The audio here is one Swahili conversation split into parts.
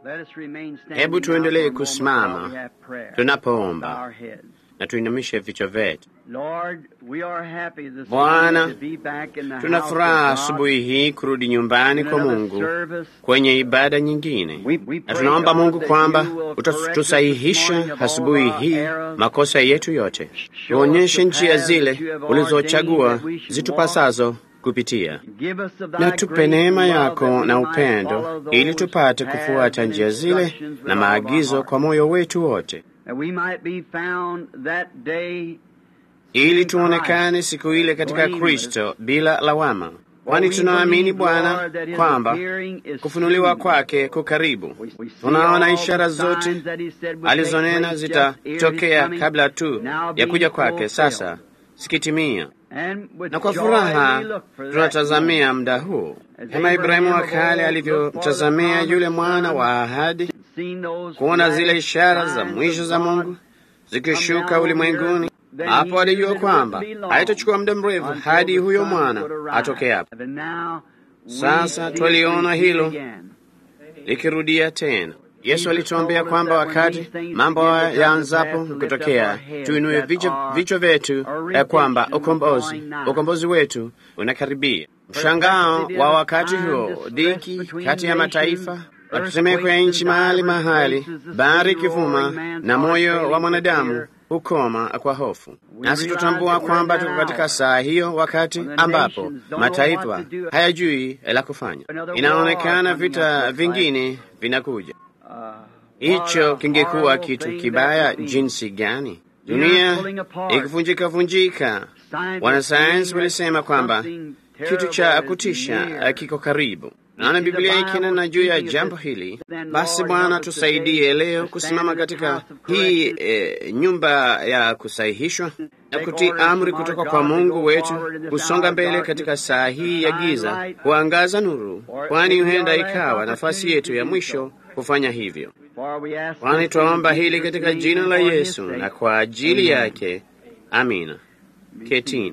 Hebu tuendelee kusimama tunapoomba na tuinamishe vichwa vyetu. Bwana, tuna furaha asubuhi hii kurudi nyumbani kwa Mungu kwenye ibada nyingine, na tunaomba Mungu kwamba utatusahihisha asubuhi hii makosa yetu yote, tuonyeshe njia zile ulizochagua zitupasazo kupitia, na tupe neema yako na upendo, ili tupate kufuata njia zile na maagizo kwa moyo wetu wote ili tuonekane siku ile katika Kristo bila lawama, kwani tunaamini Bwana kwamba kufunuliwa kwake kukaribu. Tunaona ishara zote alizonena zitatokea kabla tu ya kuja kwake, sasa zikitimia, na kwa furaha tunatazamia muda huu kama Ibrahimu wa kale alivyotazamia yule mwana wa ahadi, kuona zile ishara za mwisho za Mungu zikishuka ulimwenguni. Hapo alijua kwamba haitachukua muda mrefu hadi huyo mwana atokee hapo. Sasa twaliona hilo likirudia tena. Yesu alituambia kwamba wakati mambo yaanzapo kutokea, tuinue vichwa vyetu ya kwamba ukombozi ukombozi wetu unakaribia. Mshangao wa wakati huo, dhiki kati ya mataifa matetemeko ya nchi mahali mahali, bahari ikivuma na moyo wa mwanadamu hukoma kwa hofu. Nasi tutambua kwamba tuko katika saa hiyo, wakati ambapo mataifa hayajui la kufanya. Inaonekana vita vingine vinakuja. Hicho kingekuwa kitu kibaya jinsi gani! Dunia ikivunjika vunjika. Wanasayansi walisema kwamba kitu cha kutisha kiko karibu. Naona Biblia ikinena juu ya jambo hili. Basi Bwana, tusaidie leo kusimama katika hii e, nyumba ya kusahihishwa na kutii amri kutoka kwa Mungu wetu, kusonga mbele katika saa hii ya giza, kuangaza nuru, kwani huenda ikawa nafasi yetu ya mwisho kufanya hivyo. Kwani twaomba hili katika jina la Yesu na kwa ajili yake, amina. Ketini.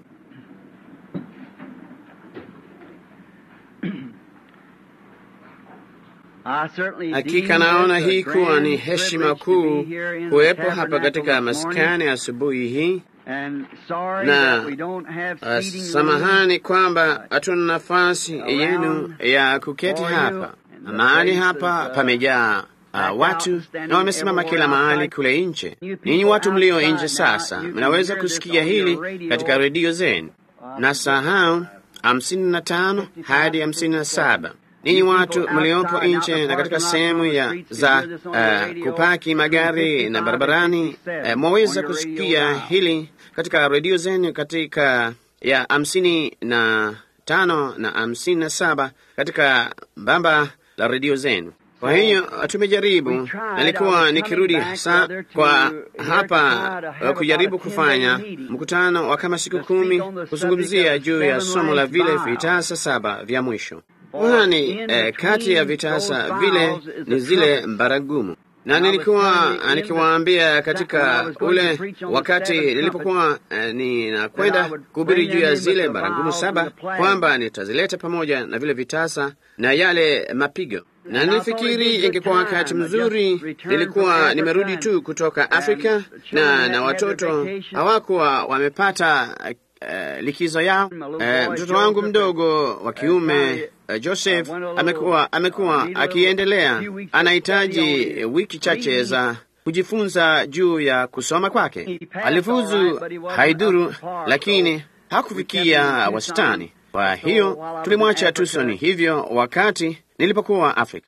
Hakika naona hii kuwa ni heshima kuu kuwepo hapa katika maskani asubuhi hii, na uh, samahani kwamba hatuna nafasi yenu ya kuketi hapa. Mahali hapa pamejaa uh, watu na wamesimama kila mahali kule nje. Ninyi watu mlio nje sasa, mnaweza kusikia hili katika redio zenu na sahau hamsini na tano hadi hamsini na saba ninyi watu mliopo nje na katika sehemu ya za uh, kupaki magari na barabarani, uh, mwaweza kusikia hili katika redio zenu katika ya hamsini na tano na hamsini na saba katika bamba la redio zenu. Kwa hiyo tumejaribu, nalikuwa nikirudi hasa kwa hapa kujaribu kufanya mkutano wa kama siku kumi kuzungumzia juu ya somo la vile vitasa saba vya mwisho kwani eh, kati ya vitasa vile ni zile mbaragumu, na nilikuwa nikiwaambia katika ule wakati nilipokuwa eh, ninakwenda kuhubiri juu ya zile mbaragumu saba kwamba nitazileta pamoja na vile vitasa na yale mapigo, na nilifikiri ingekuwa wakati mzuri. Nilikuwa nimerudi tu kutoka Afrika na na watoto hawakuwa wamepata Uh, likizo yao. Uh, mtoto wangu mdogo wa kiume uh, Joseph amekuwa amekuwa akiendelea, anahitaji wiki chache za kujifunza juu ya kusoma kwake. Alifuzu haidhuru, lakini hakufikia wastani. Kwa hiyo tulimwacha Tucson hivyo wakati nilipokuwa Afrika.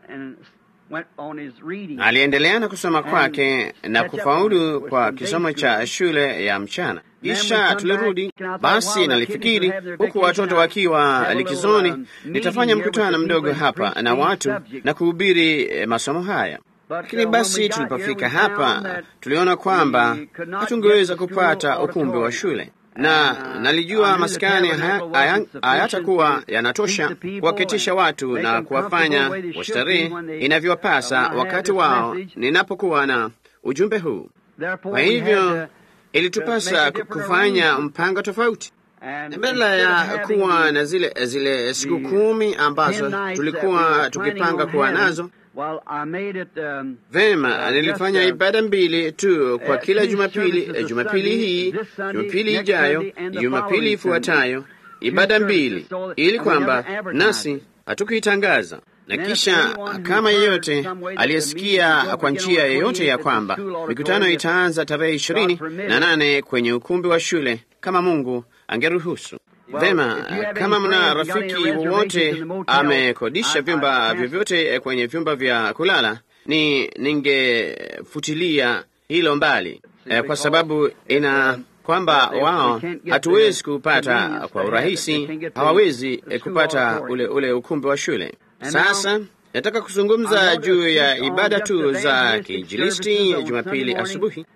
Aliendelea na kusoma kwake na kufaulu kwa kisomo cha shule ya mchana. Kisha tulirudi basi, nalifikiri huku watoto wakiwa likizoni, nitafanya mkutano mdogo hapa na watu na kuhubiri masomo haya. Lakini basi tulipofika hapa, tuliona kwamba hatungeweza kupata ukumbi wa shule na nalijua maskani hayatakuwa yanatosha kuwaketisha watu na kuwafanya wastarehe inavyowapasa wakati wao ninapokuwa na ujumbe huu. Kwa hivyo ilitupasa kufanya mpango tofauti, badala ya kuwa na zile zile siku kumi ambazo tulikuwa tukipanga kuwa nazo Vema, nilifanya ibada mbili tu kwa kila Jumapili, Jumapili hii, Jumapili ijayo, Jumapili ifuatayo, ibada mbili, ili kwamba nasi hatukuitangaza na kisha kama yeyote aliyesikia kwa njia yeyote ya kwamba mikutano itaanza tarehe ishirini na nane kwenye ukumbi wa shule kama Mungu angeruhusu. Vema, kama mna rafiki wowote amekodisha vyumba vyovyote kwenye vyumba vya kulala, ni ningefutilia hilo mbali eh, kwa sababu ina kwamba wao hatuwezi kupata kwa urahisi, hawawezi kupata ule ule ukumbi wa shule. Sasa nataka kuzungumza juu ya ibada tu za kiinjilisti Jumapili asubuhi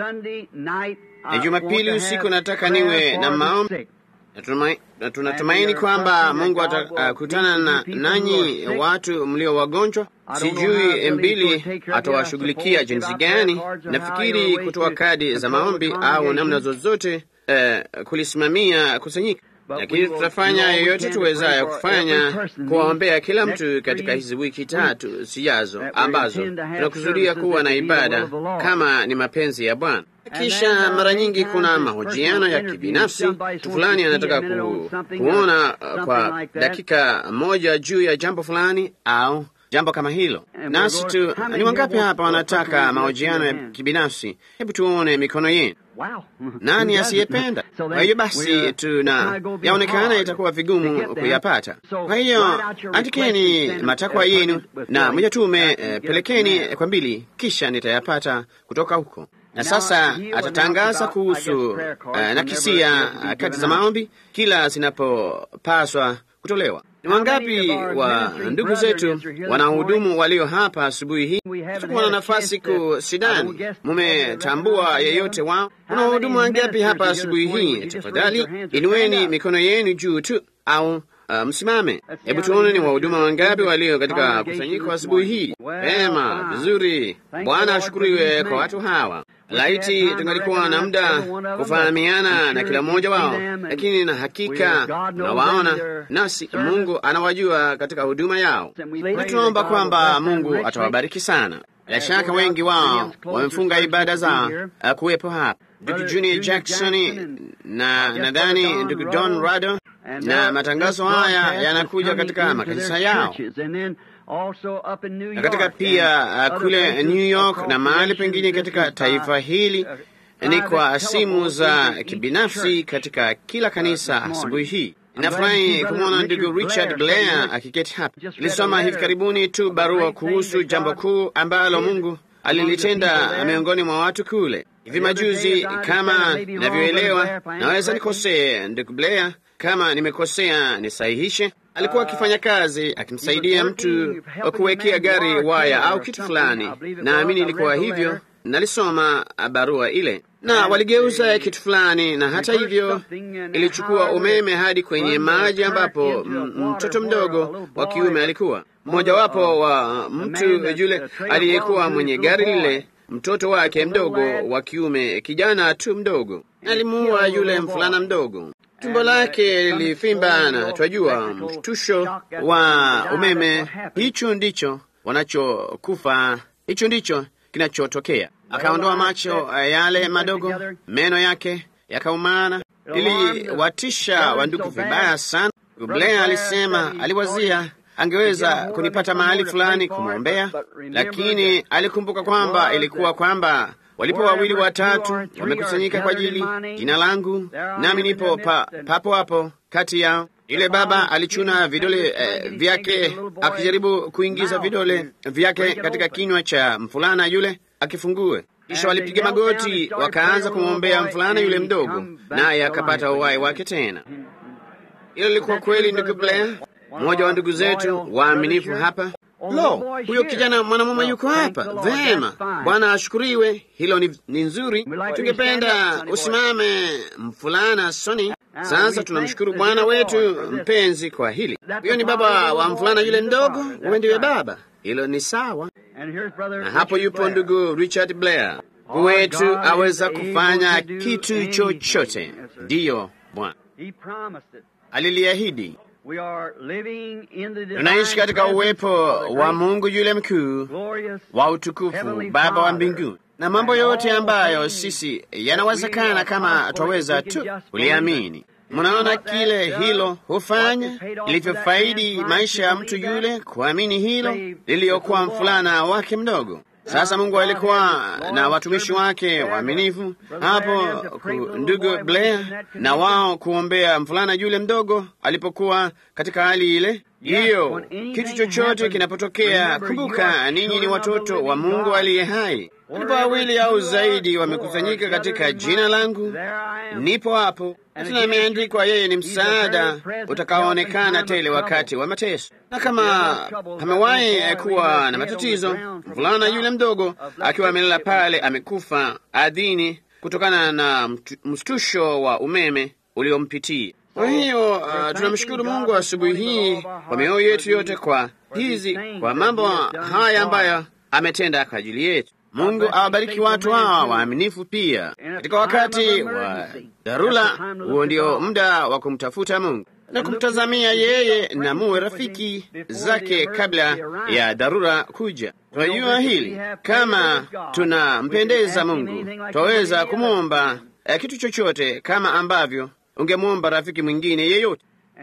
na Jumapili usiku. Nataka niwe na maombi na tunatumaini kwamba Mungu atakutana na nanyi watu mlio wagonjwa. Sijui mbili atawashughulikia jinsi gani. Nafikiri kutoa kadi za maombi au namna zozote eh, kulisimamia kusanyika lakini tutafanya yoyote tuwezayo kufanya kuwaombea kila mtu katika hizi wiki tatu zijazo ambazo tunakusudia kuwa na ibada kama ni mapenzi ya Bwana. Kisha mara nyingi kuna mahojiano ya kibinafsi. Mtu fulani anataka ku, kuona kwa dakika moja juu ya jambo fulani au jambo kama hilo, nasi tu ni wangapi hapa wanataka mahojiano ya kibinafsi? Hebu tuone mikono yenu. Nani asiyependa? Kwa hiyo basi, tuna yaonekana itakuwa vigumu kuyapata. Kwa hiyo andikeni matakwa yenu na mjatume, eh, pelekeni kwa mbili, kisha nitayapata kutoka huko. Na sasa atatangaza kuhusu uh, nakisia uh, kati za maombi kila zinapopaswa kutolewa. Ni wangapi wa ndugu zetu wanahudumu walio hapa asubuhi hii? Tutakuwa na nafasi ku sidani, mumetambua yeyote wao? Kuna wahudumu wangapi hapa asubuhi hii? Tafadhali inueni mikono yenu juu tu au Uh, msimame. Hebu tuone ni wahuduma wangapi walio katika kusanyiko asubuhi hii. Vema, vizuri. Bwana ashukuriwe kwa watu hawa. Laiti tungalikuwa na muda kufahamiana na kila mmoja wao, lakini na hakika tunawaona, nasi Mungu anawajua katika huduma yao, na tunaomba kwamba Mungu atawabariki sana. Bila shaka wengi wao wamefunga ibada zao kuwepo hapa, ndugu Junior Jackson na nadhani ndugu Don Rado na matangazo haya yanakuja katika makanisa yao na katika pia uh, kule New York na mahali pengine katika taifa hili ni kwa simu za kibinafsi katika kila kanisa asubuhi hii. Nafurahi kumwona ndugu Richard Blair akiketi hapa. Nilisoma hivi karibuni tu barua kuhusu jambo kuu ambalo Mungu alilitenda miongoni mwa watu kule hivi majuzi. Kama ninavyoelewa, naweza nikosee, ndugu Blair kama nimekosea nisahihishe. Alikuwa akifanya kazi akimsaidia mtu wa kuwekea gari waya au kitu fulani, naamini ilikuwa hivyo. Nalisoma barua ile, na waligeuza kitu fulani, na hata hivyo ilichukua umeme hadi kwenye maji ambapo mtoto mdogo wa kiume alikuwa mmojawapo wa mtu yule aliyekuwa mwenye gari lile mtoto wake mdogo wa kiume, kijana tu mdogo, alimuua yule mvulana mdogo. Tumbo lake lilifimba, na twajua mshtusho wa umeme. Hicho ndicho wanachokufa, hicho ndicho kinachotokea. Akaondoa macho yale madogo, meno yake yakaumana, iliwatisha wandugu vibaya sana. Blair alisema aliwazia angeweza kunipata mahali fulani kumwombea, lakini alikumbuka kwamba ilikuwa kwamba walipo wawili watatu wamekusanyika kwa ajili jina langu, nami nipo pa, papo hapo kati yao. Yule baba alichuna vidole eh, vyake akijaribu kuingiza vidole vyake katika kinywa cha mfulana yule akifungue. Kisha walipiga magoti wakaanza kumwombea mfulana yule mdogo, naye akapata uhai wake tena. Hilo lilikuwa kweli, ndugu Blair, mmoja wa ndugu zetu waaminifu hapa. Lo, huyo kijana mwanamume yuko hapa. Vema, Bwana ashukuriwe, hilo ni, ni nzuri. Tungependa usimame mfulana Soni. Sasa tunamshukuru Bwana wetu mpenzi kwa hili. Huyo ni baba wa mfulana yule mdogo, wewe ndiwe baba. Hilo ni sawa. Na hapo yupo ndugu Richard Blair wetu, aweza kufanya kitu chochote. Ndiyo Bwana aliliahidi. tunaishi katika uwepo wa Mungu yule mkuu wa utukufu, Baba wa mbinguni, na mambo yote ambayo sisi yanawezekana kama twaweza tu kuliamini. Mnaona kile hilo hufanya ilivyofaidi maisha ya mtu yule kuamini hilo liliyokuwa mfulana wake mdogo. Sasa Mungu alikuwa na watumishi wake waaminifu hapo, ndugu Blair na wao kuombea mfulana yule mdogo alipokuwa katika hali ile hiyo. Kitu chochote kinapotokea, kumbuka ninyi ni watoto wa Mungu aliye hai. Ndipo wawili au zaidi wamekusanyika katika jina langu, nipo hapo. Tena imeandikwa, yeye ni msaada utakaoonekana tele wakati wa mateso. Na kama amewahi kuwa na matatizo, mvulana yule mdogo akiwa amelala pale, amekufa ardhini kutokana na mshtusho wa umeme uliompitia. Kwa hiyo uh, tunamshukuru Mungu asubuhi hii kwa mioyo yetu yote kwa hizi kwa mambo haya ambayo ametenda kwa ajili yetu. Mungu awabariki watu hawa waaminifu pia katika wakati wa dharura. Huo ndio muda wa kumtafuta Mungu na kumtazamia yeye, na muwe rafiki zake kabla ya dharura kuja. Tunajua hili, kama tunampendeza Mungu twaweza kumwomba eh, kitu chochote kama ambavyo ungemwomba rafiki mwingine yeyote,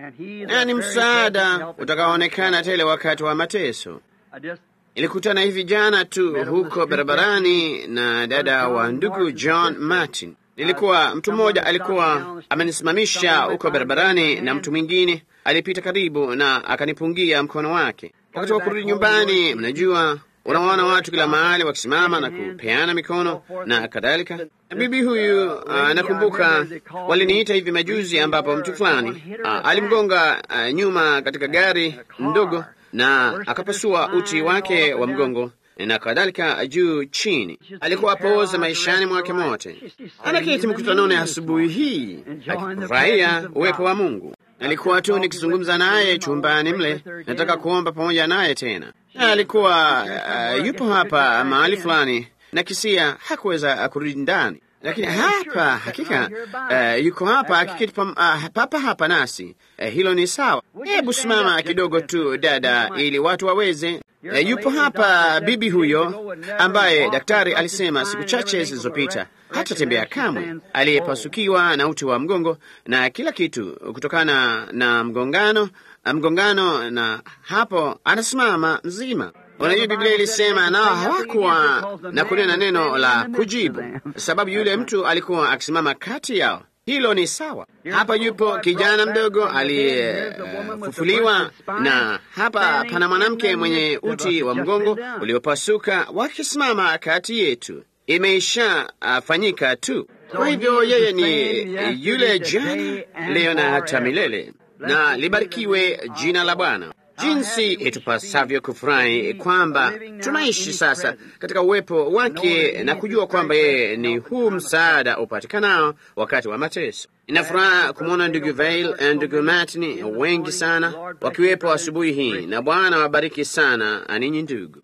na ni msaada utakaoonekana tele wakati wa mateso. Ilikutana hivi jana tu huko barabarani na dada wa ndugu John Martin. Nilikuwa mtu mmoja alikuwa amenisimamisha huko barabarani, na mtu mwingine alipita karibu na akanipungia mkono wake. Wakati wa kurudi nyumbani, mnajua unawaona watu kila mahali wakisimama na kupeana mikono na kadhalika. Bibi huyu uh, nakumbuka waliniita hivi majuzi, ambapo mtu fulani uh, alimgonga uh, nyuma katika gari ndogo na akapasua uti wake wa mgongo na kadhalika juu chini. Alikuwa apooza maishani mwake mote. Anaketi mkutanoni asubuhi hii akifurahia uwepo wa Mungu. Alikuwa tu nikizungumza naye chumbani mle, nataka kuomba pamoja naye tena. Na alikuwa uh, yupo hapa mahali fulani na kisia hakuweza kurudi ndani, lakini hapa hakika uh, yuko hapa akiketi uh, papa hapa nasi. Uh, hilo ni sawa. Hebu simama kidogo tu dada, ili watu waweze uh, yupo hapa bibi huyo ambaye daktari alisema siku chache zilizopita hatatembea kamwe, aliyepasukiwa na uti wa mgongo na kila kitu kutokana na mgongano mgongano, na hapo anasimama mzima. Unajua, Biblia ilisema nao hawakuwa na kunena neno la kujibu, sababu yule mtu alikuwa akisimama kati yao. Hilo ni sawa. Hapa yupo kijana mdogo aliyefufuliwa, uh, na hapa pana mwanamke mwenye uti wa mgongo uliopasuka wakisimama kati yetu. Imeisha uh, fanyika tu. Kwa hivyo yeye ni yule jana, leo na hata milele, na libarikiwe jina la Bwana. Jinsi itupasavyo kufurahi kwamba tunaishi sasa katika uwepo wake na kujua kwamba yeye ni huu msaada upatikanao wakati wa mateso. Ina furaha kumwona ndugu Vail na ndugu Martin wengi sana wakiwepo asubuhi hii, na Bwana wabariki sana aninyi ndugu.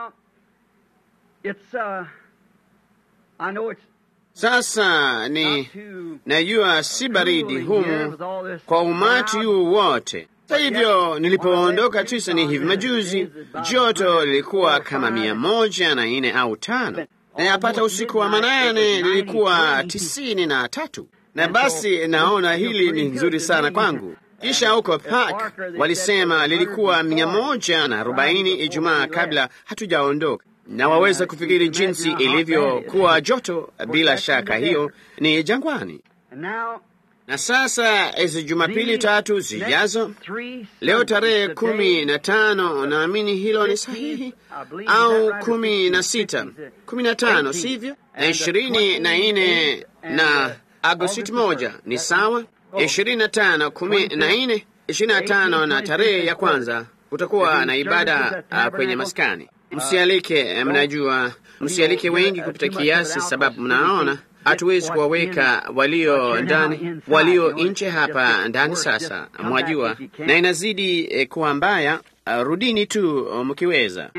Sasa ni najua si baridi humu kwa umati huu wote. Hata hivyo nilipoondoka Tucson hivi majuzi, joto lilikuwa kama mia moja na nne au tano, na yapata usiku wa manane lilikuwa tisini na tatu. Na basi naona hili ni nzuri sana kwangu. Kisha huko Park walisema lilikuwa mia moja na arobaini Ijumaa kabla hatujaondoka, na waweza kufikiri jinsi ilivyokuwa joto. Bila shaka hiyo ni jangwani. Na sasa hizi Jumapili tatu zijazo, leo tarehe kumi na tano, naamini hilo ni sahihi, au kumi na sita, kumi na tano, sivyo? Na ishirini na nne na Agosti moja ni sawa, ishirini na tano, kumi na nne, ishirini na tano na tarehe ya kwanza kutakuwa na ibada uh, kwenye maskani. Msialike, mnajua, msialike wengi kupita kiasi, sababu mnaona hatuwezi kuwaweka walio ndani, walio nje hapa ndani. Sasa mwajua, na inazidi eh, kuwa mbaya. Uh, rudini tu mkiweza.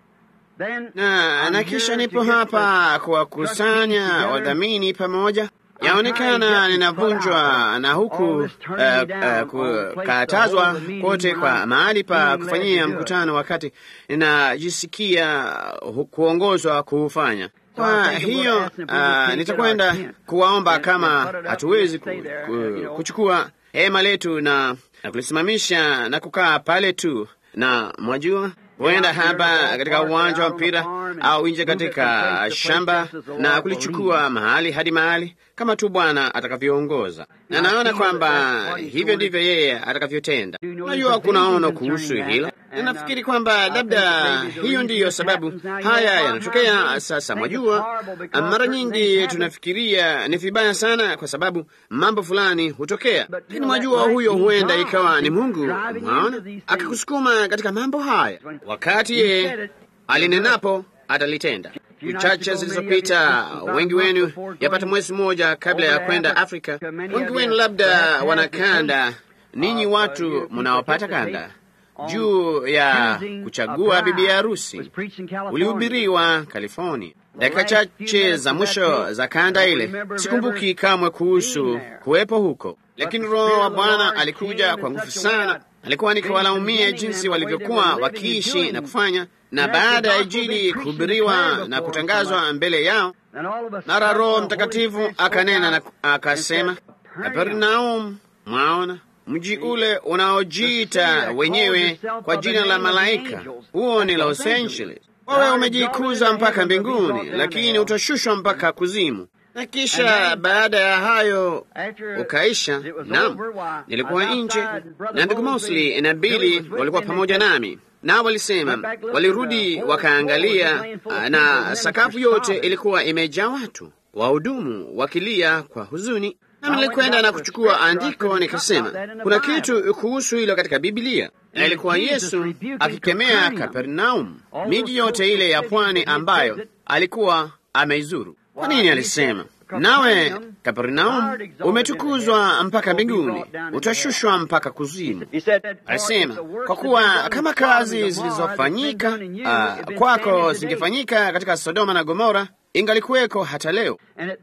Na, na kisha nipo hapa kuwakusanya wadhamini pamoja. yaonekana ninavunjwa na huku uh, uh, kukatazwa kote kwa mahali pa kufanyia mkutano, wakati ninajisikia kuongozwa kuufanya. Kwa hiyo uh, nitakwenda kuwaomba kama hatuwezi ku, ku, kuchukua hema letu na, na kulisimamisha na kukaa pale tu, na mwajua huenda hapa katika uwanja wa mpira au nje katika shamba na kulichukua mahali hadi mahali kama tu Bwana atakavyoongoza, na naona kwamba hivyo ndivyo yeye atakavyotenda. Najua kuna ono kuhusu hilo, na nafikiri kwamba labda hiyo ndiyo sababu haya yanatokea sasa. Mwajua, mara nyingi tunafikiria ni vibaya sana kwa sababu mambo fulani hutokea, lakini mwajua, huyo huenda ikawa ni Mungu, mwaona, akakusukuma katika mambo haya wakati yeye alinenapo atalitenda. Chache zilizopita, wengi wenu yapata mwezi mmoja kabla ya kwenda Afrika, wengi wenu labda wana kanda, ninyi watu mnaopata kanda juu ya kuchagua bibi ya harusi ulihubiriwa California. Dakika chache za mwisho za kanda ile, sikumbuki kamwe kuhusu kuwepo huko, lakini Roho wa Bwana alikuja kwa nguvu sana. Alikuwa nikiwalaumia jinsi walivyokuwa wakiishi na kufanya, na baada ya Injili kuhubiriwa na kutangazwa mbele yao, mara Roho Mtakatifu akanena na akasema, Kapernaum, mwaona mji ule unaojiita wenyewe kwa jina la malaika, huo ni Los Angeles. Wewe umejikuza mpaka mbinguni, lakini utashushwa mpaka kuzimu. Na kisha baada ya hayo ukaisha. Naam, nilikuwa nje na ndugu Mosley na Bili walikuwa pamoja nami, nao walisema walirudi wakaangalia, na sakafu yote ilikuwa imejaa watu, wahudumu wakilia kwa huzuni. Na nilikwenda na kuchukua andiko nikasema, kuna kitu kuhusu hilo katika Biblia, na ilikuwa Yesu akikemea Kapernaum, miji yote ile ya pwani ambayo alikuwa ameizuru. Kwa nini alisema, nawe Kapernaum umetukuzwa mpaka mbinguni, utashushwa mpaka kuzimu? Alisema kwa kuwa kama kazi zilizofanyika uh, kwako zingefanyika katika Sodoma na Gomora, ingalikuweko hata leo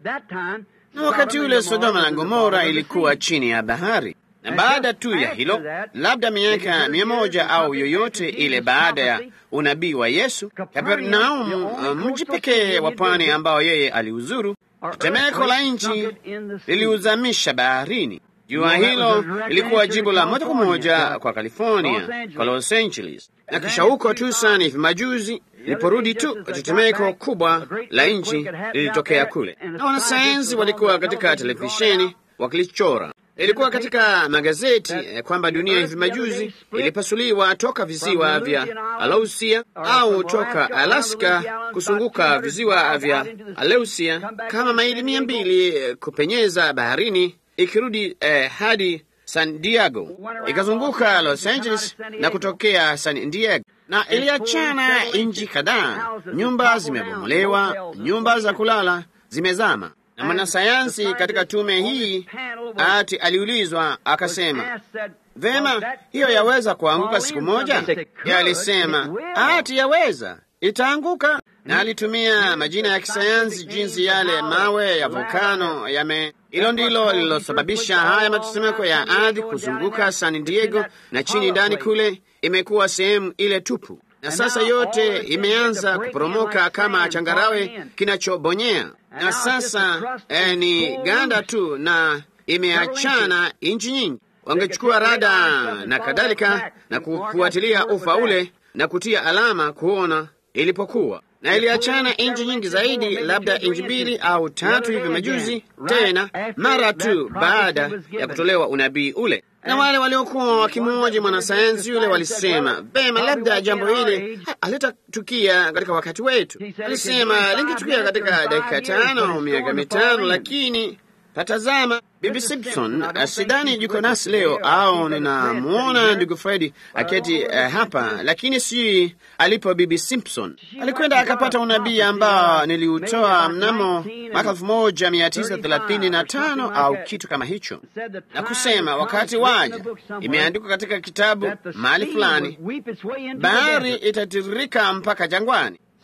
na wakati ule Sodoma na Gomora ilikuwa chini ya bahari. Na baada tu ya hilo, labda miaka mia moja au yoyote ile baada ya unabii wa Yesu, Kapernaum, mji pekee wa pwani ambao yeye aliuzuru, tetemeko la nchi liliuzamisha baharini. Jua hilo lilikuwa jibu la moja kwa moja kwa California, kwa Los Angeles, na kisha huko Tucson hivi majuzi Liporudi tu tetemeko kubwa la nchi lilitokea kule, na wanasayansi walikuwa katika televisheni wakilichora. Ilikuwa katika magazeti eh, kwamba dunia hivi majuzi ilipasuliwa toka visiwa vya Alausia au toka Alaska kusunguka visiwa vya Aleusia kama maili mia mbili kupenyeza baharini ikirudi eh, hadi San Diego ikazunguka Los Angeles na kutokea San Diego na iliachana nchi kadhaa. Nyumba zimebomolewa, nyumba za kulala zimezama. Na mwanasayansi katika tume hii ati aliulizwa akasema, vema, hiyo yaweza kuanguka siku moja? Yeye alisema ati yaweza, itaanguka. Na alitumia majina ya kisayansi, jinsi yale mawe ya volkano yame hilo ndilo lililosababisha haya matetemeko ya ardhi kuzunguka San Diego na chini ndani kule imekuwa sehemu ile tupu, na sasa yote imeanza kuporomoka kama changarawe kinachobonyea, na sasa eh, ni ganda tu na imeachana inchi nyingi. Wangechukua rada na kadhalika na kufuatilia ufa ule na kutia alama kuona ilipokuwa na iliachana inchi nyingi zaidi, labda inchi mbili au tatu hivi majuzi tena, mara tu baada ya kutolewa unabii ule. Na wale waliokuwa wakimwoji mwanasayansi yule walisema vema, labda jambo hili halitatukia katika wakati wetu. Alisema lingetukia katika dakika tano au miaka mitano, lakini tatazama Bibi Simpson sidani yuko nasi leo, au ninamwona ndugu Fredi aketi uh, hapa, lakini si alipo. Bibi Simpson alikwenda akapata unabii ambao niliutoa mnamo mwaka elfu moja mia tisa thelathini na tano au kitu kama hicho, na kusema wakati waja, imeandikwa katika kitabu mahali fulani, bahari itatiririka mpaka jangwani.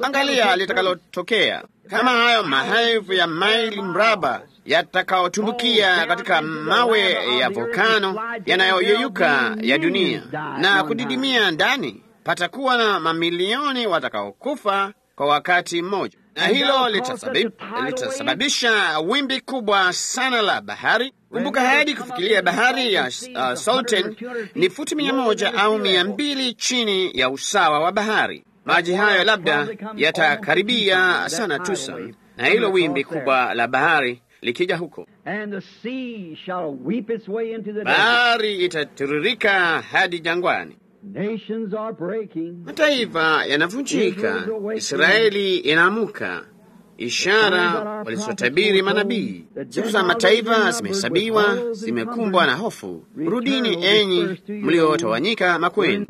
Angalia litakalotokea kama hayo maelfu ya maili mraba yatakaotumbukia katika mawe ya volkano yanayoyeyuka ya dunia na kudidimia ndani. Patakuwa na mamilioni watakaokufa kwa wakati mmoja, na hilo litasababisha wimbi kubwa sana la bahari. Kumbuka, hadi kufikiria bahari ya uh, Salton ni futi mia moja au mia mbili chini ya usawa wa bahari. Maji hayo labda yatakaribia sana Tucson, na hilo wimbi kubwa la bahari likija huko, bahari itatiririka hadi jangwani. Mataifa yanavunjika, Israeli inaamuka, ishara walizotabiri manabii. Siku za mataifa zimehesabiwa, zimekumbwa na hofu. Rudini enyi mliotawanyika makweni.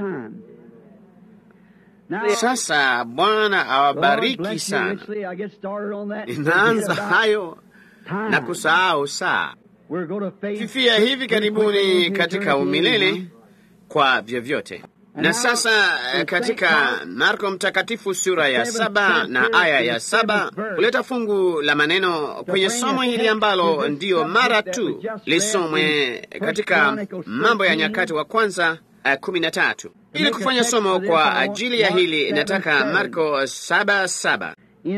Sasa Bwana awabariki sana. Inaanza hayo na kusahau saa fifia hivi karibuni katika umilele kwa vyovyote. Na sasa katika Marko Mtakatifu sura ya saba na aya ya saba kuleta fungu la maneno kwenye somo hili ambalo ndiyo mara tu lisomwe katika Mambo ya Nyakati wa Kwanza kumi na tatu. Ili kufanya somo kwa ajili ya hili, nataka Marko saba saba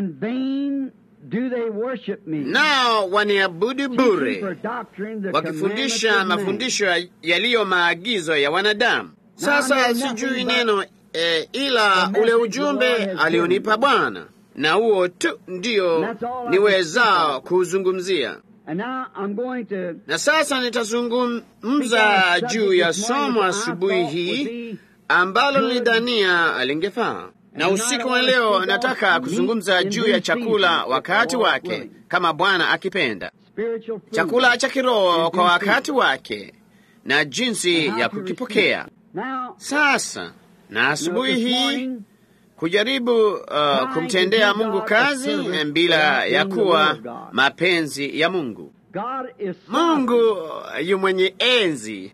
nao waniabudu bure wakifundisha mafundisho yaliyo maagizo ya wanadamu. Sasa sijui neno e, ila ule ujumbe alionipa Bwana, na huo tu ndio niwezao kuuzungumzia. Na sasa nitazungumza juu ya somo asubuhi hii ambalo nilidhania lingefaa na usiku wa leo nataka kuzungumza juu ya chakula wakati wake, kama Bwana akipenda, chakula cha kiroho kwa wakati wake na jinsi ya kukipokea. Sasa na asubuhi hii kujaribu uh, kumtendea Mungu kazi bila ya kuwa mapenzi ya Mungu. Mungu yu mwenye enzi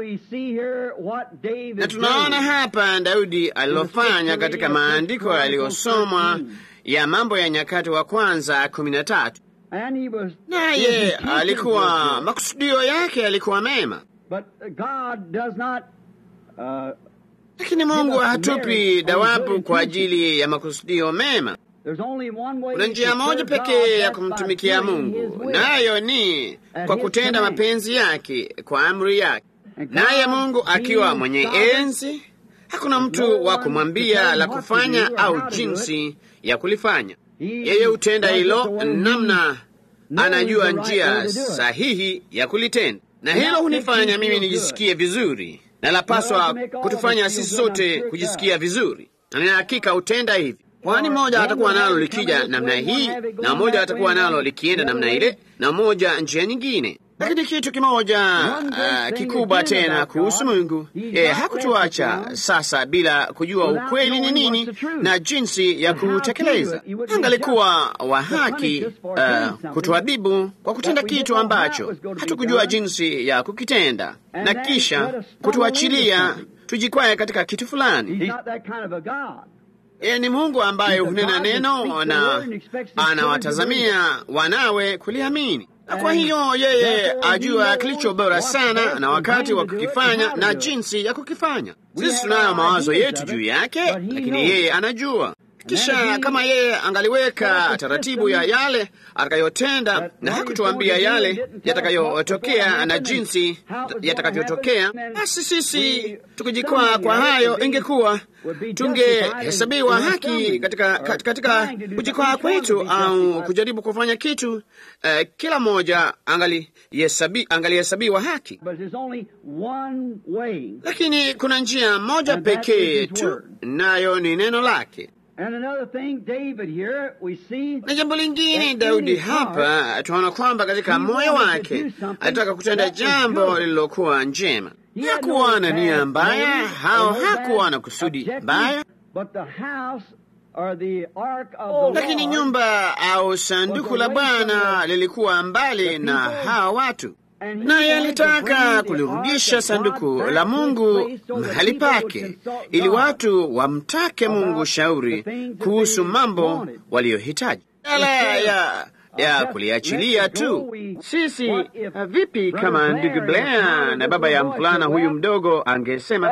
na tunaona hapa Daudi alilofanya katika maandiko yaliyosomwa ya Mambo ya Nyakati wa Kwanza kumi na tatu. Naye alikuwa makusudio yake yalikuwa mema, lakini Mungu hatupi dawabu kwa ajili ya makusudio mema. Kuna njia moja pekee ya kumtumikia Mungu, nayo ni kwa kutenda mapenzi yake kwa amri yake naye Mungu akiwa mwenye enzi, hakuna mtu wa kumwambia la kufanya au jinsi ya kulifanya. Yeye hutenda hilo namna anajua njia sahihi ya kulitenda, na hilo hunifanya mimi nijisikie vizuri, na lapaswa kutufanya sisi sote kujisikia vizuri, na nina hakika hutenda hivi, kwani mmoja atakuwa nalo likija namna hii na mmoja atakuwa nalo likienda namna ile na mmoja njia nyingine lakini kitu kimoja uh, kikubwa tena kuhusu Mungu, yeye hakutuacha sasa bila kujua ukweli ni nini na jinsi ya kutekeleza. Angalikuwa wa haki uh, kutuadhibu kwa kutenda kitu ambacho hatukujua jinsi ya kukitenda na kisha kutuachilia tujikwaye katika kitu fulani. Yeye ni Mungu ambaye hunena neno na anawatazamia wanawe kuliamini na kwa hiyo yeye ajua kilicho bora sana na wakati wa kukifanya na jinsi ya kukifanya. Sisi tunayo mawazo yetu juu yake, lakini yeye anajua. Kisha kama yeye angaliweka taratibu ya yale atakayotenda na hakutuambia yale yatakayotokea na jinsi yatakavyotokea, basi sisi tukijikwaa kwa hayo, ingekuwa tungehesabiwa haki katika, katika kujikwaa kwetu au kujaribu kufanya kitu uh, kila mmoja angalihesabiwa haki, lakini kuna njia moja pekee tu, nayo ni neno lake. Na jambo lingine, Daudi hapa tunaona kwamba katika moyo wake alitaka kutenda jambo lililokuwa njema. Hakuwa na nia mbaya, hao hakuwa na kusudi mbaya, lakini nyumba au sanduku la Bwana lilikuwa mbali na hawa watu. naye alitaka kulirudisha sanduku la Mungu mahali pake, ili watu wamtake Mungu shauri kuhusu mambo waliyohitaji badala ya ya kuliachilia tu. Sisi uh, vipi kama ndugu Blair na baba ya mvulana huyu mdogo angesema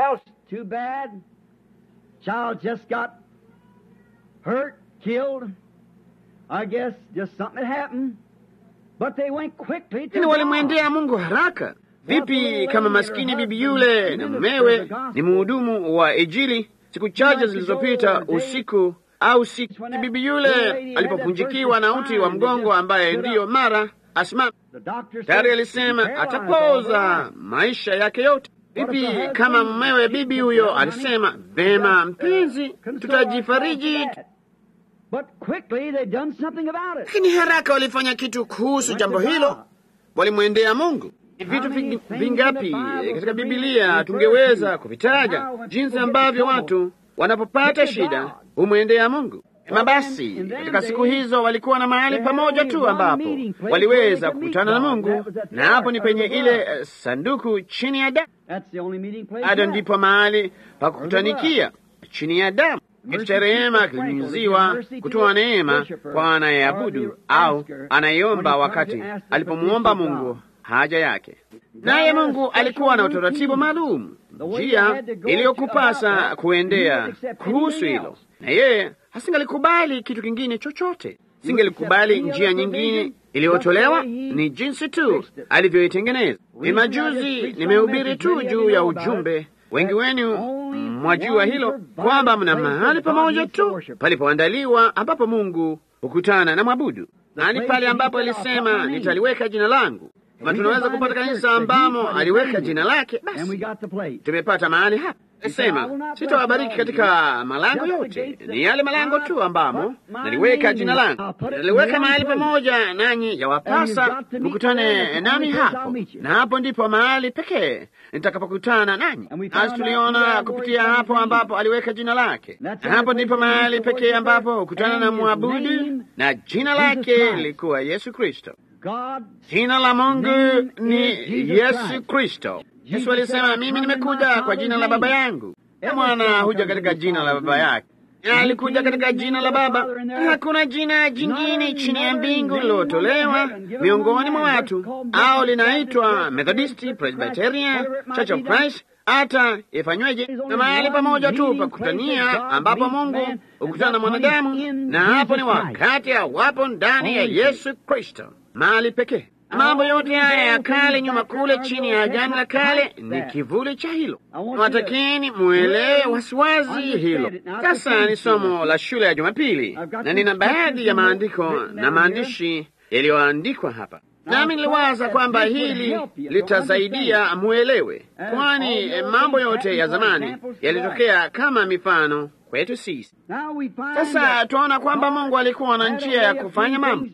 lakini walimwendea Mungu haraka. Vipi kama maskini bibi yule na mumewe ni mhudumu wa Injili, siku chache zilizopita usiku au siku bibi yule alipopunjikiwa na uti wa mgongo, ambaye ndiyo mara asimama, tayari alisema atapoza maisha yake yote. Vipi kama mumewe bibi huyo alisema, vema mpenzi, tutajifariji lakini haraka walifanya kitu kuhusu jambo hilo, walimwendea Mungu. Ni vitu vingapi katika Bibilia tungeweza kuvitaja, jinsi ambavyo watu wanapopata shida humwendea Mungu. Ama basi, katika siku hizo walikuwa na mahali pamoja tu ambapo waliweza kukutana na Mungu, na hapo ni penye ile sanduku chini ya damu. Bado ndipo mahali pa kukutanikia chini ya damu kitu cha rehema kilinyunyiziwa kutoa neema kwa anayeabudu au anayeomba wakati alipomwomba Mungu haja yake. Naye Mungu alikuwa na utaratibu maalum, njia iliyokupasa kuendea kuhusu hilo, na yeye hasingalikubali kitu kingine chochote, singelikubali njia nyingine iliyotolewa. Ni jinsi tu alivyoitengeneza. Ni majuzi nimehubiri tu juu ya ujumbe wengi wenu mwajua hilo kwamba mna mahali pamoja tu palipoandaliwa ambapo Mungu hukutana na mwabudu, nani pale ambapo alisema nitaliweka jina langu. Kama tunaweza kupata kanisa ambamo aliweka jina lake, basi tumepata mahali hapa. Alisema sitawabariki katika malango yote, ni yale malango tu ambamo naliweka jina langu. Naliweka mahali pamoja nanyi, yawapasa mkutane nami hapo, na hapo ndipo mahali pekee nitakapokutana nanyi. Nasi tuliona kupitia hapo ambapo aliweka jina lake, na hapo ndipo mahali pekee ambapo hukutana na mwabudu, na jina lake lilikuwa Yesu Kristo. Jina la Mungu ni Yesu Kristo. Yesu alisema, mimi nimekuja kwa jina la Baba yangu. Mwana huja katika jina la baba yake, alikuja katika jina la Baba. Hakuna jina jingine chini ya mbingu lilotolewa miongoni mwa watu, au linaitwa Methodisti, Presbyterian, Church of Christ, hata ifanyweje, na mahali pamoja tu pa kukutania, ambapo Mungu hukutana na mwanadamu, na hapo ni wakati awapo ndani ya Yesu Kristo, mahali pekee. Mambo yote haya ya kale nyuma kule chini ya Agano la Kale ni kivuli cha hilo. Watakini muelewe wasiwazi hilo. Sasa ni somo la shule ya Jumapili, na nina baadhi ya maandiko na maandishi yaliyoandikwa hapa, nami niliwaza kwamba hili litasaidia muelewe, kwani mambo yote ya zamani yalitokea kama mifano kwetu sisi. Sasa tunaona kwamba Mungu alikuwa na njia ya kufanya mambo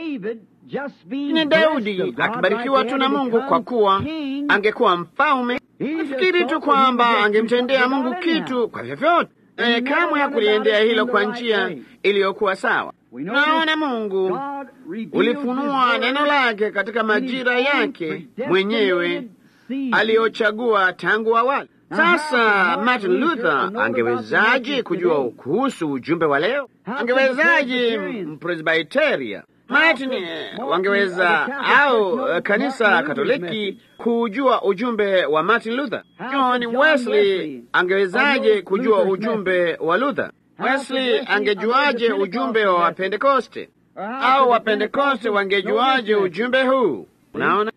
ni Daudi akibarikiwa tu na Mungu kwa kuwa angekuwa mfalme. Nafikiri tu kwamba angemtendea Mungu kitu kwa vyovyote, naye kamwe hakuliendea hilo kwa njia iliyokuwa sawa. Naona Mungu ulifunua neno lake katika majira yake mwenyewe aliyochagua tangu awali. Sasa Martin Luther angewezaje kujua kuhusu ujumbe wa leo? Angewezaje Mpresbiteria Martin wangeweza au kanisa Katoliki kujua ujumbe wa Martin Luther? John Wesley angewezaje kujua ujumbe wa Luther? Wesley angejuaje ujumbe wa Wapentekoste? Au Wapentekoste wangejuaje ujumbe huu? Unaona,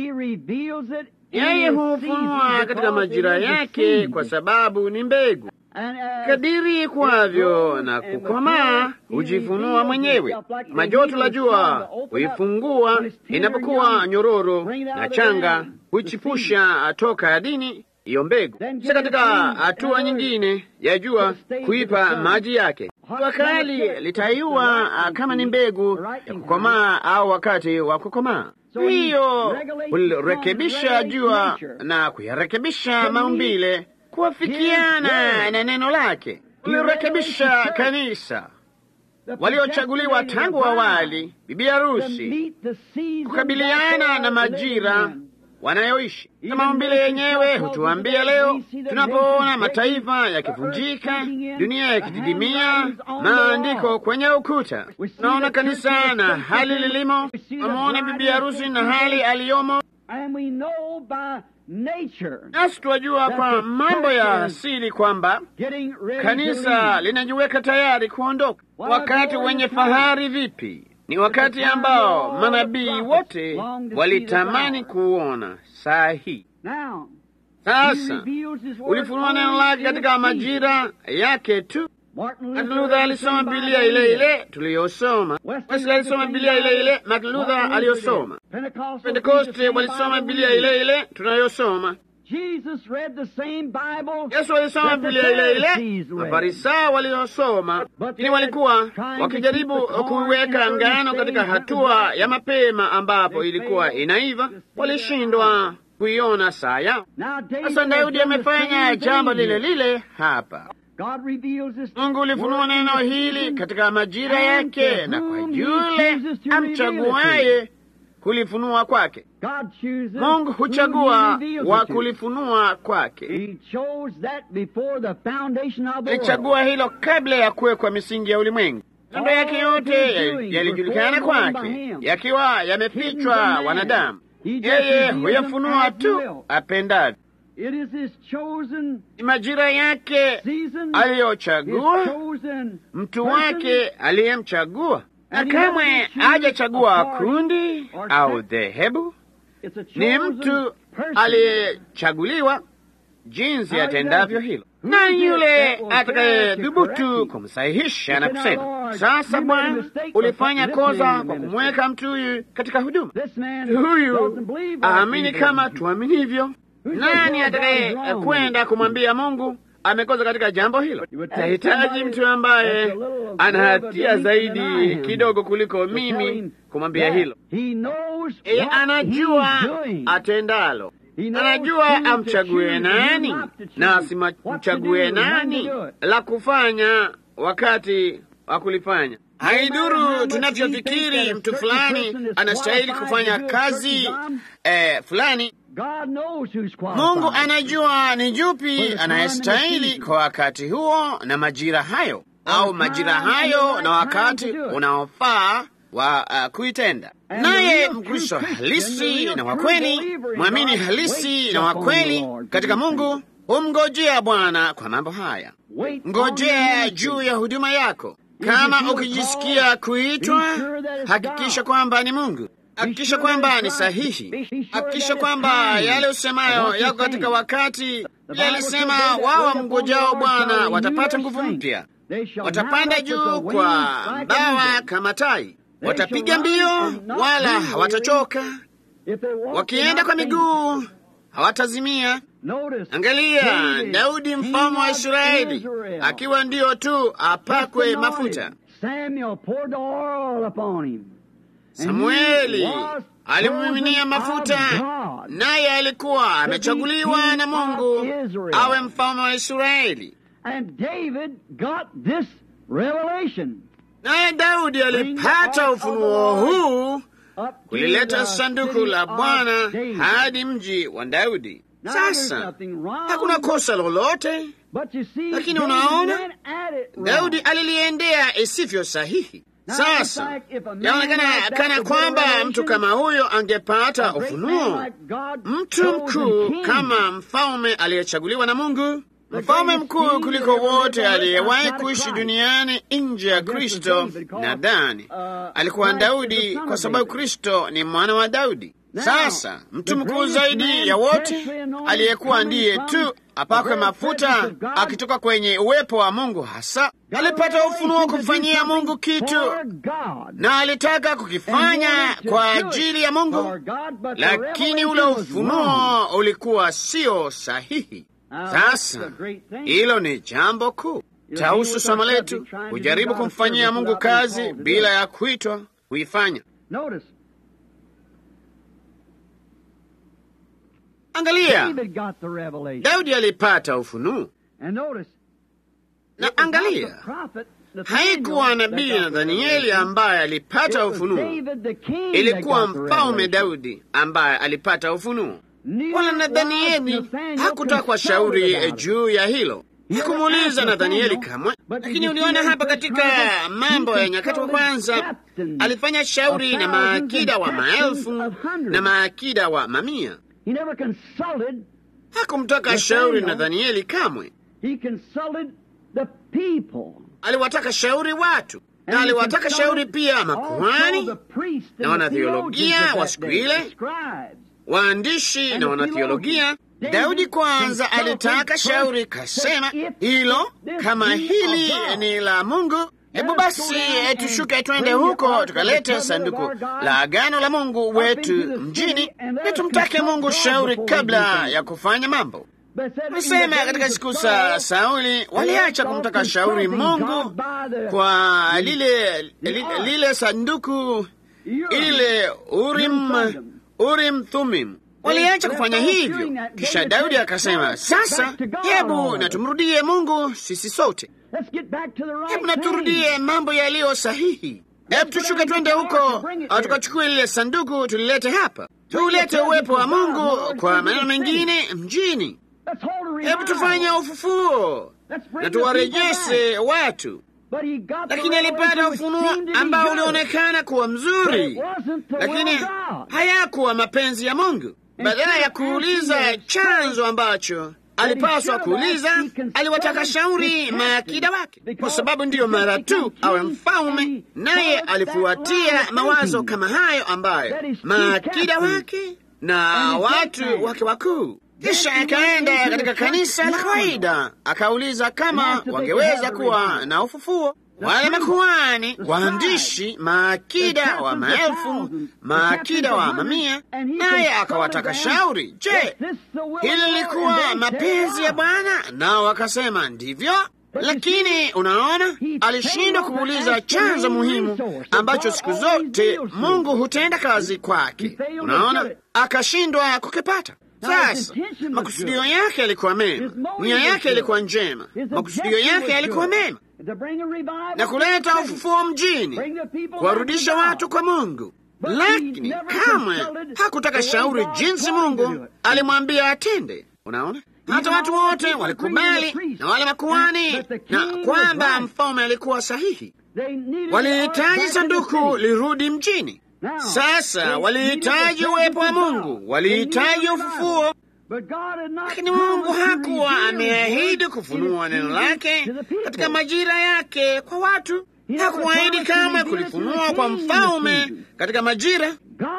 yeye huufunua katika majira yake, kwa sababu ni mbegu kadiri kwavyo na kukomaa hujifunua mwenyewe. Majoto la jua huifungua inapokuwa nyororo na changa huichipusha toka ardhini hiyo mbegu. Sasa katika hatua nyingine ya jua kuipa maji yake. Jua kali litaiua kama ni mbegu ya kukomaa au wakati wa kukomaa. Hiyo hulirekebisha jua na kuyarekebisha maumbile kuwafikiana na neno lake. Lirekebisha kanisa waliochaguliwa tangu awali, bibi harusi, kukabiliana na majira wanayoishi. Na maumbile yenyewe hutuambia leo, tunapoona mataifa yakivunjika, dunia yakididimia, maandiko kwenye ukuta, tunaona kanisa na hali lilimo, tunamuona bibi harusi na hali aliyomo, nasi twajua kwa mambo ya asili kwamba kanisa linajiweka tayari kuondoka. Wakati wenye fahari vipi! Ni wakati ambao manabii wote walitamani kuona saa hii. Sasa ulifunua neno lake katika majira yake tu. Martin Luther alisoma Biblia ile ile tuliyosoma. Wesley alisoma Biblia ile ile Martin Luther aliyosoma. Pentekoste walisoma Biblia ile ile tunayosoma. Yesu alisoma Biblia ile ile Mafarisayo waliosoma, lakini walikuwa wakijaribu kuiweka ngano katika hatua ya mapema ambapo ilikuwa inaiva. Walishindwa kuiona saa yao. Sasa Daudi amefanya jambo lile lile hapa. Mungu ulifunua neno hili katika majira yake, na kwa yule amchaguaye kulifunua kwake. Mungu huchagua wa kulifunua kwake. Alichagua hilo kabla ya kuwekwa misingi ya ulimwengu. Mambo yake yote yalijulikana kwake, yakiwa yamefichwa wanadamu. Yeye huyafunua tu apendavyo. Ni majira yake aliyochagua, mtu wake aliyemchagua, na kamwe hajachagua kundi au dhehebu. Ni mtu aliyechaguliwa jinsi atendavyo hilo, na yule atakayedhubutu kumsahihisha na kusema, sasa Bwana, ulifanya kosa kwa kumweka mtu huyu katika huduma. Huyu aamini kama tuaminivyo. Nani atakaye kwenda kumwambia Mungu amekosa katika jambo hilo? Nahitaji mtu ambaye ana hatia zaidi kidogo kuliko mimi kumwambia hilo. Yeye anajua atendalo, anajua amchague nani na asimchague nani la kufanya wakati wa kulifanya. Haiduru tunavyofikiri mtu fulani anastahili kufanya kazi eh, fulani. Mungu anajua ni jupi anayestahili kwa wakati huo na majira hayo, au majira hayo na wakati unaofaa wa uh, kuitenda. Naye Mkristo halisi na wa kweli, mwamini halisi na wa kweli katika Mungu humngojea Bwana kwa mambo haya. Ngojea juu ya huduma yako. Kama ukijisikia kuitwa, hakikisha kwamba ni Mungu. Hakikisha kwamba ni sahihi. Hakikisha kwamba yale usemayo yako katika wakati. Yalisema wao wamngojao Bwana watapata nguvu mpya, watapanda juu kwa mbawa kama tai, watapiga mbio wala hawatachoka, wakienda kwa miguu hawatazimia. Angalia Daudi mfalme wa Israeli akiwa ndiyo tu apakwe mafuta. Samueli alimiminia mafuta, naye alikuwa amechaguliwa na Mungu awe mfalme wa Israeli. Naye Daudi alipata ufunuo huu kulileta sanduku la Bwana hadi mji wa Daudi. Sasa hakuna kosa lolote, lakini unaona, Daudi aliliendea isivyo sahihi. Sasa yaonekana kana kwamba mtu kama huyo angepata ufunuo, mtu mkuu kama mfalme aliyechaguliwa na Mungu, mfalme mkuu kuliko wote aliyewahi kuishi duniani nje ya Kristo. Nadhani alikuwa Daudi, kwa sababu Kristo ni mwana wa Daudi. Sasa mtu mkuu zaidi ya wote aliyekuwa ndiye tu apakwe mafuta akitoka kwenye uwepo wa Mungu, hasa alipata ufunuo kumfanyia Mungu kitu, na alitaka kukifanya kwa ajili ya Mungu, lakini ule ufunuo ulikuwa sio sahihi. Sasa hilo ni jambo kuu. Tahusu somo letu kujaribu kumfanyia Mungu kazi bila ya kuitwa kuifanya. Angalia, Daudi alipata ufunuo, na angalia, haikuwa nabii na Danieli ambaye alipata ufunuo, ilikuwa mfalme Daudi ambaye alipata ufunuo. wala Nathanieli hakutakwa shauri juu ya hilo. Hakumuuliza Nathanieli kamwe, lakini uliona hapa katika Mambo ya Nyakati wa Kwanza alifanya shauri na maakida wa maelfu na maakida wa mamia. Hakumtaka shauri Nathanieli kamwe, aliwataka shauri watu na aliwataka shauri pia makuhani na wanatheologia wa siku ile, waandishi na wanatheologia. Daudi kwanza alitaka shauri, kasema hilo, kama hili ni la Mungu, hebu basi tushuke twende huko tukalete sanduku la agano la Mungu wetu mjini, na tumtake Mungu shauri kabla ya kufanya mambo. Nasema katika siku za Sauli waliacha kumtaka shauri Mungu kwa lile, lile, lile sanduku ile Urim, Urim Thumim waliacha kufanya hivyo. Kisha Daudi akasema, sasa hebu na tumrudie Mungu sisi sote, hebu na turudie mambo yaliyo sahihi. Hebu tushuke twende huko tukachukue lile sanduku tulilete hapa, tuulete uwepo wa Mungu, kwa maneno mengine, mjini. Hebu tufanye ufufuo na tuwarejeshe watu. Lakini alipata ufunuo ambao ulionekana kuwa mzuri, lakini hayakuwa mapenzi ya Mungu. Badala ya kuuliza chanzo ambacho alipaswa kuuliza, aliwataka shauri maakida wake, kwa sababu ndiyo mara tu awe mfalme, naye alifuatia mawazo kama hayo ambayo maakida wake na watu wake wakuu kisha akaenda katika kanisa la kawaida akauliza kama wangeweza kuwa na ufufuo. Wale makuhani, waandishi, maakida wa maelfu, maakida wa mamia, naye akawataka shauri. Je, hili lilikuwa mapenzi ya Bwana? Nao wakasema ndivyo. Lakini unaona, alishindwa kuuliza chanzo muhimu ambacho siku zote Mungu hutenda kazi kwake. Unaona, akashindwa kukipata. Sasa makusudio yake yalikuwa mema, nia yake ilikuwa njema, makusudio yake yalikuwa mema, na kuleta ufufuo mjini, kuwarudisha watu kwa Mungu. Lakini kamwe hakutaka shauri jinsi Mungu alimwambia atende. Unaona, hata watu wote walikubali na wale makuhani, na kwamba mfalme alikuwa sahihi. Walihitaji sanduku lirudi mjini. Sasa walihitaji uwepo wa Mungu, walihitaji ufufuo, lakini Mungu hakuwa ameahidi kufunua neno lake katika majira yake kwa watu. Hakuahidi kama kulifunua kwa mfalme katika majira,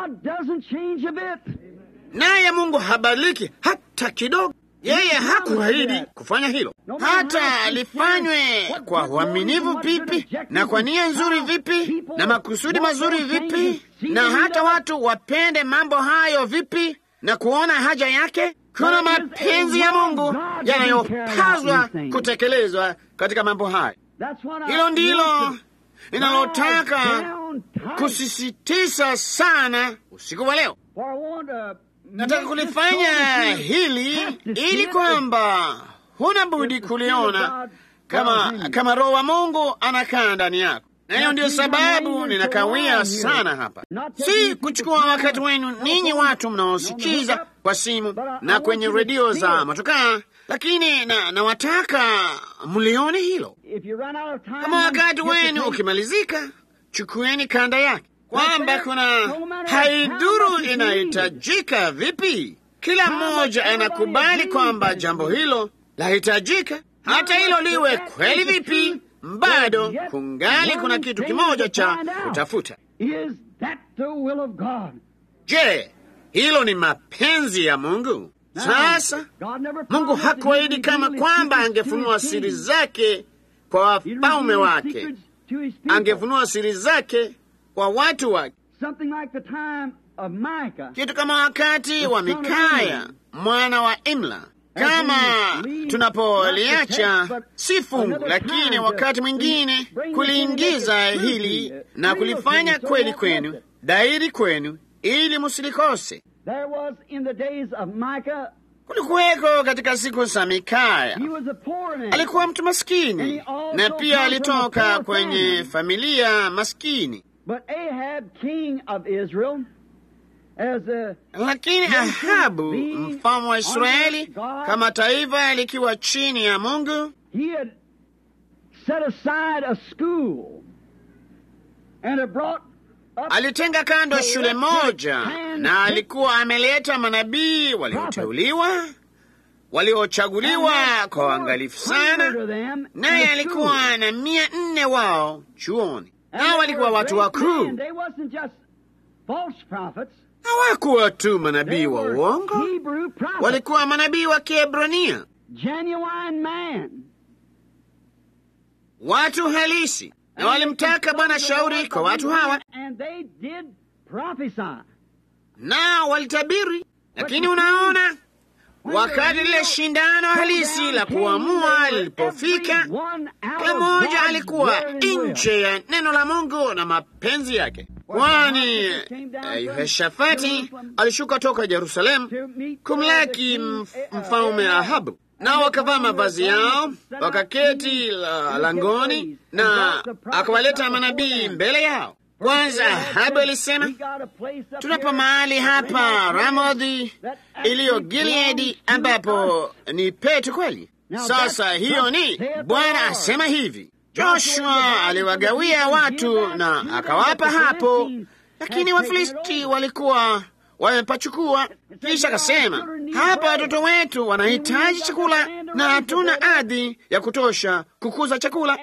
naye Mungu habadiliki hata kidogo. Yeye hakuahidi kufanya hilo, hata lifanywe kwa uaminifu vipi na kwa nia nzuri vipi na makusudi mazuri vipi, na hata watu wapende mambo hayo vipi na kuona haja yake. Kuna mapenzi ya Mungu yanayopaswa kutekelezwa katika mambo hayo. Hilo ndilo ninalotaka kusisitiza sana usiku wa leo. Nataka kulifanya hili ili kwamba huna budi kuliona kama kama Roho wa Mungu anakaa ndani yako, na hiyo ndiyo sababu ninakawia sana hapa, si kuchukua wakati wenu ninyi watu mnaosikiza kwa simu na kwenye redio za motokaa, lakini na nawataka mlione hilo. Kama wakati wenu ukimalizika, chukueni kanda yake kwamba kuna haidhuru inahitajika vipi, kila mmoja anakubali kwamba jambo hilo lahitajika. Hata hilo liwe kweli vipi, bado kungali kuna kitu kimoja cha kutafuta. Je, hilo ni mapenzi ya Mungu? Sasa Mungu hakuahidi kama kwamba angefunua siri zake kwa wafalme wake, angefunua siri zake kwa watu wake, kitu kama wakati wa Mikaya mwana wa Imla. Kama tunapoliacha si fungu, lakini wakati mwingine kuliingiza hili na kulifanya kweli kwenu, dairi kwenu, ili musilikose. Kulikuweko katika siku za Mikaya, alikuwa mtu maskini na pia alitoka kwenye familia maskini. But Ahab, king of Israel, Lakini Ahabu mfalme wa Israeli, kama taifa likiwa chini ya Mungu, alitenga kando shule moja na alikuwa ameleta manabii walioteuliwa waliochaguliwa kwa uangalifu sana, naye alikuwa na mia nne wao chuoni, nao walikuwa watu wakuu. Hawakuwa tu manabii wa uongo, walikuwa manabii wa Kiebrania, watu halisi, na walimtaka Bwana shauri kwa watu hawa, nao walitabiri. Lakini unaona wakati lile shindano halisi la kuamua lilipofika, kila mmoja alikuwa nje ya neno la Mungu na mapenzi yake, kwani Yehoshafati alishuka toka Yerusalemu kumlaki mfalme Ahabu, nao wakavaa mavazi yao wakaketi langoni, na akawaleta manabii mbele yao. Kwanza Ahabu alisema, tunapo mahali hapa Ramodhi iliyo Gileadi, ambapo ni petu kweli. Sasa hiyo ni Bwana asema hivi. Joshua aliwagawia watu na akawapa hapo, lakini Wafilisti walikuwa wamepachukua. Kisha akasema, hapa watoto wetu wanahitaji chakula na hatuna ardhi ya kutosha kukuza chakula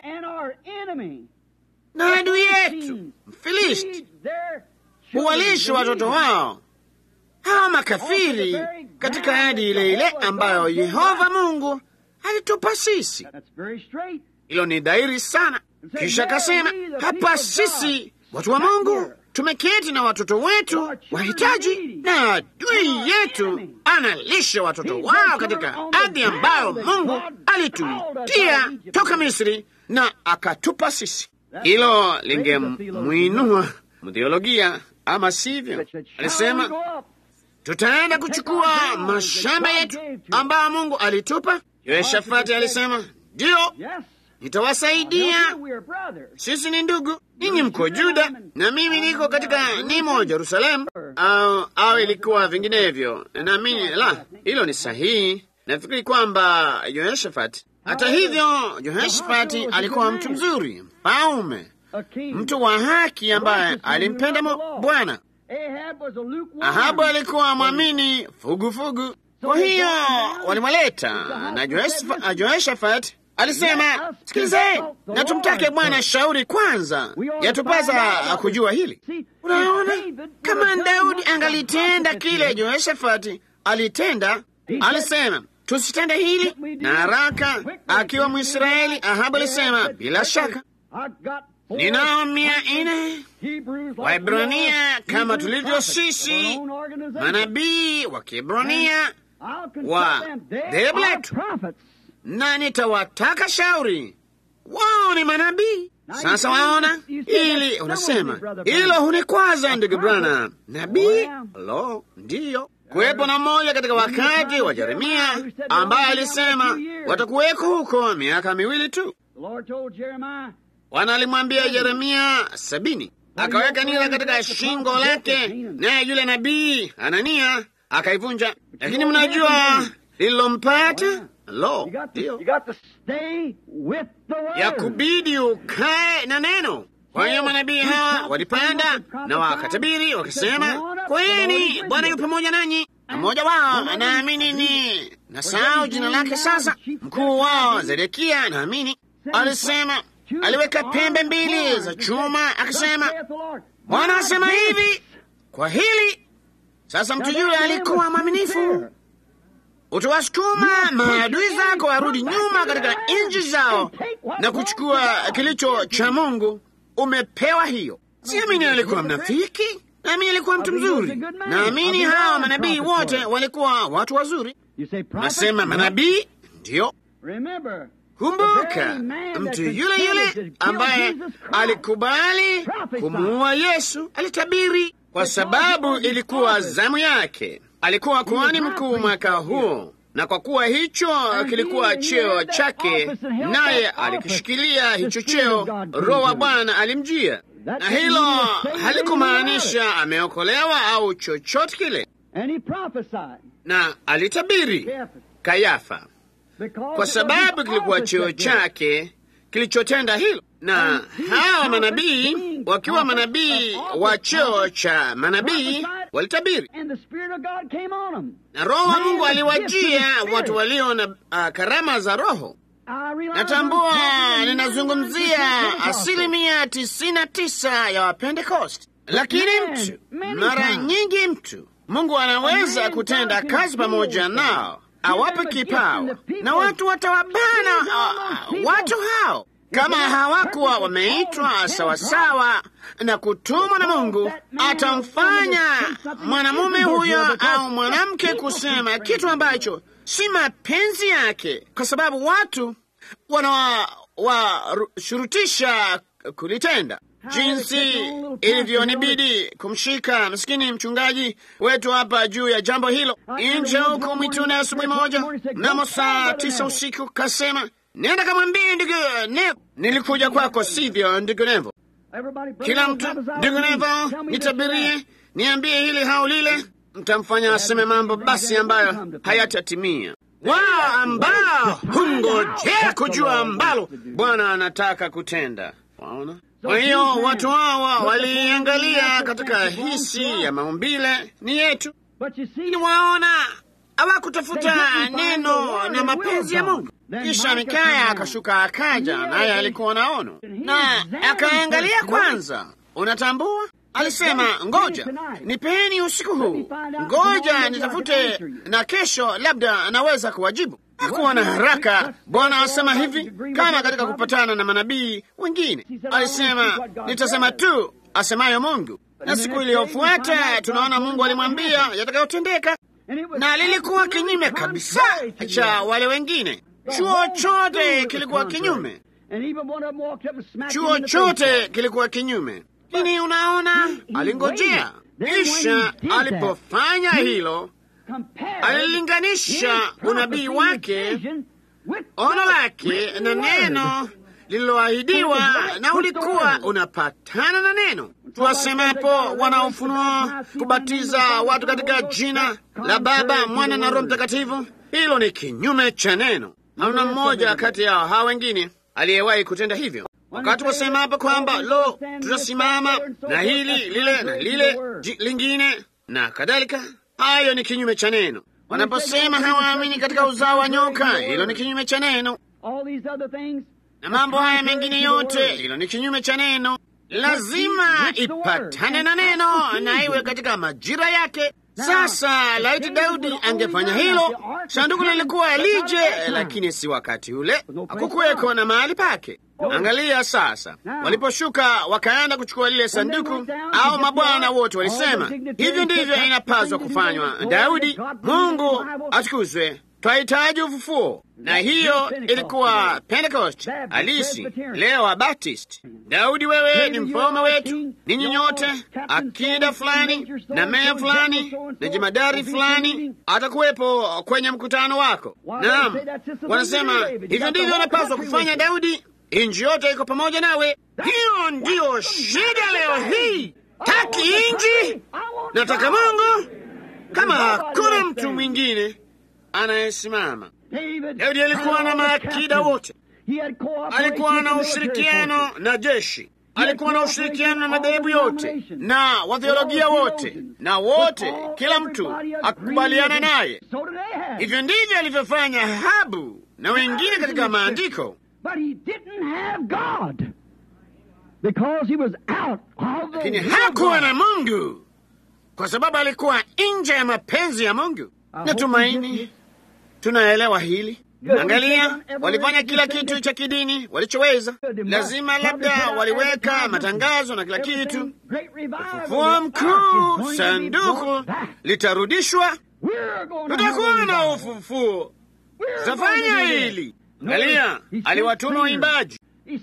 na adui yetu Mfilisti huwalisha watoto wao hawa makafiri katika ahadi ile ile ambayo Yehova Mungu alitupa sisi. Hilo ni dhahiri sana. Kisha akasema, hapa sisi watu wa Mungu tumeketi na watoto wetu wahitaji, na adui yetu analisha watoto wao katika ardhi ambayo Mungu alitutia toka Misri na akatupa sisi. Hilo lingemwinua mtheolojia, ama sivyo? Alisema tutaenda kuchukua mashamba yetu ambayo Mungu alitupa. Yehoshafati alisema ndiyo, nitawasaidia. Sisi ni ndugu, ninyi mko Juda na mimi niko katika nimo Jerusalemu, au, au ilikuwa vinginevyo. Naamini la hilo ni sahihi. Nafikiri kwamba Yehoshafati hata hivyo, Jehoshafati alikuwa mtu mzuri, mfalme, mtu wa haki ambaye alimpenda Bwana. Ahabu alikuwa mwamini fugufugu. Kwa hiyo walimwaleta na Jehoshafati alisema, sikilizeni, na tumtake Bwana shauri kwanza, yatupasa kujua hili. Unaona, kama Daudi angalitenda kile Jehoshafati alitenda, alisema tusitende hili na haraka. Akiwa Mwisraeli, Ahabu alisema bila shaka, ninao mia nne Waebrania kama tulivyo sisi, manabii wa Kiebrania wa dhehebu letu, na nitawataka shauri. Wao ni manabii. Sasa waona ili unasema hilo hunikwaza, ndugu Brana. Nabii lo, ndiyo kuwepo na mmoja katika wakati wa Yeremia ambaye alisema watakuweko huko miaka miwili tu. Bwana alimwambia Yeremia sabini, akaweka nira katika shingo lake, naye yule nabii Anania akaivunja. Lakini mnajua lililompata? Lo, ndiyo ya kubidi ukae na neno. Kwa hiyo manabii hawa walipanda na wakatabiri wakasema, kweni, Bwana yu pamoja nanyi. Mmoja wao anaamini ni nasahau jina lake sasa, mkuu wao Zedekia naamini alisema, aliweka pembe mbili za chuma akasema, Bwana asema hivi kwa hili. Sasa mtu yule alikuwa mwaminifu. Utawasukuma maadui zako warudi nyuma katika nchi zao na kuchukua kilicho cha Mungu. Umepewa hiyo. Siamini alikuwa mnafiki, naamini alikuwa mtu mzuri. Naamini hawa manabii wote walikuwa watu wazuri. Nasema manabii ndiyo. Kumbuka, mtu yule yule ambaye alikubali kumuua Yesu alitabiri, kwa sababu ilikuwa zamu yake. Alikuwa kuhani mkuu mwaka huo, na kwa kuwa hicho kilikuwa cheo chake, naye alikishikilia hicho cheo, Roho wa Bwana alimjia. na hilo halikumaanisha ameokolewa au chochote kile, na alitabiri Kayafa kwa sababu kilikuwa cheo chake kilichotenda hilo, na hawa manabii wakiwa manabii wa cheo cha manabii walitabiri, na Roho wa Mungu aliwajia watu walio na uh, karama za Roho. Natambua ninazungumzia asilimia tisini na tisa ya Wapentekosti, lakini mtu mara nyingi mtu Mungu anaweza kutenda kazi pamoja nao awape kipawa na watu watawabana uh, watu hao kama hawakuwa wameitwa sawasawa na kutumwa na Mungu, atamfanya mwanamume huyo au mwanamke kusema kitu ambacho si mapenzi yake, kwa sababu watu wanawashurutisha kulitenda jinsi ilivyonibidi kumshika maskini mchungaji wetu hapa juu ya jambo hilo nje huko mwituni asubuhi moja mnamo saa tisa usiku, kasema nenda kamwambie ndugu Nevo, nilikuja kwako, sivyo ndugu Nevo? Kila mtu ndugu Nevo, nitabirie, niambie hili hau lile, mtamfanya aseme mambo basi ambayo hayatatimia wao ambao hungojea kujua ambalo Bwana anataka kutenda. Waona? Kwa hiyo watu hawa waliangalia katika hisi ya maumbile ni yetu, ni waona hawakutafuta neno na mapenzi ya Mungu. Kisha Mikaya akashuka akaja, naye alikuwa na ono na akaangalia kwanza. Unatambua, alisema ngoja nipeni usiku huu, ngoja nitafute, na kesho labda naweza kuwajibu. Hakuwa na haraka. Bwana asema hivi, kama katika kupatana na manabii wengine, alisema nitasema tu asemayo Mungu, na siku iliyofuata tunaona Mungu alimwambia yatakayotendeka, na lilikuwa kinyume kabisa cha wale wengine. Chuo chote kilikuwa kinyume, chuo chote kilikuwa kinyume. Lakini unaona, alingojea, kisha alipofanya hilo alilinganisha unabii wake, ono lake na neno lililoahidiwa, na ulikuwa unapatana na neno. Tuwasemapo wanaofunua kubatiza watu katika jina la Baba, Mwana na Roho Mtakatifu, hilo ni kinyume cha neno. Hamna mmoja kati yao hawa wengine aliyewahi kutenda hivyo. Wakati wasema hapa kwamba lo, tutasimama na hili lile na lile lingine na kadhalika hayo ni kinyume cha neno. Wanaposema hawaamini katika uzao wa nyoka, hilo ni kinyume cha neno, na mambo haya mengine yote, hilo ni kinyume cha neno. Lazima ipatane na neno na iwe katika majira yake. Sasa laiti Daudi angefanya hilo, sanduku lilikuwa lije, lakini si wakati ule, hakukuweko na mahali pake. Angalia sasa, waliposhuka wakaenda kuchukua lile sanduku, au mabwana wote walisema, hivyo ndivyo inapaswa kufanywa. Daudi, Mungu atukuzwe, twahitaji ufufuo. Na hiyo ilikuwa Pentecost halisi, leo wa Baptist. Daudi, wewe ni mfalme wetu, ninyi nyote, akida fulani na meya fulani na jemadari fulani atakuwepo kwenye mkutano wako. Naam, wanasema hivyo ndivyo unapaswa kufanya, Daudi. Inji yote iko pamoja nawe. Hiyo ndiyo shida leo hii. Taki inji, nataka Mungu. Kama hakuna mtu mwingine anayesimama. Daudi alikuwa na maakida wote, alikuwa na ushirikiano na jeshi, alikuwa na ushirikiano na madhehebu yote na watheolojia wote, na wote, kila mtu akubaliana naye. Hivyo ndivyo alivyofanya Ahabu na wengine katika maandiko. Lakini hakuwa na Mungu kwa sababu alikuwa nje ya mapenzi ya Mungu. Natumaini tunaelewa hili. Angalia, walifanya kila kitu cha kidini walichoweza. Lazima labda waliweka matangazo na kila kitu. Ufufuo mkuu, sanduku litarudishwa, tutakuwa na ufufuo, tutafanya hili. Angalia, aliwatuma waimbaji,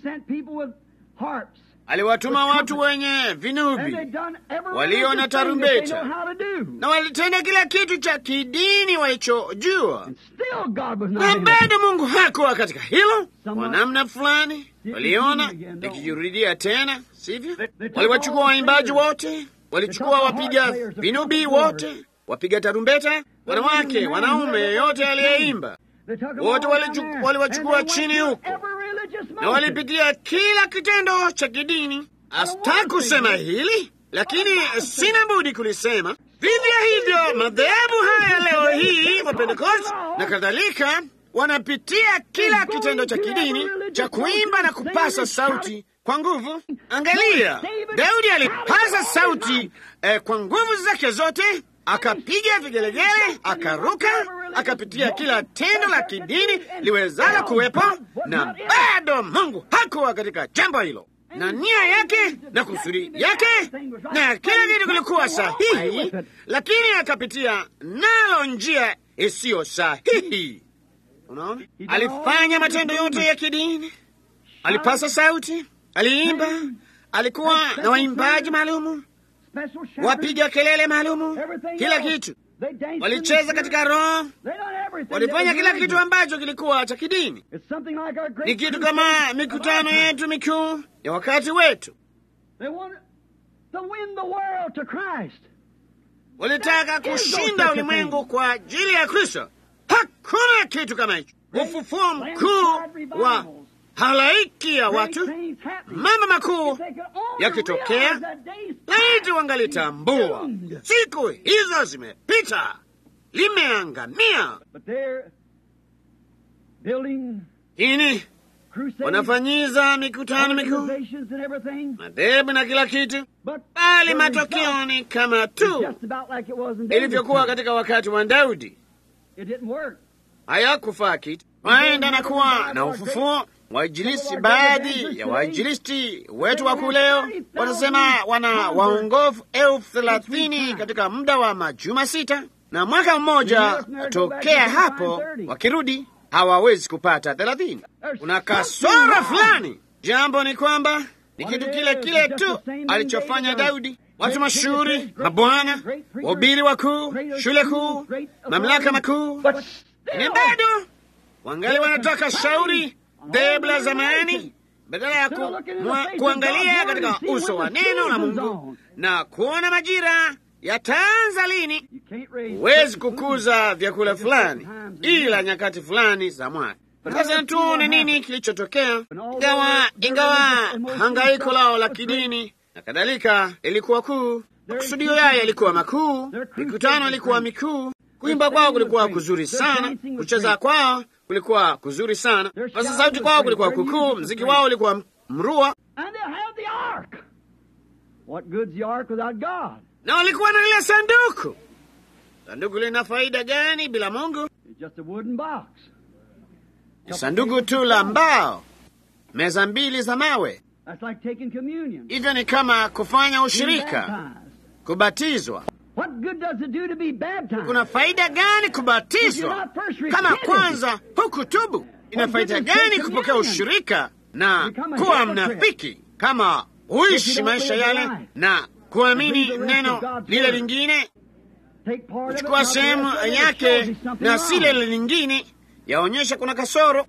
aliwatuma watu wenye vinubi walio na tarumbeta, na walitenda kila kitu cha kidini walichojua, na bado Mungu hakuwa katika hilo. Kwa namna fulani waliona likijirudia tena sivyo? Waliwachukua waimbaji wote, walichukua wapiga vinubi wote, wapiga tarumbeta, wanawake, wanaume, yeyote aliyeimba, wote waliwachukua chini huko na walipitia kila kitendo cha kidini. Asta kusema hili, lakini sina budi kulisema. Vivyo hivyo madhehebu haya leo hii wa Pentekoste na kadhalika wanapitia kila kitendo cha kidini cha kuimba na kupasa sauti kwa nguvu. Angalia, Daudi alipasa sauti eh, kwa nguvu zake zote, akapiga vigelegele, akaruka, akapitia kila tendo la kidini liwezalo kuwepo, na bado Mungu hakuwa katika jambo hilo, na nia yake na kusudi yake na kila kitu kilikuwa sahihi, lakini akapitia nalo njia isiyo sahihi. Unaona, alifanya matendo yote ya kidini, alipasa sauti, aliimba, alikuwa na waimbaji maalumu, wapiga kelele maalumu, kila kitu. Walicheza katika roho, walifanya kila kitu ambacho kilikuwa cha kidini. Ni kitu kama mikutano yetu mikuu ya wakati wetu. Walitaka kushinda ulimwengu kwa ajili ya Kristo. Hakuna kitu kama hicho. Ufufuo mkuu wa halaiki ya watu, mambo makuu yakitokea, laiti wangalitambua siku hizo zimepita, limeangamia. Lakini wanafanyiza mikutano mikuu, madhehebu na kila kitu, bali matokeo ni kama tu ilivyokuwa katika wakati wa Daudi. Hayakufaa kitu. Waenda na kuwa na ufufuo Wainjilisti, baadhi ya wainjilisti wetu wakuu leo watasema wana waongofu elfu thelathini katika muda wa majuma sita, na mwaka mmoja tokea hapo wakirudi hawawezi kupata thelathini. Kuna kasoro fulani. Jambo ni kwamba ni kitu kile kile tu alichofanya Daudi. Watu mashuhuri, mabwana, wahubiri wakuu, shule kuu, mamlaka makuu, ni bado wangali wanataka shauri dhehebu la zamani badala ya ku, mwa, kuangalia katika uso wa neno la Mungu na kuona majira yataanza lini. Huwezi kukuza vyakula fulani ila nyakati fulani za mwaka. Sasa tuone nini kilichotokea. Ingawa ingawa hangaiko lao la kidini na kadhalika ilikuwa kuu, makusudio yayo yalikuwa makuu, mikutano ilikuwa mikuu, kuimba kwao kulikuwa kuzuri sana, kucheza kwao kulikuwa kuzuri sana, basi sauti kwao kulikuwa kukuu, mziki wao ulikuwa mrua, na walikuwa na lile sanduku. Sanduku lina faida gani bila Mungu? Ni sanduku tu la mbao, meza mbili za mawe. Hivyo ni kama kufanya ushirika, kubatizwa. Kuna faida gani kubatizwa kama kwanza hukutubu? Ina faida gani kupokea ushirika na kuwa mnafiki kama huishi maisha yale na kuamini neno lile lingine, kuchukua sehemu yake na si lile lingine, yaonyesha kuna kasoro.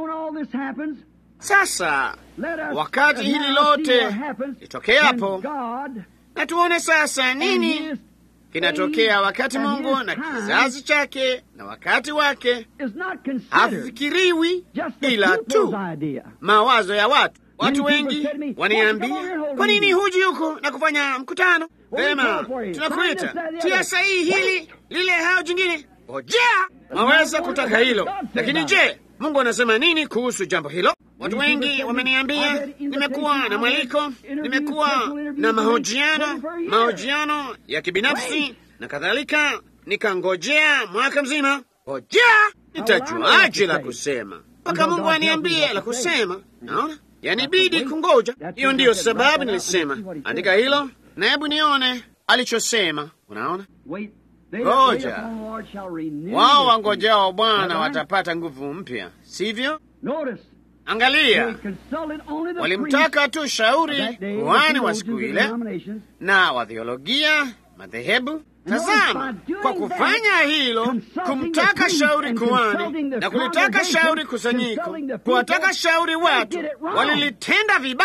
Sasa wakati hili lote litokeapo, na tuone sasa nini kinatokea wakati Mungu na kizazi chake na wakati wake hafikiriwi ila tu mawazo ya watu. Watu wengi waniambia, kwa nini huji huku na kufanya mkutano? Vema, tunakuita tia sahihi hili lile, hao jingine. Ojea, waweza kutaka hilo, lakini je, Mungu anasema nini kuhusu jambo hilo? Watu wengi wameniambia, nimekuwa na mwaliko, nimekuwa na mahojiano, mahojiano ya kibinafsi na kadhalika, nikangojea mwaka mzima. Ngojea, nitajuaje la kusema mpaka Mungu aniambie la kusema? Naona yanibidi kungoja. Hiyo ndiyo sababu nilisema andika hilo na hebu nione alichosema. Unaona, ngoja wao wangojao Bwana watapata nguvu mpya, sivyo? Angalia, walimtaka tu shauri kuhani wa siku ile na wadhiologia madhehebu. Tazama, kwa kufanya hilo, kumtaka shauri kuhani na kulitaka shauri kusanyiko, kuwataka shauri watu, walilitenda vibaya.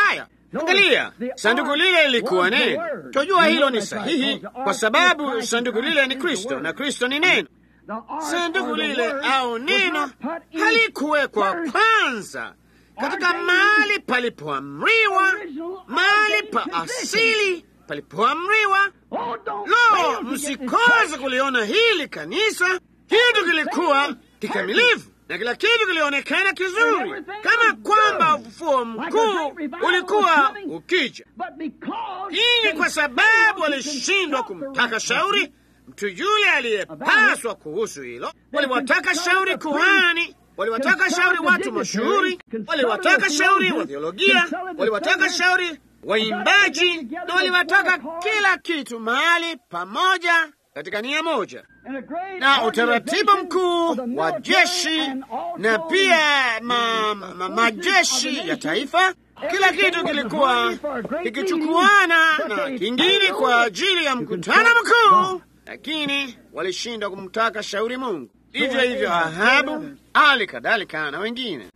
Angalia, sanduku lile lilikuwa neno. Twajua hilo ni sahihi, kwa sababu sanduku lile ni Kristo na Kristo ni neno. Sanduku lile au neno halikuwekwa kwanza katika mahali palipoamriwa, mahali pa asili palipoamriwa. Lo, msikose kuliona hili kanisa. Kitu kilikuwa kikamilifu na kila kitu kilionekana kizuri, kama kwamba ufufuo mkuu ulikuwa ukija. Hii kwa sababu walishindwa kumtaka shauri mtu yule aliyepaswa kuhusu hilo. Waliwataka shauri kuhani, waliwataka shauri watu mashuhuri, waliwataka shauri wa theolojia, waliwataka shauri waimbaji, na waliwataka kila kitu mahali pamoja katika nia moja na utaratibu mkuu wa jeshi na pia ma, ma, majeshi ya taifa. Kila kitu kilikuwa kikichukuana na kingine kwa ajili ya mkutano mkuu, lakini walishindwa kumtaka shauri Mungu. Hivyo hivyo Ahabu, hali kadhalika na wengine.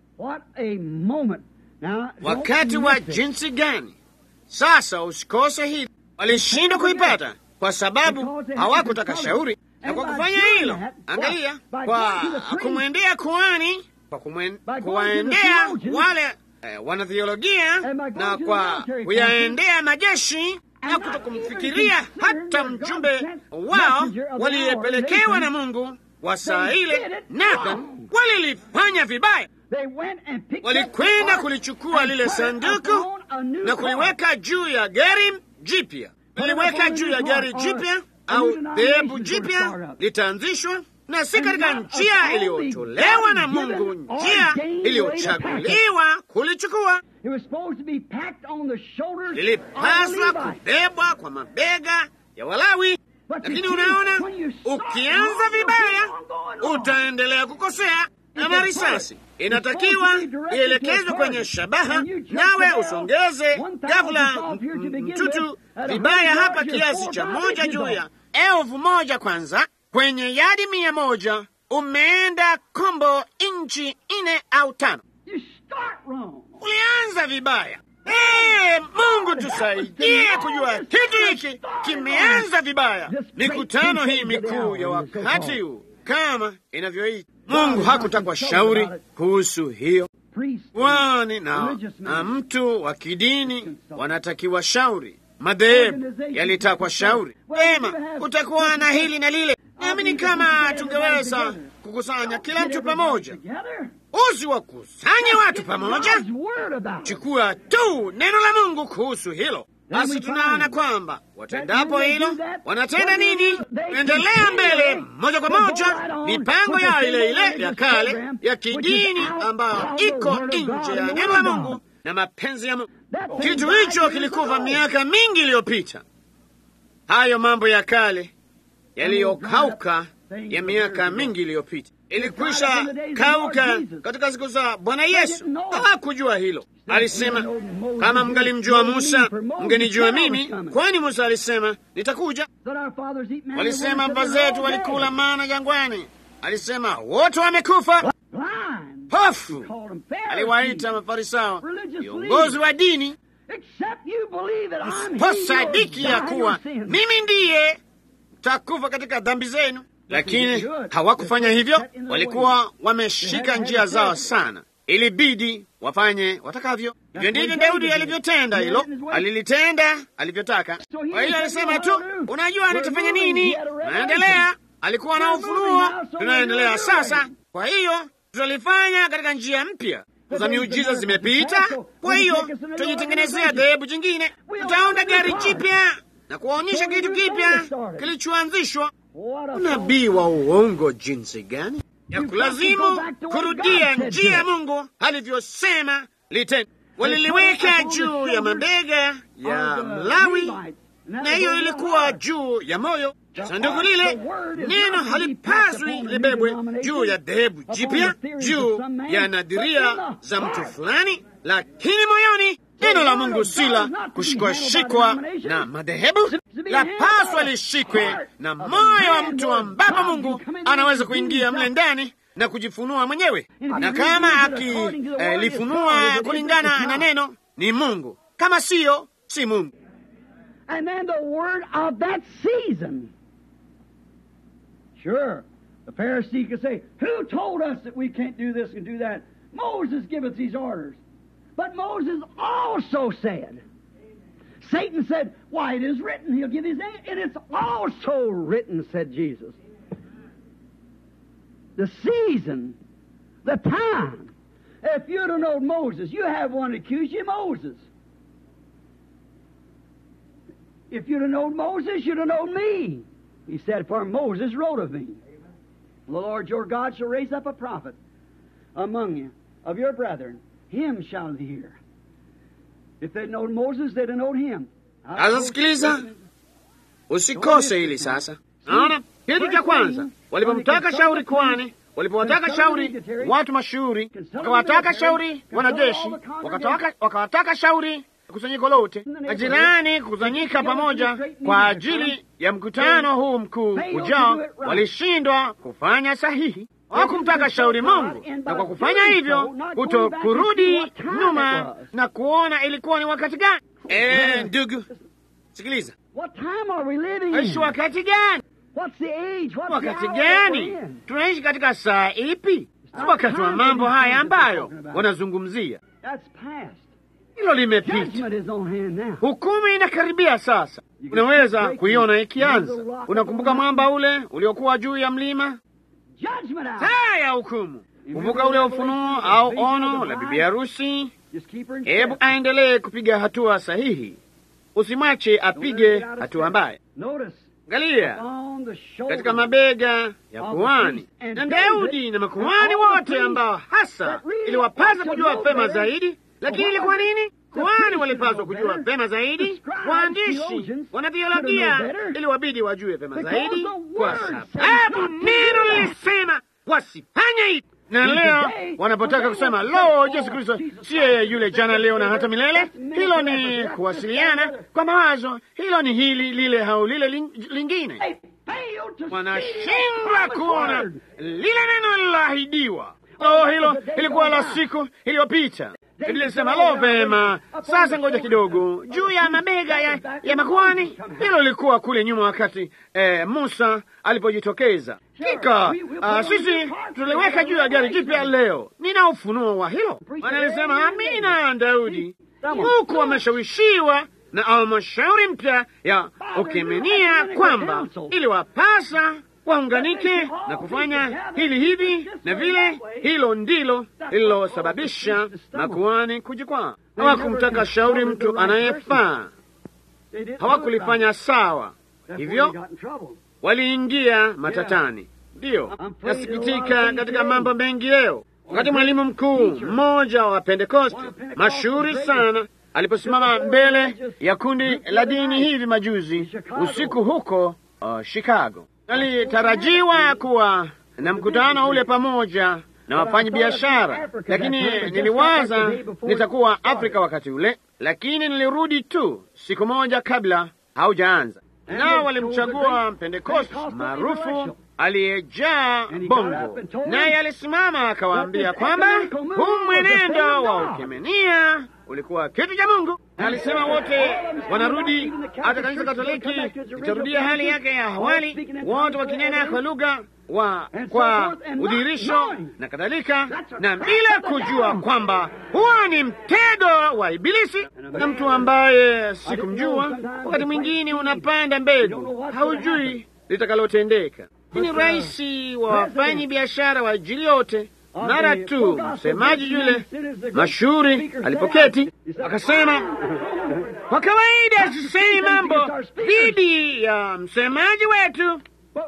Wakati wa jinsi gani! Sasa usikose hili, walishindwa kuipata kwa sababu hawakutaka shauri na kwa kufanya hilo, angalia, kwa kumwendea kuhani, kwa kuwaendea wale eh, wanathiolojia na kwa kuyaendea majeshi na kutokumfikiria hata mjumbe wao waliyepelekewa na Mungu wa saa ile, Nathan, walilifanya vibaya. Walikwenda kulichukua lile sanduku na kuliweka juu ya gari jipya, waliweka juu ya gari jipya au dhehebu jipya litaanzishwa, na si katika njia iliyotolewa na Mungu, njia iliyochaguliwa kulichukua. Lilipaswa kubebwa kwa mabega ya Walawi, lakini unaona, ukianza vibaya utaendelea kukosea. Na risasi inatakiwa ielekezwe kwenye shabaha, nawe usongeze ghafula mtutu vibaya hapa kiasi cha moja juu ya elfu moja kwanza kwenye yadi mia moja umeenda kombo inchi nne au tano. Ulianza vibaya. Hey, Mungu tusaidie kujua kitu hiki kimeanza vibaya. Mikutano hii mikuu ya wakati huu kama inavyoita, Mungu hakutakwa shauri kuhusu hiyo wani na, na mtu wa kidini wanatakiwa shauri madhehebu yalitakwa shauri ema, kutakuwa na hili na lile. Naamini kama tungeweza kukusanya kila mtu pamoja, usi wakusanye watu pamoja, chukua tu neno la Mungu kuhusu hilo. Basi tunaona kwamba watendapo hilo wanatenda nini? Endelea mbele moja kwa moja, mipango yao ile ile ya kale ya kidini ambayo iko nje ya neno la Mungu na mapenzi ya Mungu. Kitu hicho kilikufa miaka mingi iliyopita. Hayo mambo ya kale yaliyokauka ya miaka mingi iliyopita ilikwisha kauka katika siku za Bwana Yesu. Hawakujua hilo. Alisema, kama mngalimjua Musa mngenijua mimi, kwani Musa alisema nitakuja. Walisema baba zetu walikula mana jangwani. Alisema wote wamekufa. Pofu aliwaita Mafarisayo viongozi wa dini, msiposadiki ya kuwa mimi ndiye takufa katika dhambi zenu. Lakini hawakufanya hivyo, walikuwa wameshika njia zao sana. Ilibidi wafanye watakavyo. Hivyo ndivyo Daudi alivyotenda hilo, alilitenda alivyotaka. Kwa hiyo alisema tu, unajua nitafanya nini? Naendelea. Alikuwa na ufunuo, tunaendelea sasa. Kwa hiyo tutalifanya katika njia mpya za miujiza zimepita. Kwa hiyo tujitengenezea dhehebu jingine, tutaunda gari jipya na kuwaonyesha kitu kipya kilichoanzishwa. Unabii wa uongo jinsi gani ya kulazimu kurudia njia ya Mungu alivyosema litende. Waliliweka juu ya mabega ya Mlawi, na hiyo ilikuwa juu ya moyo. Sanduku lile neno halipaswi libebwe juu ya dhehebu jipya, juu ya nadhiria za mtu fulani, lakini moyoni neno la Mungu si la kushikwashikwa na madhehebu, la paswa lishikwe na moyo wa mtu ambapo Mungu anaweza kuingia mle ndani na kujifunua mwenyewe, na kama akilifunua eh, kulingana na neno ni Mungu. kama siyo, si Mungu. And then the word of that season. Sure, the Pharisee could say, Who told us that we can't do this and do that? Moses giveth these orders. But Moses also said, Satan said, Why, it is written, he'll give his name. And it's also written, said Jesus. The season, the time. If you'd have known Moses, you have one accuse you, Moses. If you'd have known Moses, you'd have known me. He said, For Moses wrote of me. The Lord your God shall raise up a prophet among you, of your brethren. Him shall ye hear. If they'd known Moses, they'd have known him. Sasa sikiliza, usikose hili sasa. Naona kitu cha kwanza, walipomtaka shauri kwani, walipowataka shauri watu mashuhuri, wakawataka shauri wanajeshi, wakataka, wakawataka shauri kusanyiko lote, majirani kukusanyika pamoja kwa ajili ya mkutano huu mkuu ujao, walishindwa kufanya sahihi. Hawakumtaka shauri Mungu, na kwa kufanya hivyo kuto kurudi nyuma na kuona ilikuwa ni wakati gani. Eh, ndugu, sikiliza, What time are we living aishi in? wakati gani? What's the age? What's Wakati the hour that gani? we're in? Tunaishi katika saa ipi? Si wakati wa mambo haya ambayo wanazungumzia. That's past. Hilo limepita, Judgment is on hand now. hukumu inakaribia sasa. Unaweza kuiona ikianza. Unakumbuka mwamba ule uliokuwa juu ya mlima, Judgment out. saa ya hukumu. Kumbuka ule ufunuo au ono la bibi harusi. Just keep her in Hebu check. aendelee kupiga hatua sahihi, usimwache apige hatua mbaya. Notice, Angalia on the shoulder katika mabega ya kuhani na Daudi na makuhani wote ambao hasa iliwapasa kujua pema zaidi. Lakini ilikuwa nini? Kuhani walipaswa kujua pema zaidi, waandishi wanatheolojia iliwabidi wajue pema zaidi, kwa sababu neno lilisema wasifanye hivi. Na leo wanapotaka kusema lo, Yesu Kristo siye yule jana, leo na hata milele, hilo ni kuwasiliana kwa mawazo, hilo ni hili lile au lile ling- lingine They failed to see wanashindwa that kuona promised word. lile neno lililoahidiwa. Oh, hilo ilikuwa la siku iliyopita. Biblia ilisema lo, vema, sasa ngoja kidogo, juu ya mabega ya, ya makuhani. Hilo lilikuwa kule nyuma, wakati eh, Musa alipojitokeza. Kika ah, sisi tuliweka juu ya gari jipya leo. Nina ufunuo wa hilo. Wanalisema amina, Daudi huku wameshawishiwa na halmashauri mpya ya Ukimenia kwamba iliwapasa waunganike na kufanya hili hivi na vile. Hilo ndilo lililosababisha makuhani kujikwaa. Hawakumtaka shauri mtu anayefaa, They didn't hawakulifanya sawa, know hivyo about it. Therefore, he got in trouble. waliingia matatani. Ndiyo, nasikitika katika mambo mengi leo. Wakati mwalimu mkuu mmoja wa Pentekoste mashuhuri sana aliposimama mbele ya kundi la dini hivi majuzi usiku huko uh, Chicago, alitarajiwa kuwa na mkutano ule pamoja na wafanyi biashara, lakini niliwaza nitakuwa Afrika wakati ule, lakini nilirudi tu siku moja kabla haujaanza nao walimchagua Pentekoste maarufu aliyejaa bongo, naye alisimama akawaambia kwamba huu mwenendo wa ukemenia ulikuwa kitu cha Mungu. Na alisema wote wanarudi, hata kanisa Katoliki litarudia hali yake ya awali, wote wakinena kwa lugha wa kwa udhirisho na kadhalika, na bila kujua kwamba huo ni mtego wa Ibilisi na mtu ambaye sikumjua. Wakati mwingine unapanda mbegu, haujui litakalotendeka. Ni rais wa wafanyi biashara wa ajili yote. Mara tu msemaji yule mashuhuri alipoketi akasema, kwa kawaida sisemi mambo dhidi ya msemaji wetu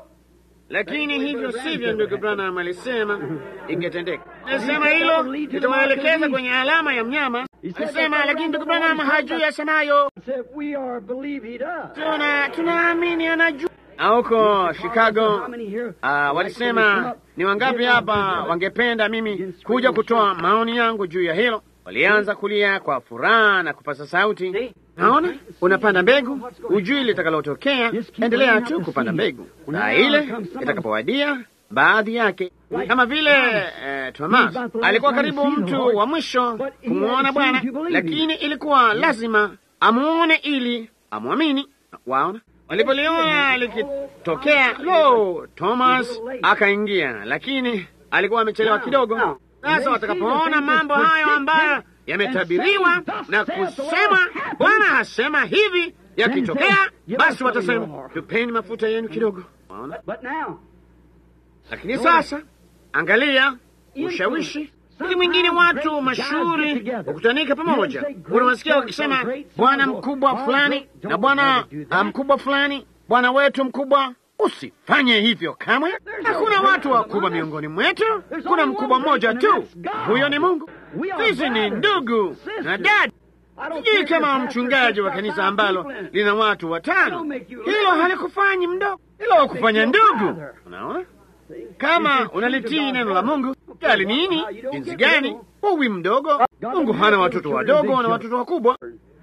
lakini hivyo sivyo, ndugu Branham alisema ingetendeka. Alisema hilo litawaelekeza kwenye alama ya mnyama. Alisema lakini ndugu Branham hajui asemayo. Said, we are believe he does. Tuna tunaamini anajua. Na huko Chicago uh, walisema ni wangapi hapa wangependa mimi kuja kutoa maoni yangu juu ya hilo. Walianza kulia kwa furaha na kupasa sauti. Naona unapanda mbegu, hujui litakalotokea. Endelea tu kupanda mbegu, na ile itakapowadia baadhi yake kama vile eh, Thomas alikuwa karibu mtu wa mwisho kumwona Bwana, lakini ilikuwa lazima amwone ili amwamini. Waona, walipoliona likitokea, lo, Thomas akaingia, lakini alikuwa amechelewa kidogo. Sasa watakapoona mambo hayo ambayo yametabiriwa na kusema Bwana hasema hivi yakitokea, basi watasema tupeni mafuta yenu kidogo. Waona, lakini sasa angalia ushawishi ili mwingine, watu mashuhuri wakutanika pamoja, unawasikia wakisema bwana mkubwa fulani na bwana mkubwa fulani, bwana wetu mkubwa. Usifanye hivyo kamwe. Hakuna watu wakubwa miongoni mwetu, kuna mkubwa mmoja tu, huyo ni Mungu. Sisi ni ndugu na dada. Sijui kama mchungaji wa kanisa ambalo lina watu watano, hilo halikufanyi mdogo, hilo kufanya ndugu. Unaona, kama unalitii neno la Mungu gali nini, jinsi gani, huwi mdogo. Mungu hana watoto wadogo na watoto wakubwa.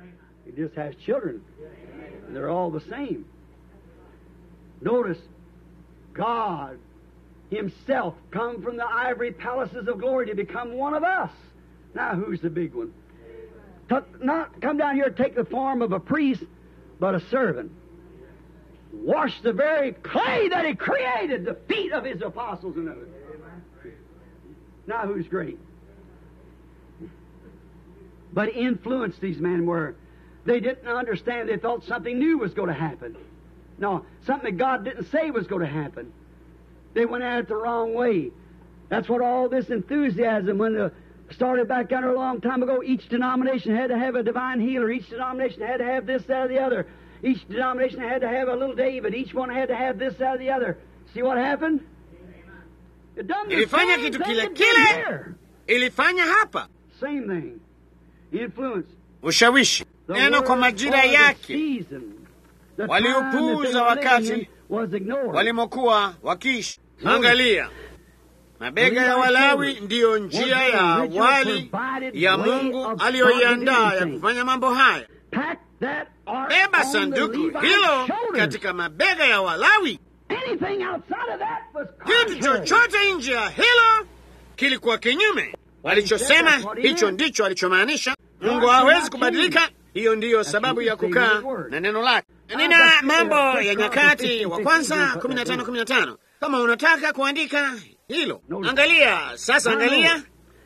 Notice, God Himself come from the ivory palaces of glory to become one of us. Now, who's the big one? To not come down here and take the form of a priest, but a servant. Wash the very clay that He created, the feet of His apostles and others. Now, who's great? But influence these men were. They didn't understand. They thought something new was going to happen. No, something that God didn't say was going to happen. They went at it the wrong way. That's what all this enthusiasm, when the started back down there a long time ago, each denomination had to have a divine healer. Each denomination had to have this, that, or the other. Each denomination had to have a little David. Each one had to have this, that, or the other. See what happened? It done the Ilifanya same kitu thing kile it did kile. here. Ilifanya hapa Same thing. Influence. ushawishi The neno kwa word majira for the yake season. The Waliupuuza time that they were wakati living in was ignored. walimokuwa wakiishi. Angalia, mabega ya Walawi ndiyo njia ya awali ya Mungu aliyoiandaa ya kufanya mambo haya. Pack that ark Beba on the sanduku Levite's hilo shoulders. katika mabega ya Walawi. Anything outside of that was Kitu contrary. chochote nje ya hilo kilikuwa kinyume. Walichosema hicho ndicho alichomaanisha. Mungu hawezi kubadilika. Hiyo ndiyo sababu ya kukaa na neno lake. Nina Mambo ya Nyakati wa kwanza kumi na tano kumi na tano kama unataka kuandika hilo. Angalia sasa, angalia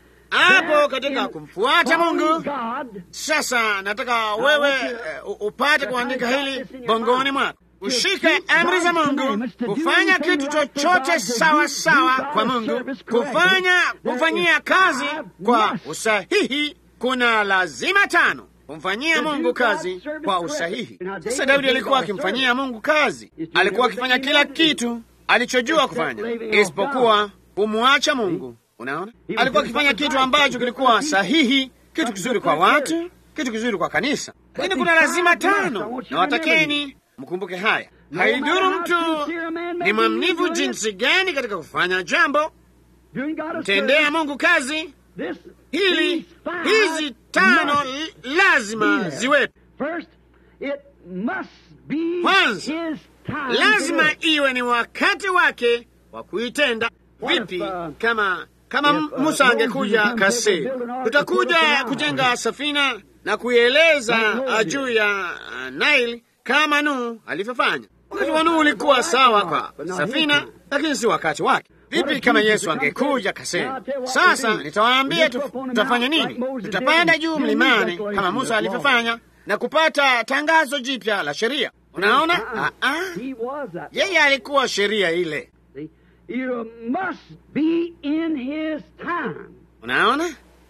hapo katika kumfuata Mungu. God, Sasa nataka wewe eh, u- upate kuandika hili bongoni mwako, ushike amri za Mungu, kufanya kitu chochote sawa sawa kwa Mungu, kufanya kufanyia kazi kwa usahihi. Kuna lazima tano kumfanyia Mungu kazi kwa usahihi. Sasa Daudi alikuwa akimfanyia Mungu kazi, alikuwa akifanya kila kitu alichojua kufanya isipokuwa kumwacha Mungu. Unaona, alikuwa akifanya kitu ambacho kilikuwa sahihi, kitu kizuri kwa watu, kitu kizuri kwa kanisa, lakini kuna lazima tano, na watakeni mkumbuke haya. Haiduru mtu ni mwaminifu jinsi gani katika kufanya jambo, doing God a tendea service, Mungu kazi this, hili, these five hizi tano must l- lazima be there. ziwepo. First, it must be Kwanza, his time to do lazima it. iwe ni wakati wake wa kuitenda. What if, Vipi uh, kama kama if, uh, Musa Moses angekuja comes kase, to build an ark tutakuja before the Nile. kujenga safina na kuieleza Like Noah uh, did. juu ya uh, Nile kama Nuhu alivyofanya. Wakati wa Nuhu ulikuwa sawa kwa safina, lakini si wakati wake. Vipi kama Yesu angekuja kasema, sasa nitawaambia tu- tutafanya nini? Tutapanda juu mlimani kama Musa alivyofanya na kupata tangazo jipya la sheria. Unaona? Ah, ah. He was that. Yeye alikuwa sheria ile. See? You must be in his time. Unaona?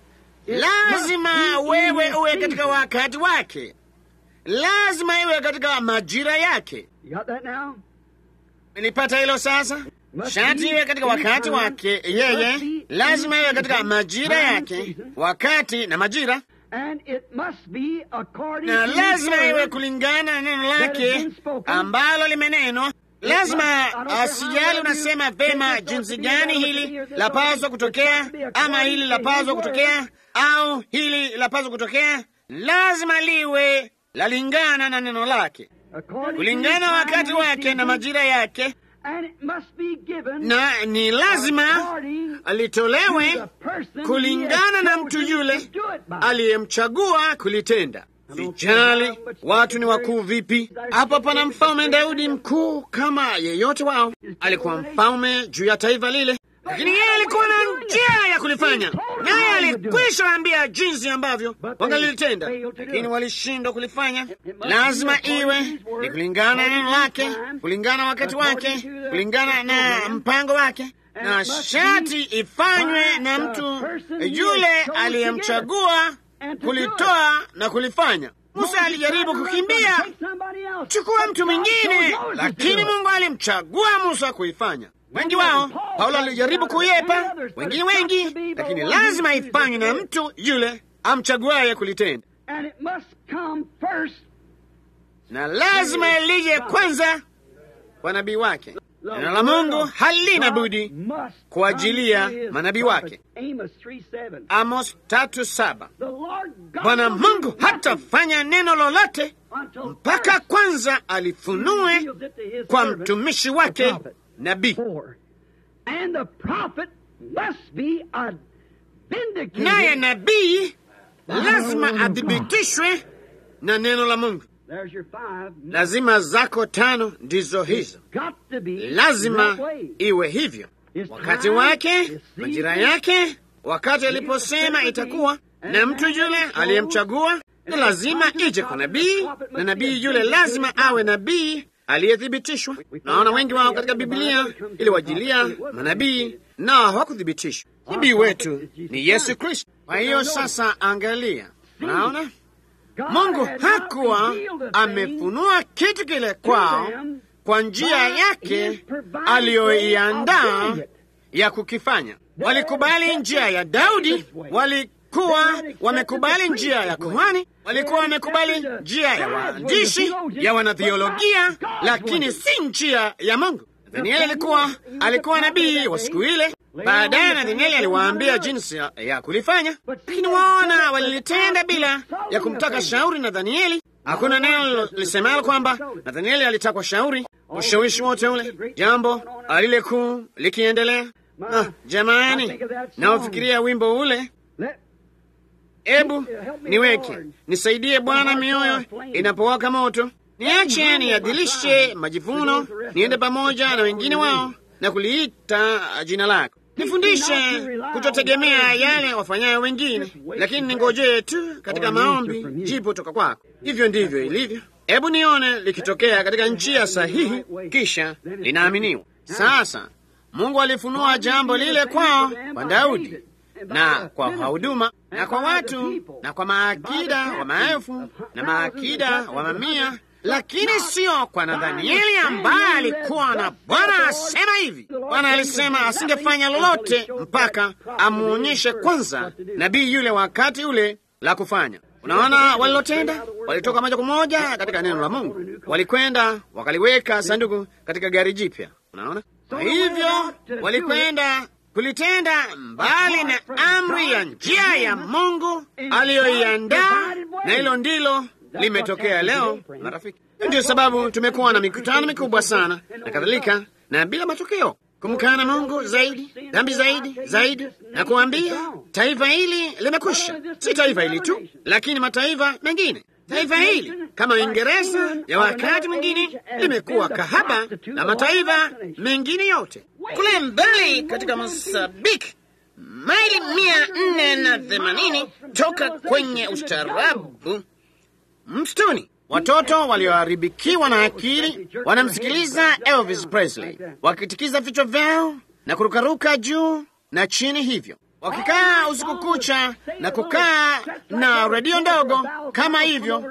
It Lazima must be in wewe his uwe katika season. wakati wake, lazima iwe katika majira yake. You got that now? Nilipata hilo sasa. Must Shati be iwe katika in wakati time. wake Must yeye, be lazima in iwe katika season, majira time, yake, season. wakati na majira, And it must be according na to his lazima iwe word. kulingana na neno has lake been spoken. ambalo limenenwa. Lazima must- I don't care asijali how unasema you vema think this jinsi ought to be, gani that ought to hili be, or this lapaswa ought to be. kutokea It's got to be ama according hili to lapaswa his kutokea au hili lapaswa kutokea, lazima liwe lalingana na neno lake, According to kulingana his wakati time and wake na season. majira yake, And it must be given na ni lazima according to alitolewe the person he kulingana has na mtu chosen yule to do it by. aliyemchagua kulitenda. Sijali watu ni wakuu vipi. Hapa pana mfalme Daudi mkuu kama yeyote wao, alikuwa mfalme juu ya taifa lile, lakini yeye alikuwa na njia ya kulifanya, naye alikwisha ambia jinsi ambavyo wangalilitenda, lakini walishindwa kulifanya. Lazima iwe ni kulingana na neno lake, kulingana na wakati wake, kulingana na mpango wake na shati ifanywe na mtu yule aliyemchagua kulitoa na kulifanya. Musa alijaribu kukimbia, chukua mtu mwingine, lakini Mungu alimchagua Musa kuifanya. Wengi wao, Paulo alijaribu kuyepa, wengine wengi, lakini lazima ifanywe na mtu yule amchaguaye kulitenda, And it must come first. na lazima lije kwanza kwa nabii wake. Neno la Mungu halina budi Must kuajilia come to his manabii prophet. wake. Amos 3:7. Amos tatu saba. The Lord God Bwana will Mungu do nothing hatafanya neno lolote until mpaka first kwanza he alifunue reveals it to his kwa servant, mtumishi the wake prophet. nabii, Four. And the prophet must be a vindicated. naye nabii lazima athibitishwe na neno la Mungu. There's your five. Lazima zako tano ndizo hizo, Got to be lazima that way. iwe hivyo. His Wakati time, wake, his majira season, yake, wakati aliposema itakuwa, na mtu yule aliyemchagua, na lazima ije kwa nabii, na nabii yule lazima awe nabii aliyethibitishwa. Naona wengi wao katika Biblia iliwajilia manabii nao hawakuthibitishwa. Nabii wetu ni Yesu Kristo. Kwa hiyo sasa, angalia, unaona God Mungu had not hakuwa revealed a thing amefunua kitu kile kwao kwa njia yake aliyoiandaa ya kukifanya. Walikubali njia ya Daudi, walikuwa wamekubali njia ya kuhani, walikuwa wamekubali njia ya waandishi, ya wanathiolojia, lakini si njia ya Mungu. Nathanieli alikuwa alikuwa nabii wa siku ile. Baadaye Nathanieli aliwaambia jinsi ya, ya kulifanya, lakini waona walilitenda bila ya kumtaka shauri Nathanieli. Hakuna neno lisemalo kwamba Nathanieli alitakwa shauri. Ushawishi wote ule, jambo lile kuu likiendelea. Ah, jamani, naofikiria wimbo ule Let Ebu niweke nisaidie Bwana, mioyo inapowaka moto, niache niadhilishe majivuno, niende pamoja na wengine wao na kuliita jina lako. Nifundishe kutotegemea yale wafanyayo wengine, lakini ningojee tu katika maombi jibu toka kwako. Hivyo ndivyo ilivyo. Hebu nione likitokea katika njia sahihi, kisha linaaminiwa. Sasa Mungu alifunua jambo lile kwao, kwa Daudi na kwa wahuduma na kwa watu na kwa maakida wa maelfu na maakida wa mamia, lakini sio kwa Nathanieli ambaye alikuwa na Bwana asema hivi. Bwana alisema asingefanya lolote mpaka amwonyeshe kwanza nabii yule wakati ule la kufanya. Unaona walilotenda, walitoka moja kwa moja katika neno la Mungu, walikwenda wakaliweka sanduku katika gari jipya. Unaona, kwa hivyo walikwenda kulitenda mbali na amri ya njia ya Mungu aliyoiandaa, na hilo ndilo limetokea leo, marafiki. Ndio sababu tumekuwa na mikutano mikubwa sana na kadhalika, na bila matokeo, kumkana Mungu zaidi, dhambi zaidi zaidi, na kuambia taifa hili limekwisha. Si taifa hili tu, lakini mataifa mengine. Taifa hili kama Uingereza ya wakati mwingine limekuwa kahaba na mataifa mengine yote kule mbali katika Mosambiki, maili mia nne na themanini toka kwenye ustaarabu msituni. Watoto walioharibikiwa na akili wanamsikiliza Elvis Presley wakitikiza vichwa vyao na kurukaruka juu na chini, hivyo wakikaa usiku kucha na kukaa na redio ndogo kama hivyo,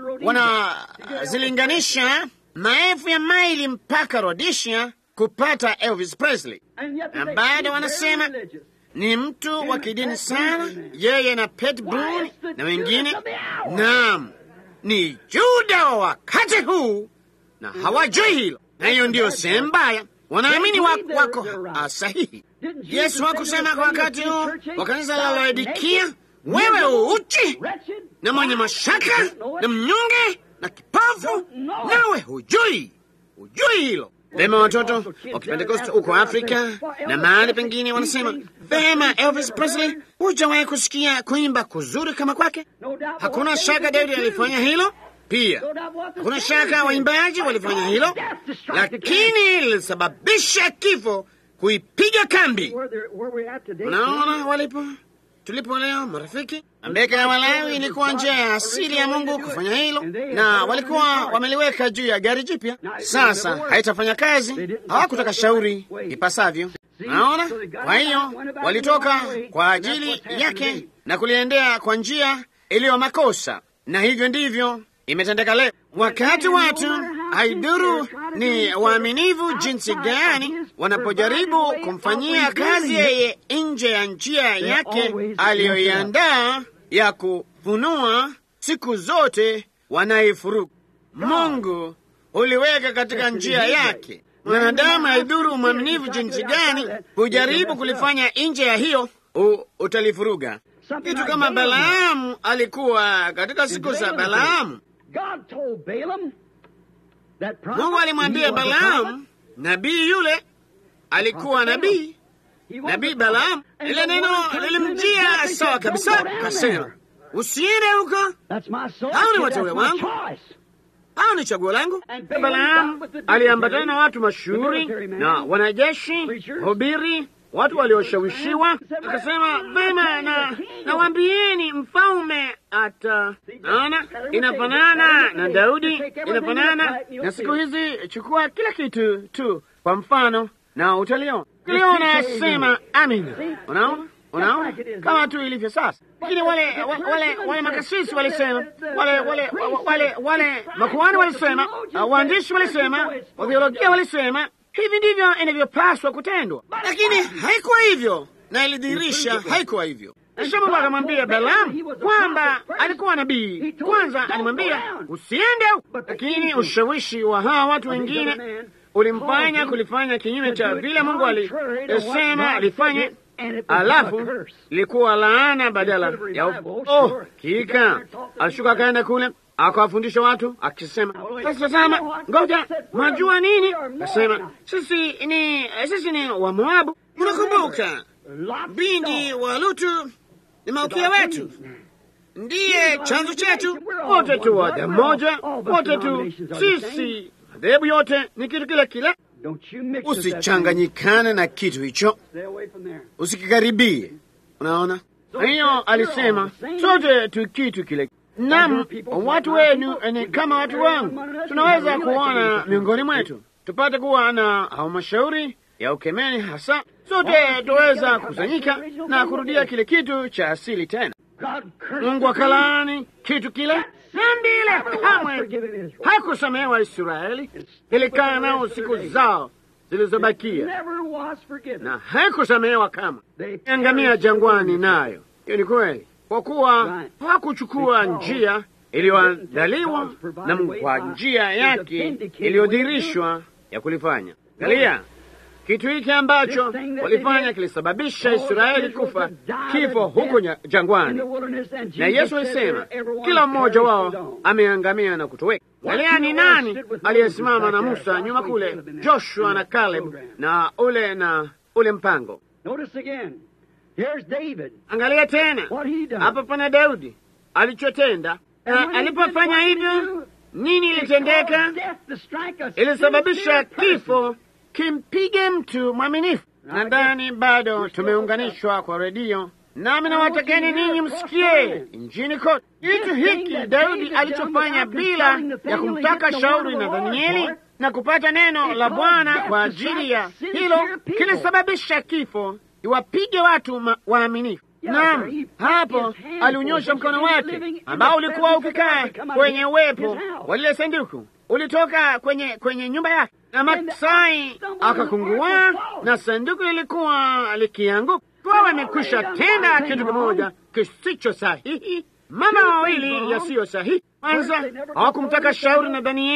wanazilinganisha maelfu ya maili mpaka Rhodesia kupata Elvis Presley, na bado wanasema ni mtu wa kidini sana, yeye na Pat Boone na wengine. Naam, ni Juda wa wakati huu, na hawajui hilo, na hiyo ndiyo sehemu mbaya. Wanaamini wako, wako sahihi. Yesu hakusema kwa wakati huu wa kanisa la Laodikia, wewe uuchi na mwenye mashaka na mnyonge na kipofu, nawe hujui, hujui hilo. Vema, watoto wa Kipentekoste huko Afrika na mahali pengine wanasema vema, Elvis Presley, hujawahi kusikia kuimba kuzuri kama kwake? Hakuna shaka Daudi alifanya hilo pia, hakuna shaka waimbaji walifanya hilo, lakini lilisababisha kifo, kuipiga kambi. Unaona walipo tulipo leo, marafiki. Mbeka ya Walawi ilikuwa njia ya asili ya Mungu kufanya hilo, na walikuwa wameliweka juu ya gari jipya. Sasa haitafanya kazi, hawakutaka shauri ipasavyo. Naona, kwa hiyo walitoka kwa ajili yake na kuliendea kwa njia iliyo makosa, na hivyo ndivyo imetendeka leo. Wakati watu haiduru ni waaminivu jinsi gani, wanapojaribu kumfanyia kazi yeye nje ya njia yake aliyoiandaa ya kufunua, siku zote wanaifuruku. Mungu uliweka katika njia yake. Mwanadamu haiduru mwaminivu jinsi gani, hujaribu kulifanya nje ya hiyo, utalifuruga. Kitu kama Balaamu alikuwa katika siku za Balaamu. Mungu alimwambia Balaamu, nabii yule alikuwa nabii, nabii Balaamu. Ile neno lilimjia sawa kabisa, kasema usiende huko, hao ni wateule wangu, hao ni chaguo langu. Balaamu aliambatana na watu mashuhuri na wanajeshi, hubiri watu walioshawishiwa, akasema vema, na nawambieni mfalme ata naona inafanana na Daudi, inafanana na siku hizi. Chukua kila kitu tu kwa mfano na utaliona kiliona, sema amina. Unaona, unaona kama tu ilivyo sasa. Lakini wale wale wale makasisi walisema, wale wale wale wale makuhani walisema, waandishi walisema, watheolojia walisema hivi ndivyo inavyopaswa kutendwa, lakini haikuwa hivyo, na ilidhihirisha haikuwa hivyo. Kisha Mungu akamwambia Balaamu kwamba alikuwa nabii. Kwanza alimwambia usiende, lakini ushawishi wa hawa watu wengine ulimfanya kulifanya kinyume cha vile Mungu alisema alifanye, alafu likuwa laana badala ya oh, kika alishuka akaenda kule akawafundisha watu akisema, sasa tazama, ngoja, mwajua nini? Akasema sisi ni sisi ni wa Moabu. Unakumbuka bindi wa Lutu ni malkia wetu, ndiye chanzo chetu, wote tu wa damu moja, wote tu sisi, madhehebu yote ni kitu kile kile. Usichanganyikane na kitu hicho, usikikaribie. Unaona, hiyo alisema sote tu kitu kile Nam, watu wenu ni kama watu wangu. Tunaweza kuona miongoni mwetu, tupate kuwa na halmashauri ya ukemeni, hasa sote tuweza kusanyika na kurudia kile kitu cha asili tena. Mungu akalaani kitu kile nambile, kamwe hakusamehewa Israeli. Ilikaa nao siku zao zilizobakia na haikusamehewa kama angamia jangwani, nayo hiyo ni kweli kwa kuwa hawakuchukua njia iliyoandaliwa na Mungu kwa njia yake iliyodhihirishwa ya kulifanya. Angalia kitu hiki ambacho walifanya kilisababisha Israeli kufa kifo huko jangwani, na Yesu alisema kila mmoja wao ameangamia na kutoweka. Angalia ni nani aliyesimama na Musa nyuma kule, Joshua na Caleb na ule na ule mpango Here's David. Angalia tena hapa pana Daudi alichotenda. Alipofanya hivyo, nini ilitendeka? Ilisababisha kifo kimpige mtu mwaminifu. Nadhani bado tumeunganishwa kwa redio, nami nawatakeni ninyi msikie nchini kote kitu hiki Daudi alichofanya bila ya kumtaka shauri na Danieli na kupata neno la Bwana kwa ajili ya hilo, kilisababisha kifo iwapige watu waaminifu. Naam, hapo aliunyosha mkono wake ambao ulikuwa ukikaa kwenye uwepo wa lile sanduku, ulitoka kwenye kwenye nyumba yake, na Maksai akakungua na sanduku lilikuwa likianguka. Kwa wamekwisha tenda kitu kimoja kisicho sahihi, mambo mawili yasiyo sahihi. Kwanza hawakumtaka shauri na Danieli,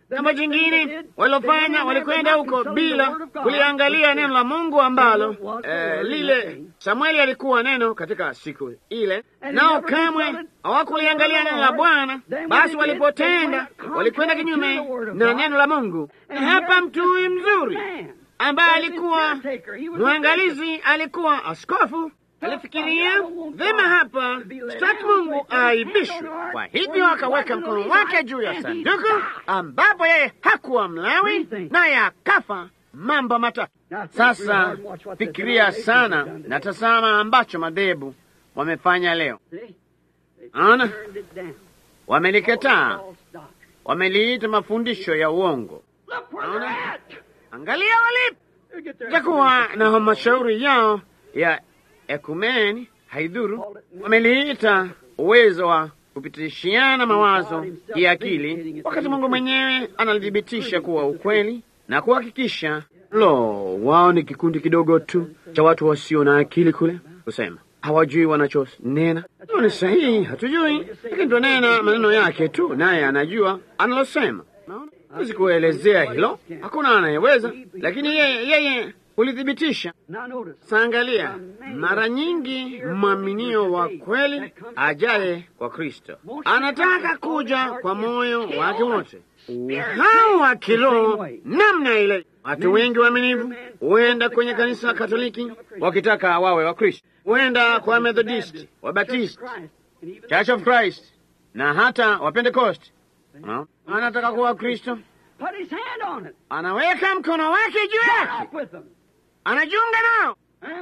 Jambo jingine walilofanya, walikwenda huko bila kuliangalia neno la Mungu ambalo eh, lile Samueli alikuwa neno katika siku ile, nao kamwe hawakuliangalia neno la Bwana. Basi walipotenda, walikwenda kinyume na neno la Mungu. Na hapa mtu huyu mzuri ambaye alikuwa mwangalizi, alikuwa askofu alifikiria vema, hapa sitaki Mungu aaibishwe. Kwa hivyo akaweka mkono wake juu ya sanduku ambapo yeye hakuwa Mlawi, naye akafa mambo matatu. Sasa fikiria sana na tazama ambacho madhehebu wamefanya leo. Ana wamelikataa, wameliita mafundisho ya uongo. Ana angalia walipo, takuwa na halmashauri yao ya ekumeni haidhuru, wameliita uwezo wa kupitishiana mawazo ya akili, wakati Mungu mwenyewe analithibitisha kuwa ukweli na kuhakikisha. Lo, wao ni kikundi kidogo tu cha watu wasio na akili kule, kusema hawajui wanachonena. Hiyo ni sahihi, hatujui, lakini tunanena maneno yake tu, naye anajua analosema. Hawezi kuelezea hilo, hakuna anayeweza, lakini yeye yeye hulithibitisha. Saangalia, mara nyingi mwaminio wa kweli ajaye kwa Kristo anataka kuja kwa moyo wake wote, hao wa kiroho namna ile. Watu wengi waaminifu huenda kwenye kanisa Katoliki wakitaka wawe wa Kristo, huenda kwa Methodisti, Wabatisti, Church of Christ na hata Wapentekosti. No. Anataka kuwa Kristo, anaweka mkono wake juu yake anajiunga nao.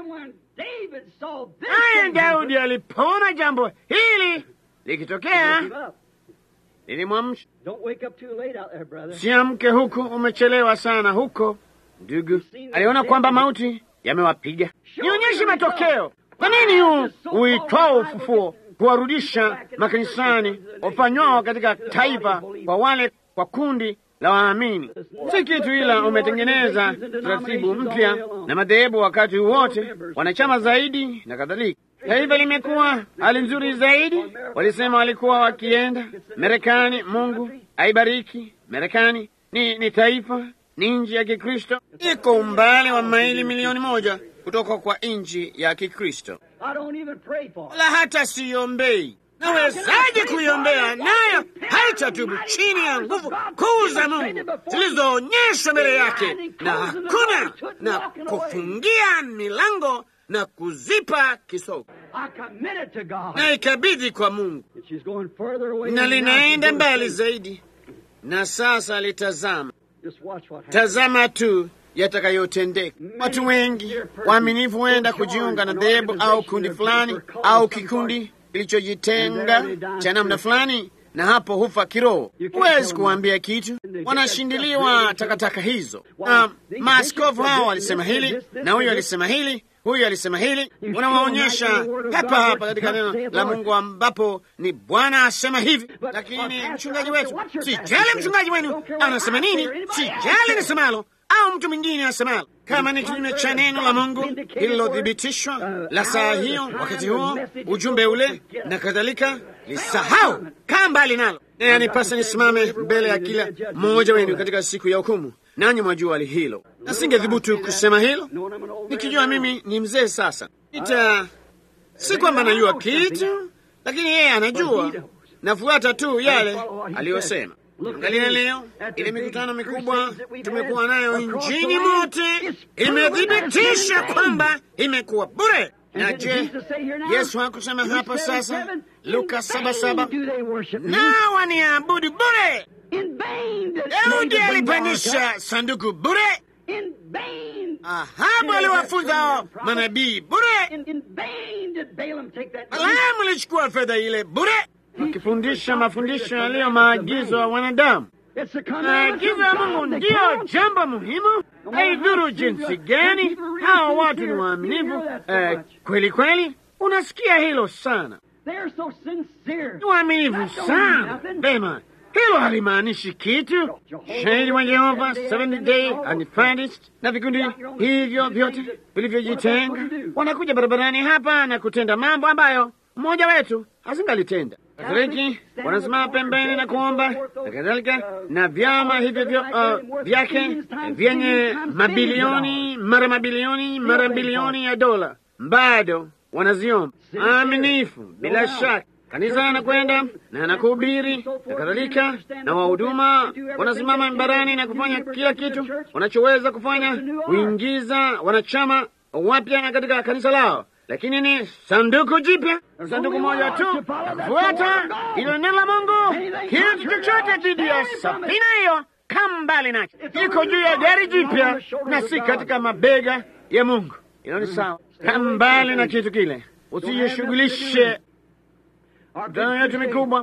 Naye Daudi alipoona jambo hili likitokea, lilimwamsha. Siamke huku, umechelewa sana huko. Ndugu aliona kwamba mauti yamewapiga. Nionyeshe matokeo. Kwa nini huu uitwao ufufuo kuwarudisha makanisani wafanywao katika taifa kwa wale kwa kundi la waamini si kitu, ila umetengeneza taratibu mpya na madhehebu wakati wote, wanachama zaidi na kadhalika. Taifa limekuwa hali nzuri zaidi. Walisema walikuwa wakienda Marekani. Mungu aibariki Marekani. Ni, ni taifa, ni nchi ya Kikristo, iko umbali wa maili milioni moja kutoka kwa nchi ya Kikristo, wala hata siombei Nawezaje kuiombea nayo haitatubu chini ya nguvu kuu za Mungu zilizoonyeshwa mbele yake, na hakuna na kufungia milango na kuzipa kisogo, na ikabidhi kwa Mungu, na linaenda mbali zaidi. Na sasa litazama, tazama tu yatakayotendeka. Watu wengi waaminifu huenda kujiunga na dhehebu au kundi fulani au kikundi kilichojitenga cha namna fulani, na hapo hufa kiroho. Huwezi kuwaambia kitu, wanashindiliwa takataka hizo. Um, maaskofu hao walisema hili na huyu alisema hili, huyu alisema hili. Unawaonyesha hapa hapa katika neno la Mungu ambapo ni Bwana asema hivi, lakini mchungaji wetu, sijali mchungaji wenu anasema nini, sijali nisemalo au mtu mwingine asemalo kama ni kinyume cha neno la Mungu lililothibitishwa la saa hiyo, wakati huo, ujumbe ule na kadhalika, lisahau, kaa mbali nalo. Naye anipasa nisimame mbele ya kila mmoja wenu katika siku ya hukumu, nanyi mwajua hali hilo. Nasingethubutu kusema hilo nikijua mimi ni mzee sasa. Ita si kwamba najua kitu, lakini yeye anajua, nafuata tu yale aliyosema. Angalia leo ile mikutano mikubwa tumekuwa nayo nchini mote imethibitisha kwamba imekuwa bure. Na je, Yesu hakusema hapa sasa, Luka saba saba, na waniabudu bure? Daudi alipandisha sanduku bure. Ahabu aliwafunza manabii bure. Balaamu alichukua fedha ile bure wakifundisha mafundisho yaliyo maagizo ya wanadamu. Maagizo ya Mungu ndiyo jambo muhimu. Haidhuru jinsi gani hawa watu ni waaminifu eh, kweli kweli. Unasikia hilo sana, ni waaminifu sana. Vema, hilo halimaanishi kitu. Shahidi wa Yehova, Seventh Day Adventist na vikundi hivyo vyote vilivyojitenga wanakuja barabarani hapa na kutenda mambo ambayo mmoja wetu asingalitenda. Katoliki wanasimama pembeni na kuomba na kadhalika, na vyama hivyo vyo, uh, vyake vyenye mabilioni mara mabilioni mara bilioni ya dola bado wanaziomba aminifu, bila shaka kanisa anakwenda na anakuhubiri na kadhalika, na wahuduma wanasimama mbarani na kufanya kila kitu wanachoweza kufanya kuingiza wanachama wapya katika kanisa lao, lakini ni sanduku jipya, sanduku moja tu na kufuata ilo neno la Mungu. Kitu chochote dhidi ya safina hiyo kama mbali nacho, iko juu ya gari jipya na si katika mabega ya Mungu. Ilo ni sawa, kama mbali na kitu kile, usijishughulishe Mikutano yetu mikubwa,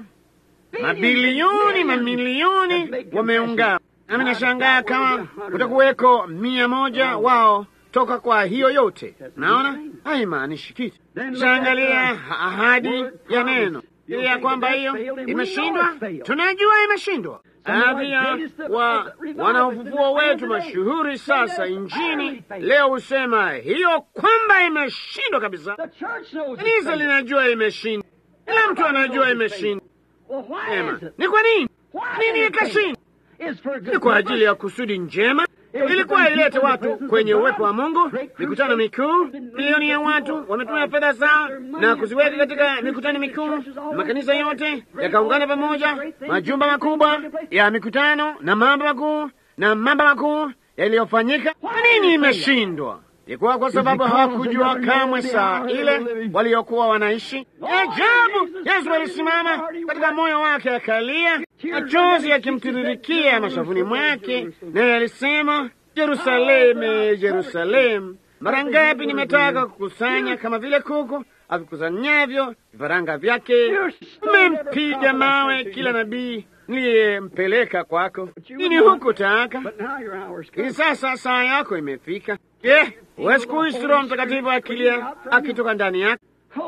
mabilioni mamilioni wameungana, nami nashangaa kama kutakuweko mia moja wao toka kwa hiyo yote. Naona haimaanishi kitu. Shaangalia ahadi ya neno ya kwamba hiyo imeshindwa, tunajua imeshindwa. Baadhi ya wa wanaofufuo wetu mashuhuri sasa nchini leo husema hiyo kwamba imeshindwa kabisa. Kanisa linajua imeshindwa. Kila mtu anajua imeshindwa. Ema, ni kwa nini? Nini ikashindwa? Ni kwa ajili ya kusudi njema, ilikuwa ilete watu kwenye uwepo wa Mungu. Mikutano mikuu, milioni ya watu wametumia fedha zao na kuziweka katika mikutano mikuu. Makanisa yote yakaungana pamoja, majumba makubwa ya mikutano na mambo makuu na mambo makuu yaliyofanyika. Kwa nini imeshindwa? Ilikuwa kwa sababu hawakujua kamwe saa ile waliokuwa wanaishi. Ajabu! Yesu alisimama katika moyo wake, akalia, machozi yakimtiririkia mashavuni mwake, naye alisema, Yerusalemu, Yerusalemu, mara ngapi nimetaka kukusanya kama vile kuku avikusanyavyo vifaranga vyake, umempiga mawe kila nabii niliyempeleka kwako. Nini hukutaka? Ili sasa saa yako imefika. Je, huwezi kuhisi Roho Mtakatifu akilia akitoka ndani yako?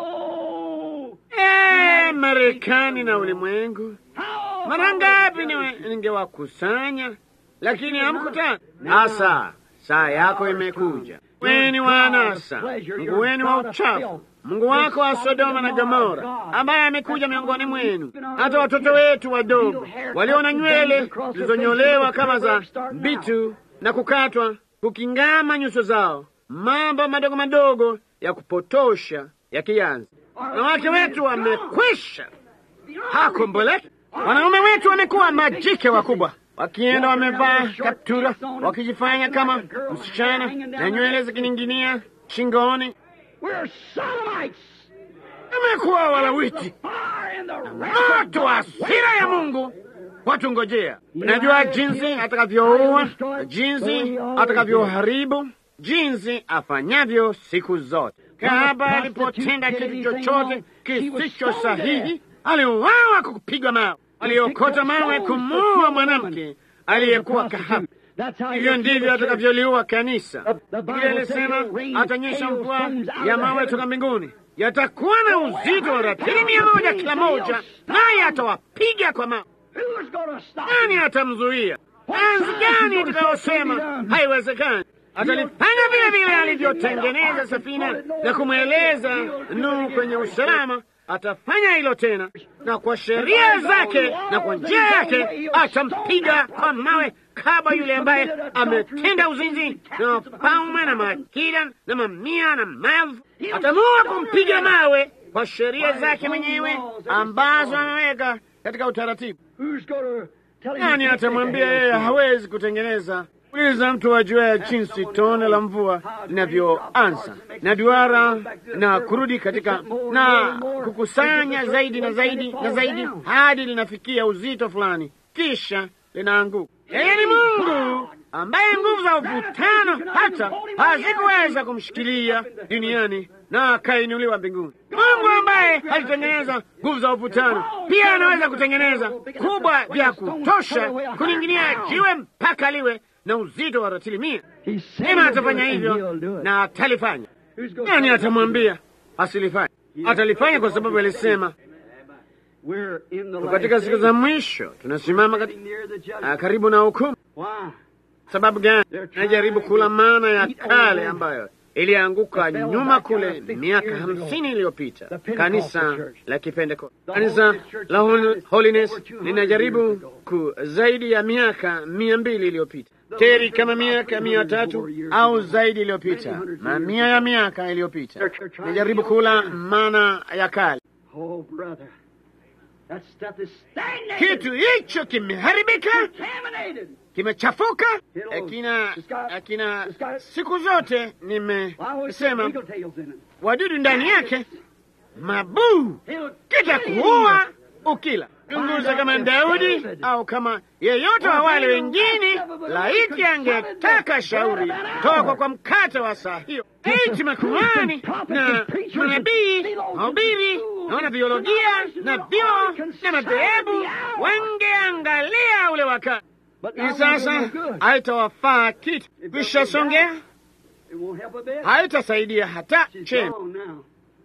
Eh, Marekani na ulimwengu, mara ngapi ningewakusanya, lakini hamkutaka. Sasa saa yako imekuja. Weni wa anasa, Mungu wenu wa uchafu, Mungu wako wa Sodoma na Gomora, ambaye amekuja miongoni mwenu. Hata watoto wetu wadogo walio na nywele zilizonyolewa kama za mbitu na kukatwa kukingama nyuso zao, mambo madogo madogo ya kupotosha yakianza. Wanawake wetu wamekwisha hakomboleka. Wanaume wetu wamekuwa majike wakubwa, wakienda wamevaa kaptura, wakijifanya kama msichana na nywele zikining'inia shingoni. Tumekuwa walawiti, moto wa hasira ya Mungu watungojea. Najua jinsi atakavyoua, jinsi atakavyoharibu, jinsi afanyavyo siku zote. Kahaba alipotenda kitu chochote kisicho sahihi, aliuawa kwa kupigwa mawe. Aliokota mawe kumuua mwanamke aliyekuwa kahaba. Hivyo ndivyo atakavyoliua kanisa. Biblia ilisema atanyesha mvua ya mawe toka mbinguni, yatakuwa na uzito wa ratili mia moja kila moja, naye atawapiga kwa mawe. Nani atamzuia? Enzi gani itakayosema haiwezekani? Atalifanya vile vile alivyotengeneza safina na kumweleza Nuhu kwenye usalama. Atafanya hilo tena, na kwa sheria zake na kwa njia yake atampiga kwa mawe kaba yule ambaye ametenda uzinzi na wafalme na maakida na mamia na maelfu. Atamuua kumpiga mawe kwa sheria zake mwenyewe ambazo ameweka katika utaratibu. Nani atamwambia yeye hawezi kutengeneza? Uliza mtu ajua jinsi tone la mvua linavyoanza na duara na kurudi katika na kukusanya zaidi na zaidi na zaidi hadi linafikia uzito fulani, kisha linaanguka. Yeye ni Mungu ambaye nguvu za uvutano hata hazikuweza kumshikilia duniani na akainuliwa mbinguni. Mungu ambaye alitengeneza nguvu za uvutano pia anaweza kutengeneza kubwa vya kutosha kuning'inia jiwe mpaka liwe na uzito wa ratili mia. Ema atafanya hivyo na atalifanya. Nani atamwambia asilifanye? Atalifanya kwa sababu alisema. Katika siku za mwisho tunasimama kati, karibu na hukumu. Sababu gani? Najaribu kula mana ya kale ambayo ilianguka nyuma kule miaka hamsini iliyopita. Kanisa la Kipentekoste, kanisa la Holiness linajaribu ku zaidi ya miaka mia mbili iliyopita teri kama miaka mia tatu au zaidi iliyopita, mamia ya miaka iliyopita linajaribu kula mana ya kale. Oh, brother. That stuff is stagnated. Kitu hicho kimeharibika, Contaminated. kimechafuka, kina kina siku zote Well, I always say nimesema eagle tails in it. wadudu ndani yake, mabuu It'll kitakuua ukila. Chunguza kama Daudi au kama yeyote wa wale wengine, laiti angetaka shauri toka kwa mkate wa saa hiyo. Iti makuhani na manabii, mahubiri na wanabiolojia na vyoo na madhehebu wangeangalia ule wakati. But now Ni it won't sasa do good. haitawafaa kitu, vishasongea, It won't help a bit. haitasaidia hata She's chembe. gone now.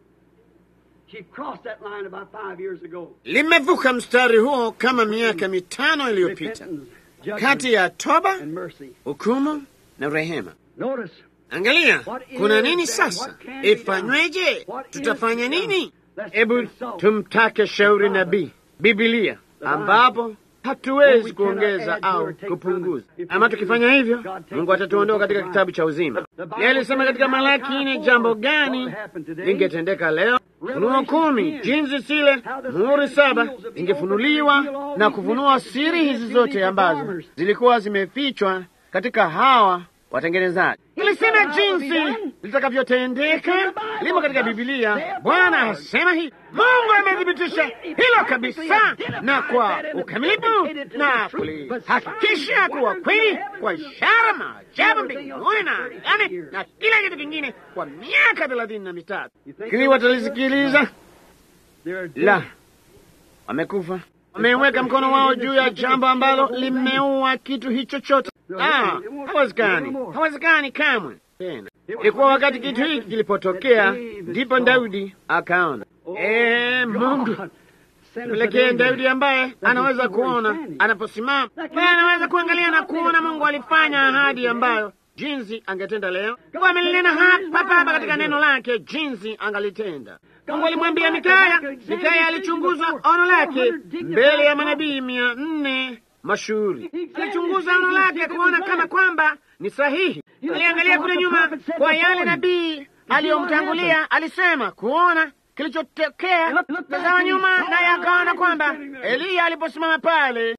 She crossed that line about five years ago. Limevuka mstari huo kama miaka mitano iliyopita, Repentance, judgment, kati ya toba, and mercy. hukumu na rehema. Notice, Angalia, What is kuna nini that? sasa? What can be Ifanyweje? done? What is Tutafanya done? nini? Let's Hebu consult tumtake shauri the Bible. nabii, Biblia, The Bible. ambapo Well, hatuwezi we cannot kuongeza add to au or take kupunguza. from it. If Ama we do, tukifanya hivyo, God takes Mungu us to atatuondoa the katika Bible. kitabu cha uzima. The Bible Yeye alisema says katika in Malaki Malachi nne, 4, jambo what gani would happen today? lingetendeka leo? Funuo Revelation kumi, 10, jinsi zile how the muhuri seven saba seals of the ingefunuliwa open reveal all na these kufunua mysteries siri to hizi these zote ambazo performers. zilikuwa zimefichwa katika hawa watengenezaji. Ilisema jinsi litakavyotendeka, limo katika Bibilia. Bwana asema hivi, Mungu amethibitisha hilo kabisa na kwa ukamilifu na kulihakikisha kuwa kweli kwa ishara, maajabu mbinguni na angani na kila kitu kingine kwa miaka thelathini na mitatu. Kili watalisikiliza? They're La, dead. wamekufa. Wameweka mkono wao juu ya jambo ambalo limeua kitu hicho chote. Ah, hawezekani, hawezekani kamwe tena. Ilikuwa wakati kitu hiki kilipotokea, ndipo Daudi akaona, eh, Mungu pelekee Daudi ambaye anaweza kuona anaposimama, naye anaweza kuangalia na kuona Mungu alifanya ahadi ambayo jinsi angetenda leo. Mungu amelinena hapa hapa katika neno lake jinsi angalitenda. Mungu alimwambia Mikaya. Mikaya alichunguza ono lake mbele ya manabii mia nne mashuhuri. Alichunguza ono lake kuona kama kwamba ni sahihi. Aliangalia kule nyuma kwa yale nabii aliyomtangulia, alisema kuona kilichotokea. Tazama nyuma, naye akaona kwamba Eliya aliposimama pale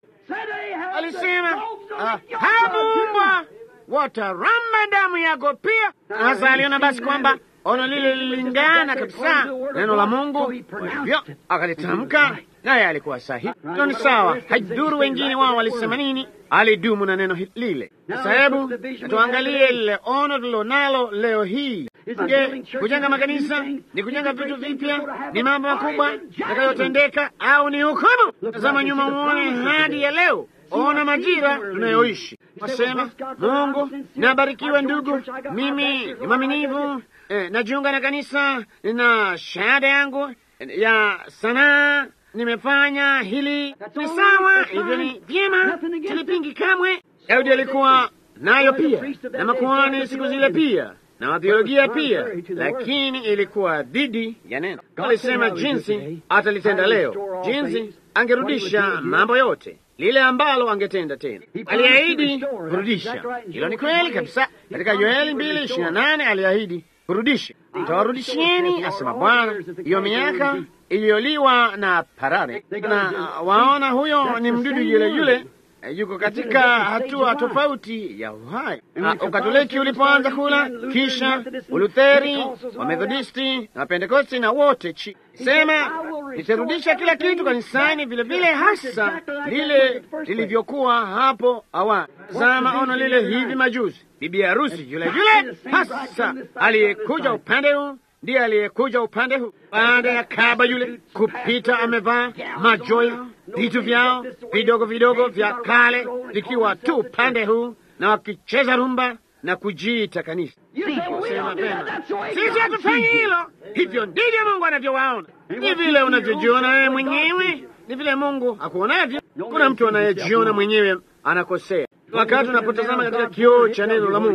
alisema ah, hamumbwa wataramba damu yako pia. Sasa aliona basi kwamba ono lile lilingana kabisa neno la Mungu, kwa hivyo akalitamka, naye alikuwa sahihi. Hilo ni sawa, haidhuru wengine wao walisema nini, alidumu na neno hi- lile. Sasa hebu tuangalie lile ono tulilonalo leo hii. Je, kujenga makanisa ni kujenga vitu vipya? Ni mambo makubwa yatakayotendeka au ni hukumu? Tazama nyuma uone hadi ya leo. Ona majira tunayoishi. Wasema, Mungu nabarikiwe ndugu, mimi ni mwaminivu eh, najiunga na kanisa na shahada yangu ya sanaa nimefanya hili. Ni sawa, hivyo ni vyema, silipingi kamwe. Daudi alikuwa nayo pia na makuhani siku zile pia na wathiolojia pia, lakini ilikuwa dhidi ya neno. Alisema jinsi atalitenda leo, jinsi angerudisha mambo yote lile ambalo angetenda tena. Aliahidi kurudisha. Hilo ni kweli kabisa. Katika Yoeli mbili ishirini na nane aliahidi kurudisha, nitawarudishieni, asema Bwana, hiyo miaka iliyoliwa na parare. Na uh, waona, huyo ni mdudu yule yule eh, yuko katika hatua tofauti ya uhai. Uh, Ukatoliki ulipoanza kula, kisha Ulutheri, Wamethodisti na Wapentekosti na wote chi sema nitarudisha kila kitu kanisani vile vile, hasa lile lilivyokuwa hapo awali. Zama ono lile hivi majuzi, bibi harusi yule yule hasa aliyekuja upande huu ndiye aliyekuja upande huu, baada ya kaba yule kupita, amevaa majoya, vitu vyao vidogo vidogo vya kale vikiwa tu upande huu, na wakicheza rumba na kujiita kanisa. Sema tena, sisi hatufanyi hilo. Hivyo ndivyo Mungu anavyowaona. Ni vile unavyojiona wewe mwenyewe, ni vile Mungu akuonavyo. Kuna mtu anayejiona mwenyewe anakosea. Wakati unapotazama katika kioo cha neno la Mungu,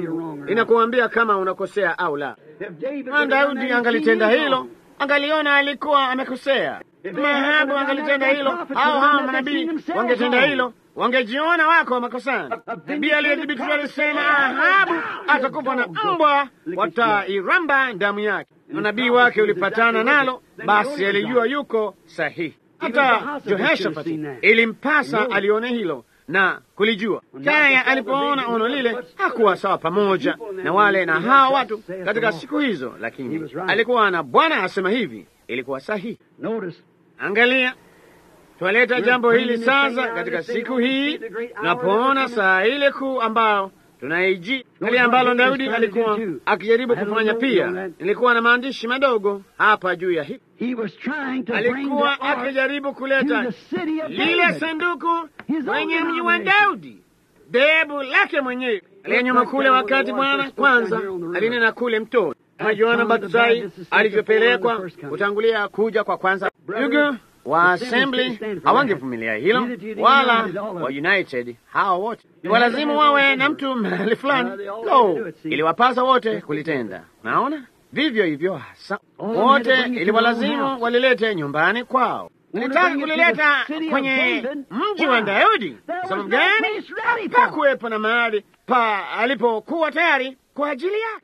inakuambia kama unakosea au la. Na Daudi angalitenda hilo, angaliona alikuwa amekosea. Mahabu angalitenda hilo, au hao manabii wangetenda hilo, wangejiona wako makosani. Nabii aliyethibitishwa alisema Ahabu atakufa na mbwa watairamba damu yake. Unabii wake ulipatana nalo, basi alijua yuko sahihi. Hata Jehoshafati ilimpasa alione hilo na kulijua. Kaya alipoona ono lile hakuwa sawa pamoja na wale na hawa watu katika siku hizo, lakini alikuwa na Bwana asema hivi, ilikuwa sahihi. Angalia, twaleta jambo hili sasa katika siku hii tunapoona saa ile kuu ambao tunaiji hali ambalo Daudi alikuwa akijaribu kufanya pia. Nilikuwa na maandishi madogo hapa juu ya hii. Alikuwa akijaribu kuleta lile sanduku kwenye mji wa Daudi, dhehebu lake mwenyewe aliye nyuma kule, wakati Bwana kwanza alinena kule mtoni kama Yohana Mbatizaji alivyopelekwa kutangulia kuja kwa kwanza. Ndugu wa Assembly hawangevumilia hilo, wala wa United hao wote ni walazimu wawe na mtu mahali fulani. Lo, iliwapasa wote kulitenda. Naona vivyo hivyo hasa wote iliwalazimu walilete nyumbani kwao. Nilitaka kulileta kwenye mji wa Daudi. Sababu gani? Hapakuwepo na mahali pa alipokuwa tayari kwa ajili yake.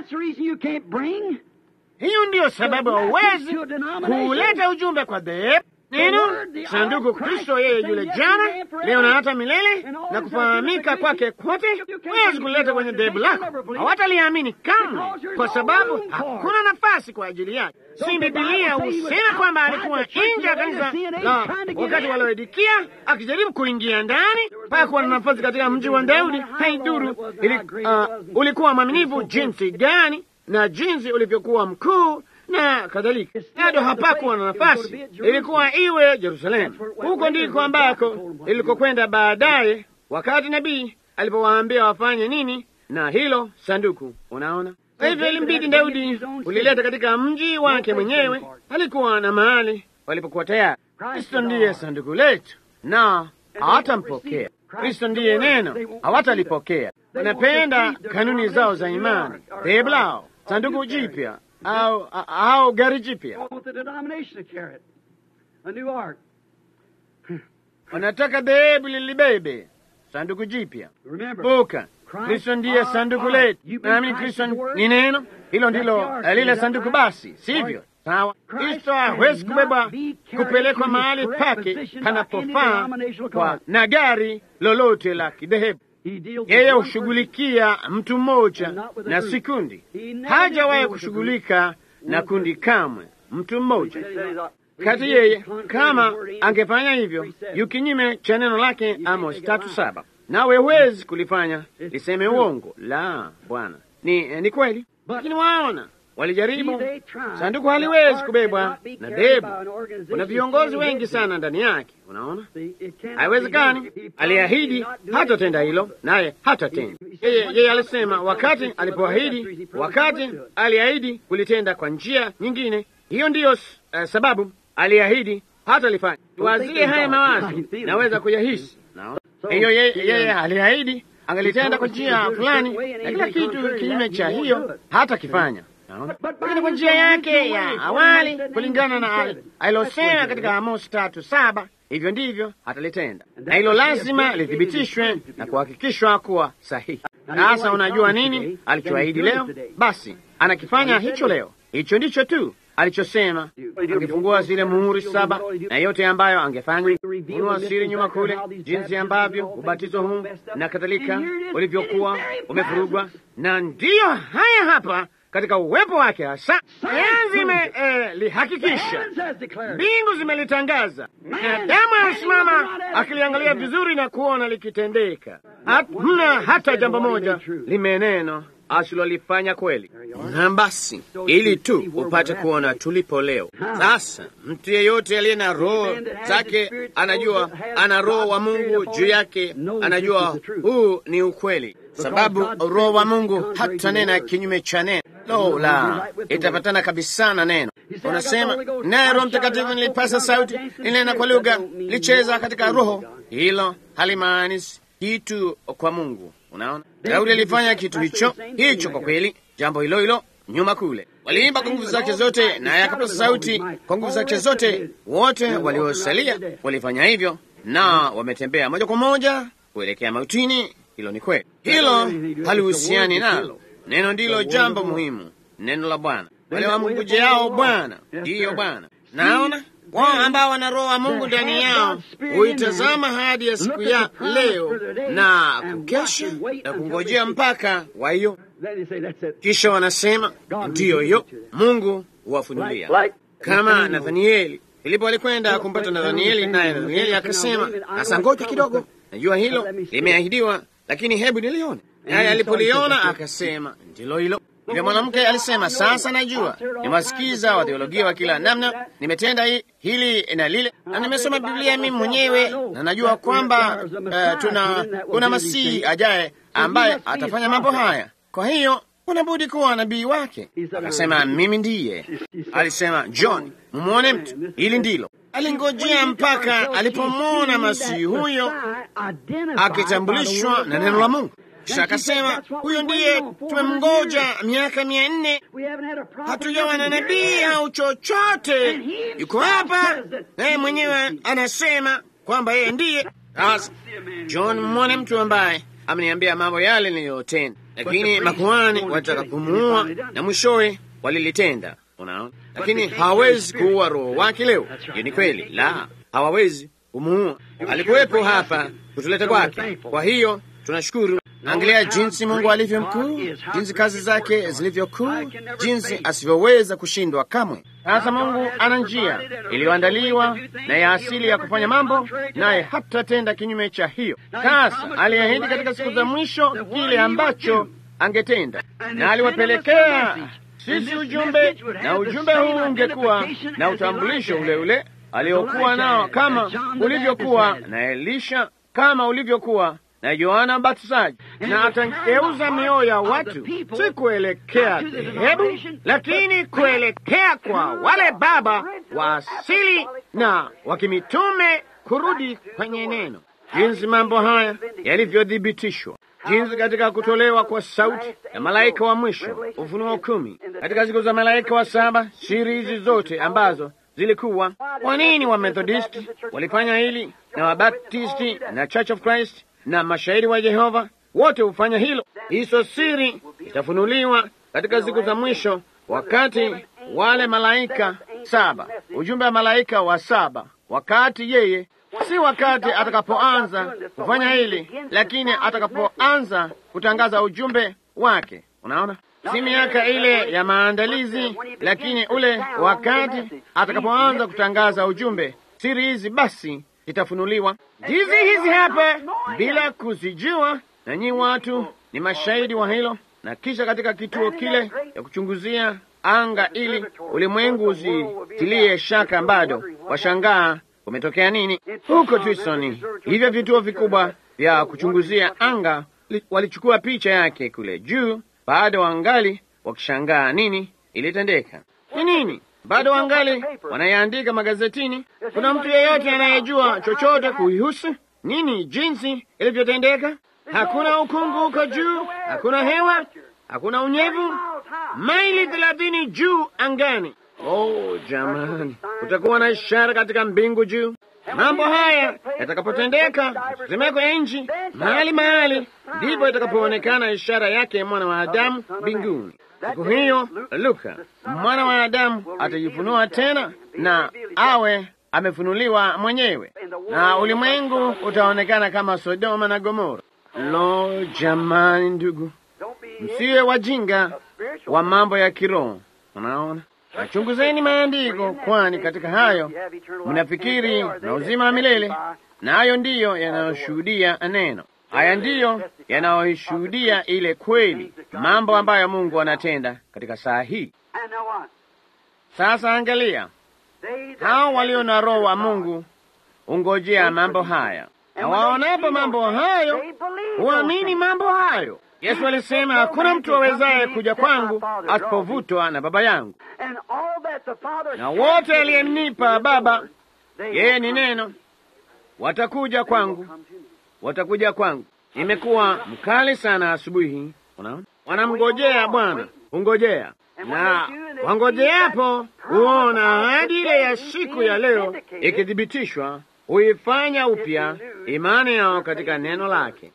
Hiyo ndiyo sababu hauwezi kuleta ujumbe kwa dhehebu neno sanduku Kristo, yeye yule jana, leo na hata milele, na kufahamika kwake kote. Huwezi kuleta kwenye dhehebu lako, hawataliamini kamwe, kwa sababu hakuna nafasi kwa ajili yake. Si Bibilia husema kwamba alikuwa nje ya kanisa la wakati walioedikia akijaribu kuingia ndani, pakuwa na nafasi katika mji wa Daudi. Haiduru ili, uh, ulikuwa mwaminifu jinsi gani na jinsi ulivyokuwa mkuu na kadhalika, bado hapakuwa na nafasi. Ilikuwa iwe Yerusalemu. Huko ndiko ambako ilikokwenda baadaye, wakati nabii alipowaambia wafanye nini na hilo sanduku. Unaona, kwa hivyo ilimbidi Daudi ulileta katika mji wake mwenyewe. Alikuwa na mahali walipokuwa tayari. Kristo ndiye sanduku letu, na hawatampokea. Kristo ndiye neno, hawatalipokea. Wanapenda kanuni zao za imani, dhehebu lao, sanduku jipya au au gari jipya. Wanataka dhehebu lilibebe sanduku jipya. Buka, Kristo ndiye sanduku letu. Naamini Kristo ni neno, hilo ndilo lile sanduku. Basi sivyo? Sawa. Kristo hawezi kubeba kupelekwa mahali pake panapofaa kwa na gari lolote la kidhehebu. Yeye hushughulikia mtu mmoja na si kundi. Hajawahi kushughulika na kundi kamwe, mtu mmoja kati. Yeye kama angefanya hivyo, yu kinyume cha neno lake Amos tatu saba. Nawe huwezi kulifanya liseme uongo. La, Bwana, ni, ni kweli. Lakini waona walijaribu, sanduku haliwezi kubebwa na dhehebu. Kuna viongozi wengi sana ndani yake. Unaona, haiwezekani. Aliahidi hatatenda hilo, naye hatatenda. Yeye yeye alisema wakati alipoahidi, wakati aliahidi kulitenda kwa njia nyingine. Hiyo ndiyo uh, sababu aliahidi hatalifanya. Tuwazie haya mawazo, naweza kuyahisi. Naona hiyo yeye, yeye aliahidi angalitenda kwa njia fulani, na kila kitu kinyume cha hiyo hatakifanya lakini kwa njia yake ya awali kulingana na alilosema katika Amosi tatu saba, hivyo ndivyo atalitenda, na hilo lazima lithibitishwe na kuhakikishwa kuwa sahihi. Sasa unajua nini alichoahidi leo? Basi anakifanya hicho leo. Hicho ndicho tu alichosema. Angefungua zile muhuri saba na yote ambayo angefanya, funua siri nyuma kule, jinsi ambavyo ubatizo huu na kadhalika ulivyokuwa umevurugwa, na ndiyo haya hapa katika uwepo wake hasa sayansi imelihakikisha, mbingu zimelitangaza, na damu anasimama akiliangalia vizuri na kuona likitendeka. Hamna hata jambo moja limeneno asilolifanya kweli. Na basi, ili tu upate kuona tulipo leo. Sasa mtu yeyote aliye na roho zake anajua ana roho wa Mungu juu yake, anajua huu ni ukweli, sababu roho wa Mungu hatanena kinyume cha neno. Lo la, itapatana kabisa na neno. Unasema naye Roho Mtakatifu nilipasa sauti, ninena kwa lugha, licheza katika roho. Hilo halimaanishi kitu kwa Mungu. Unaona, Daudi alifanya kitu hicho hicho, kwa kweli, jambo hilo hilo nyuma kule. Waliimba kwa nguvu zake zote, naye akapaza sauti kwa nguvu zake zote. Wote waliosalia walifanya hivyo, na wametembea moja kwa moja kuelekea mautini. Hilo ni kweli, hilo halihusiani nalo. Neno ndilo jambo muhimu, neno la Bwana. Wale wamngojeao Bwana, ndiyo Bwana. Naona wao ambao wana roho wa Mungu ndani yao huitazama hadi ya siku ya leo na kukesha na kungojea mpaka wa hiyo, kisha wanasema ndiyo hiyo, Mungu huwafunulia kama Nathanieli. Filipo alikwenda kumpata Nathanieli, naye Nathanieli akasema, sasa ngoja kidogo, najua hilo limeahidiwa, lakini hebu nilione. Naye alipoliona akasema, ndilo hilo. Yule mwanamke alisema, sasa najua, nimewasikiza watheologia wa kila namna, nimetenda hi, hili na lile, na nimesoma Biblia mimi mwenyewe, na najua kwamba uh, tuna kuna Masihi ajaye ambaye atafanya mambo haya. Kwa hiyo unabudi kuwa nabii wake. Akasema, mimi ndiye. Alisema, John, mumwone mtu, hili ndilo. Alingojea mpaka alipomwona Masihi huyo akitambulishwa na neno la Mungu. Kisha akasema huyo ndiye tumemngoja miaka mia nne, hatujawa na nabii au chochote. Yuko hapa naye mwenyewe anasema kwamba yeye ndiye. Sasa John, mmwone mtu ambaye ameniambia mambo yale niliyotenda, lakini makuhani wanataka kumuua na mwishowe walilitenda. Unaona, lakini hawawezi kuua roho wake leo. Hiyo ni kweli, la, hawawezi kumuua. Alikuwepo hapa kutuleta kwake, kwa hiyo tunashukuru. Angalia jinsi Mungu alivyo mkuu, jinsi kazi zake zilivyo kuu, jinsi asivyoweza kushindwa kamwe. Sasa Mungu ana njia iliyoandaliwa na ya asili ya kufanya mambo, naye hatatenda kinyume cha hiyo. Sasa aliahidi katika siku za mwisho kile ambacho angetenda, na aliwapelekea sisi ujumbe, na ujumbe huu ungekuwa na utambulisho ule ule aliokuwa nao, kama ulivyokuwa na Elisha, kama ulivyokuwa na Yohana Mbatizaji, na atageuza mioyo ya watu si kuelekea dhehebu, lakini kuelekea kwa wale baba wa asili na wakimitume, kurudi kwenye neno. Jinsi mambo haya yalivyothibitishwa, jinsi katika kutolewa kwa sauti ya malaika wa mwisho, Ufunuo kumi, katika siku za malaika wa saba, siri hizi zote ambazo zilikuwa. Kwa nini Wamethodisti walifanya hili na Wabaptisti na Church of Christ na mashahidi wa Jehova wote hufanya hilo. Hizo siri itafunuliwa katika siku za mwisho, wakati wale malaika saba, ujumbe wa malaika wa saba, wakati yeye, si wakati atakapoanza kufanya hili, lakini atakapoanza kutangaza ujumbe wake. Unaona, si miaka ile ya maandalizi, lakini ule wakati atakapoanza kutangaza ujumbe. Siri hizi basi itafunuliwa hizi hizi hapa bila kuzijua, na nyi watu ni mashahidi wa hilo. Na kisha katika kituo kile ya kuchunguzia anga, ili ulimwengu usitilie shaka, bado washangaa kumetokea nini huko Twisoni. Hivyo vituo vikubwa vya kuchunguzia anga walichukua picha yake kule juu, bado wangali wakishangaa nini ilitendeka, ni nini bado wangali wanayaandika magazetini. Kuna mtu yeyote anayejua chochote kuihusu nini, jinsi ilivyotendeka? Hakuna ukungu huko juu, hakuna hewa, hakuna unyevu, maili thelathini juu angani. Oh jamani, kutakuwa na ishara katika mbingu juu. Mambo haya yatakapotendeka, tetemeko ya nchi mahali mahali, ndipo itakapoonekana ishara yake mwana wa Adamu mbinguni. Siku hiyo Luka mwana wa Adamu atajifunua tena na awe amefunuliwa mwenyewe, na ulimwengu utaonekana kama Sodoma na Gomora. Lo, jamani, ndugu, msiwe wajinga wa mambo ya kiroho. Unaona, nachunguzeni maandiko, kwani katika hayo mnafikiri na uzima wa milele, na hayo ndiyo yanayoshuhudia neno. Haya ndiyo yanayoishuhudia ile kweli, mambo ambayo Mungu anatenda katika saa hii. Sasa angalia, hao walio na Roho wa Mungu ungojea mambo haya, na waonapo mambo hayo huamini mambo hayo. Yesu alisema, hakuna mtu awezaye kuja kwangu asipovutwa na Baba yangu, na wote aliyemnipa Baba, yeye ni Neno, watakuja kwangu, watakuja kwangu. imekuwa mkali sana asubuhi. Unaona, wanamngojea Bwana, hungojea na wangojeapo huona ahadi ile ya siku ya leo ikithibitishwa, huifanya upya imani yao katika neno lake,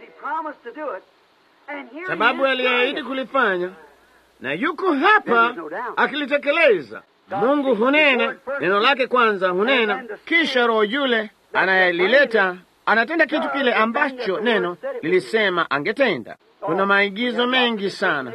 sababu aliahidi kulifanya na yuko hapa akilitekeleza. Mungu hunena neno lake kwanza, hunena kisha Roho yule anayelileta anatenda kitu kile ambacho neno lilisema angetenda. Kuna maigizo mengi sana,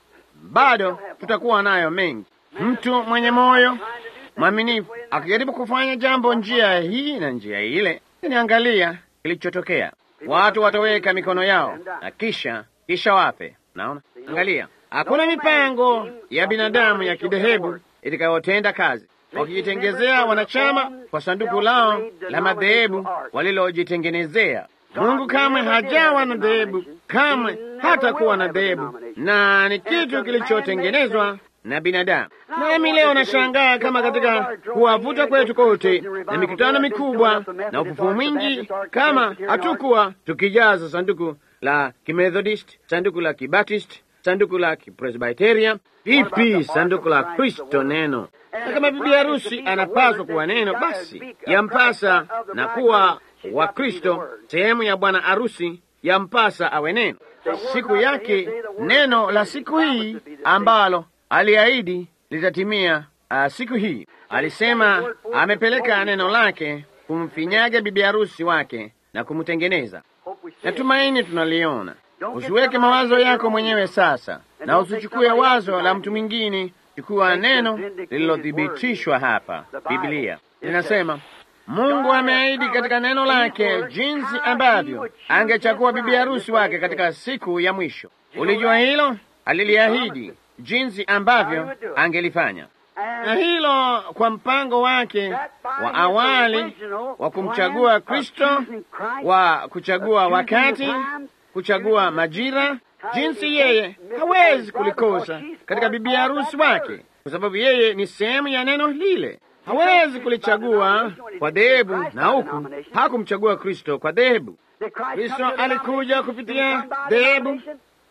bado tutakuwa nayo mengi. Mtu mwenye moyo mwaminifu akijaribu kufanya jambo njia hii na njia ile, niangalia kilichotokea. Watu wataweka mikono yao na kisha kisha wape. Naona, angalia, hakuna mipango ya binadamu ya kidhehebu itakayotenda kazi wakijitengezea wanachama kwa sanduku lao la madhehebu walilojitengenezea. Mungu kamwe hajawa na dhehebu, kamwe hatakuwa na dhehebu, na ni kitu kilichotengenezwa na binadamu. Nami leo nashangaa kama katika kuwavuta kwetu kote na mikutano mikubwa na ufufuo mwingi, kama hatukuwa tukijaza sanduku la Kimethodist, sanduku la Kibaptist, sanduku la Kipresbiteria, vipi sanduku la Kristo neno na kama bibi harusi anapaswa kuwa neno, basi yampasa na kuwa wa Kristo, sehemu ya bwana harusi, yampasa awe neno. Siku yake neno la siku hii ambalo aliahidi litatimia. Uh, siku hii alisema amepeleka neno lake kumfinyaga bibi harusi wake na kumtengeneza. Natumaini tunaliona. Usiweke mawazo yako mwenyewe sasa, na usichukue wazo la mtu mwingine. Chukua neno lililothibitishwa hapa. Biblia linasema Mungu ameahidi katika neno lake jinsi ambavyo angechagua bibi harusi wake katika siku ya mwisho. Ulijua hilo? Aliliahidi jinsi ambavyo angelifanya, na hilo kwa mpango wake wa awali wa kumchagua Kristo, wa kuchagua wakati, kuchagua majira, jinsi yeye hawezi kulikosa katika bibi harusi wake kwa sababu yeye ni sehemu ya neno lile. Hawezi kulichagua kwa dhehebu, na huku hakumchagua Kristo kwa dhehebu. Kristo alikuja kupitia dhehebu,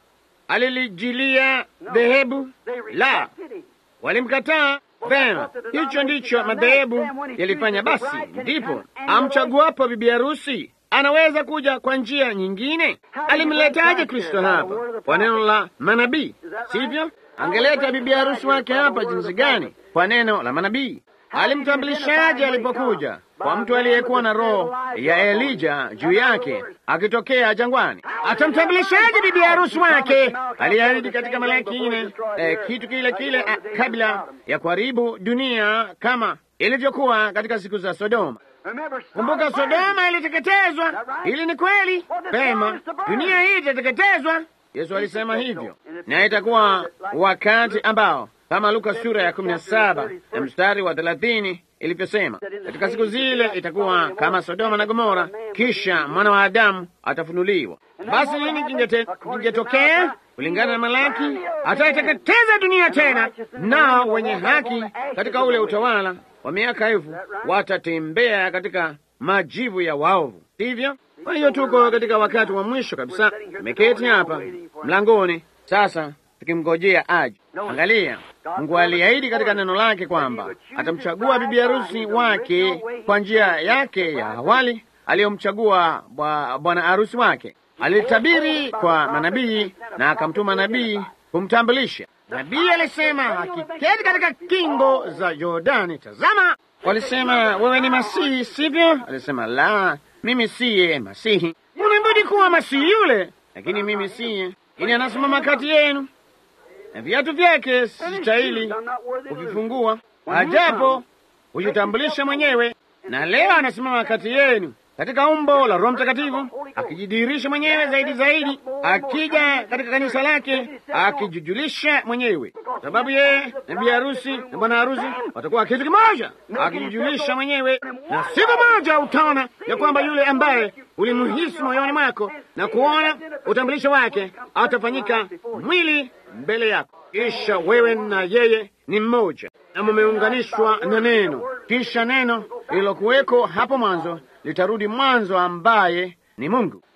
alilijilia dhehebu la, walimkataa. Vema, hicho ndicho madhehebu yalifanya. Basi ndipo amchaguapo bibi harusi anaweza kuja kwa njia nyingine. Alimletaje Kristo hapa? Kwa neno la manabii, sivyo? Angeleta bibi harusi wake hapa jinsi gani? Kwa neno la manabii. Alimtambulishaje alipokuja? Kwa mtu aliyekuwa na roho ya Elija juu yake akitokea jangwani. Atamtambulishaje bibi harusi wake? Aliahidi katika Malaki nne eh, kitu kile kile ah, kabla ya kuharibu dunia kama ilivyokuwa katika siku za Sodoma. Kumbuka, Sodoma iliteketezwa. Hili ni kweli pema, dunia hii itateketezwa. Yesu alisema hivyo, na itakuwa wakati ambao kama Luka sura ya kumi na saba na mstari wa thelathini ilivyosema, katika siku zile itakuwa kama Sodoma na Gomora, kisha mwana wa Adamu atafunuliwa. Basi nini kingetokea? Kulingana na Malaki, ataiteketeza dunia tena, nao wenye haki katika ule utawala wa miaka elfu watatembea katika majivu ya waovu, sivyo? Kwa hiyo tuko katika wakati wa mwisho kabisa, tumeketi hapa mlangoni sasa tukimngojea aje. Angalia, Mungu aliahidi katika neno lake kwamba atamchagua bibi harusi wake kwa njia yake ya awali aliyomchagua bwana harusi wake. Alitabiri kwa manabii na akamtuma nabii kumtambulisha. Nabii alisema akiketi katika kingo za Yordani, tazama, walisema wewe ni Masihi, sivyo? Alisema la, mimi siye Masihi. Unabudi kuwa Masihi yule, lakini mimi siye. Ini anasimama kati yenu na viatu vyake sistahili kuvifungua, ajapo hujitambulisha mwenyewe. Na leo anasimama kati yenu katika umbo la Roho Mtakatifu, akijidhihirisha mwenyewe zaidi zaidi, akija katika kanisa lake, akijujulisha mwenyewe, sababu yeye na bi harusi na bwana harusi watakuwa kitu kimoja, akijujulisha mwenyewe. Na siku moja utaona ya kwamba yule ambaye ulimhisi moyoni mwako na kuona utambulisho wake atafanyika mwili mbele yako, kisha wewe na yeye ni mmoja na mumeunganishwa na neno, kisha neno lililokuweko hapo mwanzo litarudi mwanzo, ambaye ni Mungu.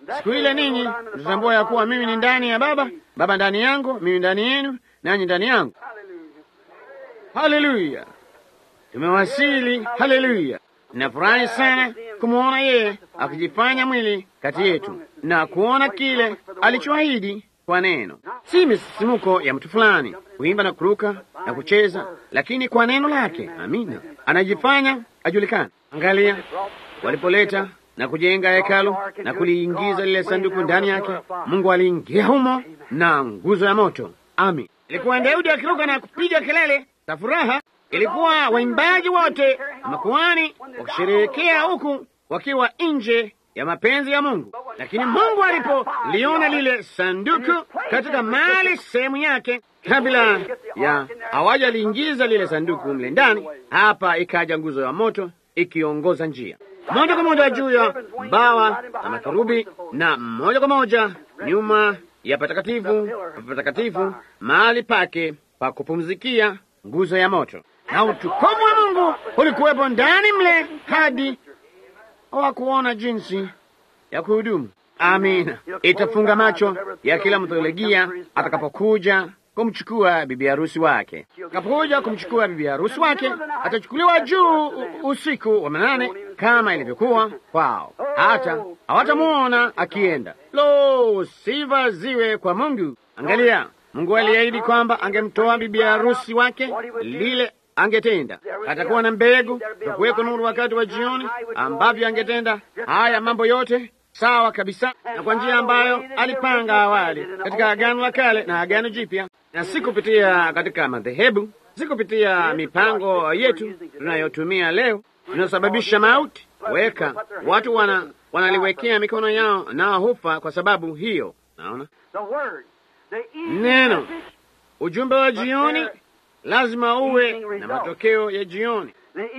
Siku ile ninyi mtatambua ya kuwa mimi ni ndani ya Baba, Baba ndani yangu, mimi ndani yenu, nanyi ndani yangu. Haleluya, tumewasili. Haleluya, nafurahi sana kumwona yeye akijifanya mwili kati yetu na kuona kile alichoahidi kwa neno, si misisimuko ya mtu fulani kuimba na kuruka na kucheza, lakini kwa neno lake. Amina, anajifanya ajulikana. Angalia walipoleta na kujenga hekalu na kuliingiza lile sanduku ndani yake, Mungu aliingia humo na nguzo ya moto. Amin. Ilikuwa Daudi akiruka na kupiga kelele za furaha, ilikuwa waimbaji wote na makuhani wakisherehekea huku wakiwa nje ya mapenzi ya Mungu. Lakini Mungu alipoliona lile sanduku katika mali sehemu yake, kabla ya hawajaliingiza lile sanduku mle ndani, hapa ikaja nguzo ya moto ikiongoza njia moja kwa moja juu ya bawa na makerubi na moja kwa moja nyuma ya patakatifu patakatifu, mahali pake pa kupumzikia, nguzo ya moto, na utukufu wa Mungu ulikuwepo ndani mle hadi hawakuona jinsi ya kuhudumu. Amina, itafunga macho ya kila mtheologia atakapokuja kumchukua bibi harusi wake. Atakapokuja kumchukua bibi harusi wake, atachukuliwa juu usiku wa manane kama ilivyokuwa kwao, hata hawatamuona akienda. Lo, sifa ziwe kwa Mungu! Angalia, Mungu aliahidi kwamba angemtoa bibi harusi wake, lile angetenda. Atakuwa na mbegu, takuweko nuru wakati wa jioni, ambavyo angetenda haya mambo yote sawa kabisa, na kwa njia ambayo alipanga awali katika Agano la Kale na Agano Jipya, na si kupitia katika madhehebu, si kupitia mipango yetu tunayotumia leo inayosababisha mauti. Weka watu wana wanaliwekea mikono yao nao hufa kwa sababu hiyo. Naona neno, ujumbe wa jioni lazima uwe na matokeo ya jioni.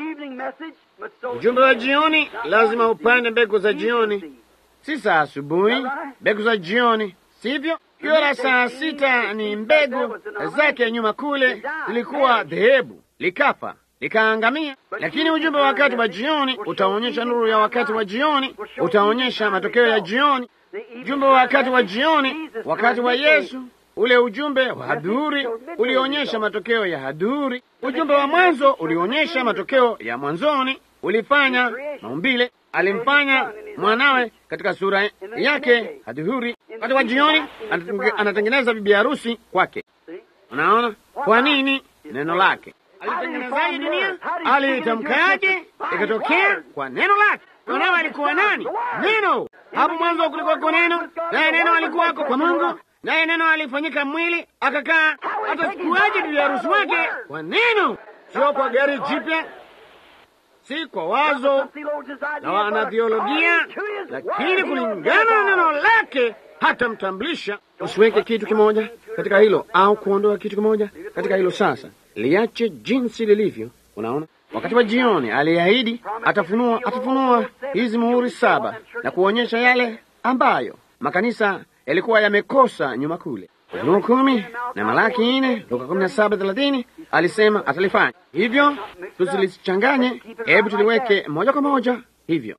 Ujumbe wa jioni lazima upande mbegu za jioni, si saa asubuhi, mbegu za jioni, sivyo? Kiora saa sita ni mbegu zake nyuma kule zilikuwa dhehebu, likafa likaangamia. Lakini ujumbe wa wakati wa jioni utaonyesha nuru ya wakati wa jioni, utaonyesha matokeo ya jioni. Ujumbe wa wakati wa jioni, wakati wa Yesu, ule ujumbe wa hadhuri ulionyesha matokeo ya hadhuri. Ujumbe wa mwanzo ulionyesha matokeo ya mwanzoni, ulifanya maumbile, alimfanya mwanawe katika sura yake hadhuri. Wakati wa jioni anatengeneza bibi harusi kwake. Unaona kwa nini? Neno lake alitengenezaje dunia? Alitamkaje? Ikatokea kwa neno lake. Mwanawe alikuwa nani? Neno. Hapo mwanzo kulikuwa kwa neno, naye neno alikuwako kwa Mungu, naye neno alifanyika mwili akakaa. Atachukuaje bibi harusi wake? Kwa neno, sio kwa gari jipya, si kwa wazo la wanathiolojia, lakini kulingana na neno lake hatamtambulisha. Usiweke kitu kimoja katika hilo au kuondoa kitu kimoja katika hilo. Sasa liache jinsi lilivyo. Unaona, wakati wa jioni aliahidi atafunua, atafunua hizi muhuri saba na kuonyesha yale ambayo makanisa yalikuwa yamekosa nyuma kule. Ufunuo kumi na Malaki nne, Luka kumi na saba thelathini alisema atalifanya hivyo. Tusilichanganye, hebu tuliweke moja kwa moja hivyo.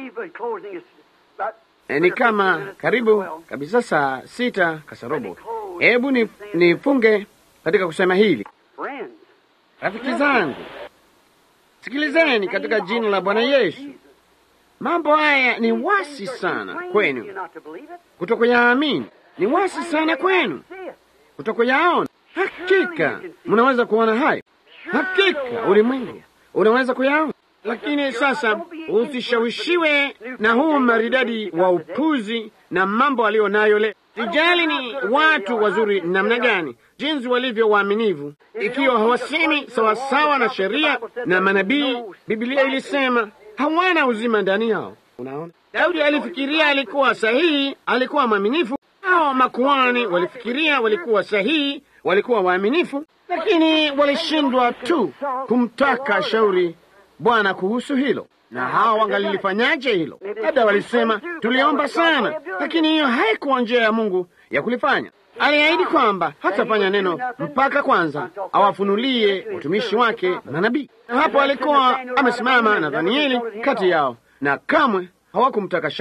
E, ni kama karibu kabisa saa sita kasarobo. Hebu nifunge ni katika kusema hili, rafiki zangu, sikilizeni katika jina la Bwana Yesu. Mambo haya ni wasi sana kwenu kutokuyaamini, ni wasi sana kwenu kutokuyaona. Hakika mnaweza kuona hayo, hakika ulimwengu unaweza kuyaona, lakini sasa usishawishiwe na huu maridadi wa upuzi na mambo aliyo nayo leo. Sijali ni watu wazuri namna gani, jinsi walivyo waaminivu, ikiwa hawasemi sawasawa na sheria na manabii, Biblia ilisema hawana uzima ndani yao. Unaona, Daudi alifikiria alikuwa sahihi, alikuwa mwaminifu. Hao makuhani walifikiria walikuwa sahihi, walikuwa waaminifu, lakini walishindwa tu kumtaka shauri Bwana kuhusu hilo. Na hao wangalilifanyaje hilo? Labda walisema tuliomba sana, lakini hiyo haikuwa njia ya Mungu ya kulifanya. Aliahidi kwamba hatafanya neno mpaka kwanza awafunulie watumishi wake manabii, na hapo alikuwa amesimama na Danieli kati yao, na kamwe hawakumtaka shauri.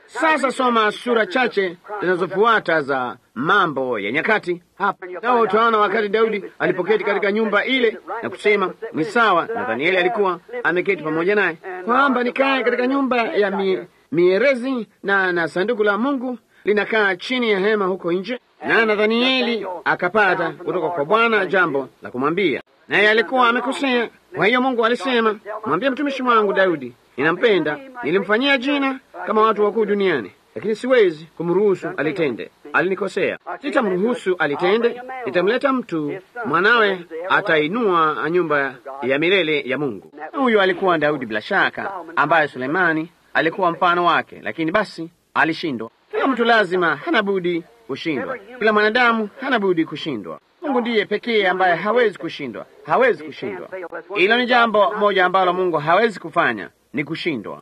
Sasa soma sura chache zinazofuata za Mambo ya Nyakati hapa, nao utaona wakati Daudi alipoketi katika nyumba ile na kusema ni sawa, Nathanieli alikuwa ameketi pamoja naye, kwamba nikae katika nyumba ya mi, mierezi na na sanduku la Mungu linakaa chini ya hema huko nje. Na Nathanieli akapata kutoka kwa Bwana jambo la kumwambia, naye alikuwa amekosea. Kwa hiyo Mungu alisema, mwambie mtumishi wangu Daudi ninampenda, nilimfanyia jina kama watu wakuu duniani, lakini siwezi kumruhusu alitende. Alinikosea, sitamruhusu alitende. Nitamleta mtu mwanawe, atainua nyumba ya milele ya Mungu. Huyu alikuwa Daudi bila shaka, ambaye Sulemani alikuwa mfano wake, lakini basi alishindwa. Kila mtu lazima hana budi kushindwa, kila mwanadamu hana budi kushindwa. Mungu ndiye pekee ambaye hawezi kushindwa, hawezi kushindwa. Hilo ni jambo moja ambalo Mungu hawezi kufanya, ni kushindwa.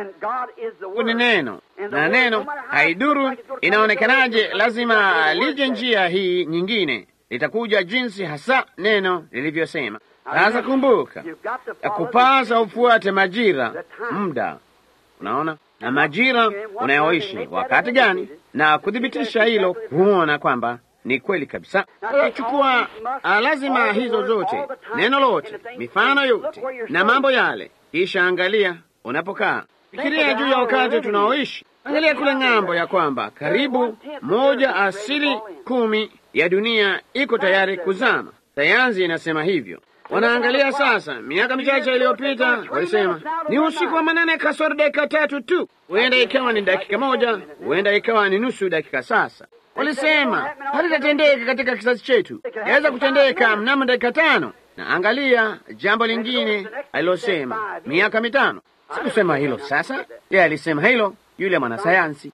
Mungu ni neno, na neno haiduru inaonekanaje, lazima lije njia hii nyingine, litakuja jinsi hasa neno lilivyosema. Sasa kumbuka, kupasa ufuate majira, muda, unaona na majira unayoishi wakati gani, na kuthibitisha hilo, kuona kwamba ni kweli kabisa. Chukua lazima hizo zote, neno lote, mifano yote na mambo yale, kisha angalia unapokaa, fikiria juu ya wakati tunaoishi. Angalia kule ng'ambo, ya kwamba karibu moja asili kumi ya dunia iko tayari kuzama. Sayansi inasema hivyo. Wanaangalia sasa. Miaka michache iliyopita walisema ni usiku wa manane kasoro dakika tatu tu, huenda ikawa ni dakika moja, huenda ikawa ni nusu dakika. Sasa walisema halitatendeka katika kizazi chetu, yaweza kutendeka mnamo dakika tano. Na angalia jambo lingine alilosema, miaka mitano. Sikusema hilo sasa, yeye alisema hilo, yule mwanasayansi.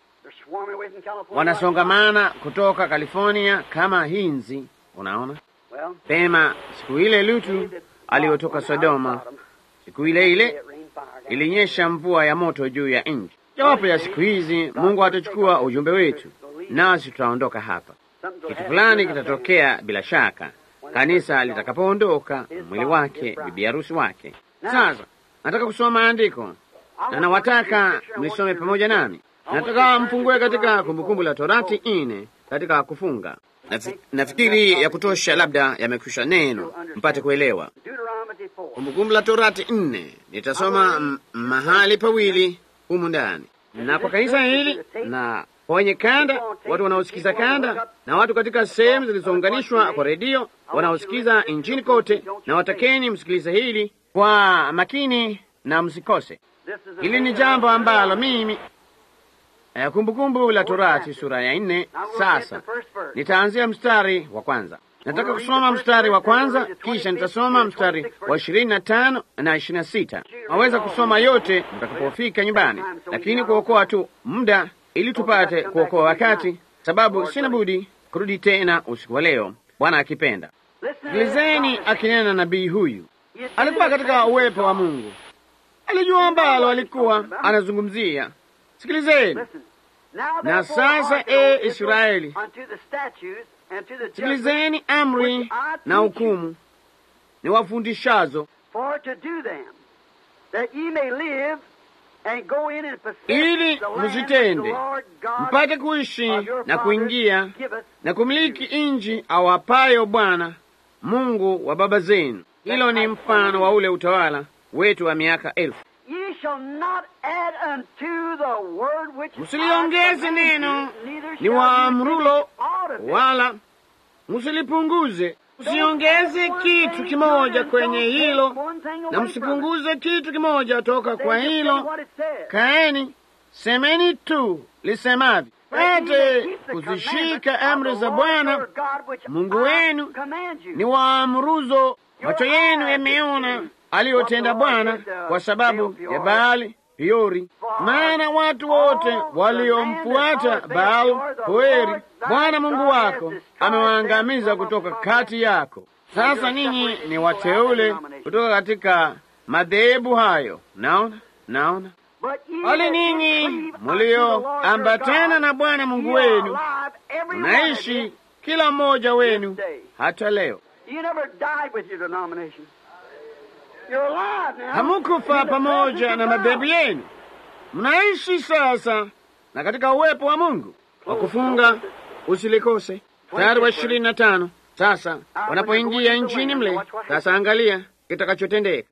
Wanasongamana kutoka California kama hinzi, unaona pema siku ile Lutu aliyotoka Sodoma, siku ile ile ilinyesha mvua ya moto juu ya nchi. Jawapo ya siku hizi Mungu atachukua ujumbe wetu, nasi tutaondoka hapa. Kitu fulani kitatokea bila shaka, kanisa litakapoondoka mwili wake, bibi harusi wake. Sasa nataka kusoma maandiko na nawataka mlisome pamoja nami. Nataka mfungue katika Kumbukumbu la Torati ine katika kufunga Nafikiri ya kutosha, labda yamekwisha neno mpate kuelewa. Kumbukumbu la Torati nne, nitasoma mahali pawili humu ndani, na kwa kanisa hili na kwa wenye kanda, watu wanaosikiza kanda, na watu katika sehemu zilizounganishwa kwa redio wanaosikiza nchini kote, na watakeni msikilize hili kwa makini na msikose. Hili ni jambo ambalo mimi Kumbukumbu la Torati sura ya nne. Sasa nitaanzia mstari wa kwanza. Nataka kusoma mstari wa kwanza, kisha nitasoma mstari wa ishirini na tano na ishirini na sita. Waweza kusoma yote mtakapofika nyumbani, lakini kuokoa tu muda ili tupate kuokoa wakati, sababu sina budi kurudi tena usiku wa leo, Bwana akipenda. Sikilizeni akinena nabii huyu. Alikuwa katika uwepo wa Mungu, alijua ambalo alikuwa anazungumzia. Sikilizeni na sasa, e Israeli, sikilizeni amri na hukumu ni wafundishazo, ili mzitende, mpate kuishi na kuingia na kumiliki nchi awapayo Bwana Mungu wa baba zenu. Hilo ni mfano wa ule utawala wetu wa miaka elfu. Msiliongeze neno ni waamrulo, wala msilipunguze. Msiongeze kitu kimoja kwenye hilo, na msipunguze kitu kimoja toka kwa hilo. Kaeni, semeni tu lisemavyo, pate kuzishika amri za Bwana Mungu wenu ni waamruzo. Macho yenu yameona aliyotenda Bwana kwa sababu ya Baali Peori, maana watu wote waliomfuata Baal Peori Bwana Mungu wako amewaangamiza kutoka kati yako. Sasa ninyi ni wateule kutoka katika madhehebu hayo. Naona, naona wale ninyi mulioambatana na Bwana Mungu wenu mnaishi kila mmoja wenu hata leo. Hamukufa pamoja na madhehebu yenu, mnaishi sasa na katika uwepo wa Mungu. Kwa kufunga usilikose. Mstari wa ishirini na tano. Sasa wanapoingia nchini mle, sasa angalia kitakachotendeka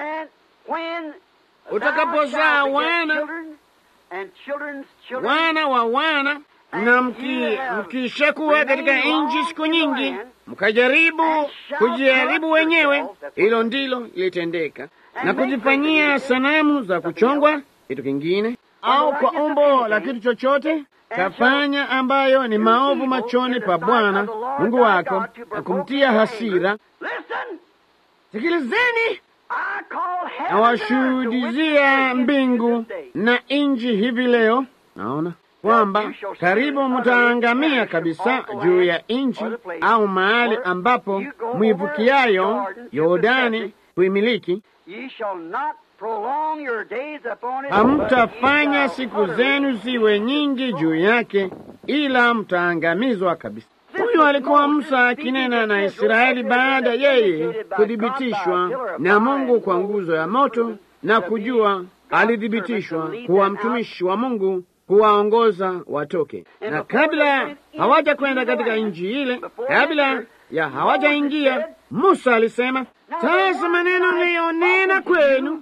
utakapozaa wana wana wa wana na mki, mkishakuwa katika nchi siku nyingi, mkajaribu kujaribu wenyewe, hilo ndilo litendeka, na kujifanyia sanamu za kuchongwa, kitu kingine au kwa umbo la kitu chochote kafanya ambayo ni maovu machoni pa Bwana Mungu wako na kumtia hasira. Sikilizeni, nawashuhudizia mbingu na nchi hivi leo, naona kwamba karibu mtaangamia kabisa juu ya nchi au mahali ambapo mwivukiayo Yordani kuimiliki. Hamtafanya siku zenu ziwe nyingi juu yake, ila mtaangamizwa kabisa. Huyu alikuwa Musa akinena na Israeli baada yeye kuthibitishwa na Mungu kwa nguzo ya moto na kujua alithibitishwa kuwa mtumishi wa Mungu kuwaongoza watoke, na kabla hawaja kwenda katika nchi ile, kabla ya hawajaingia, Musa alisema, sasa maneno niliyonena kwenu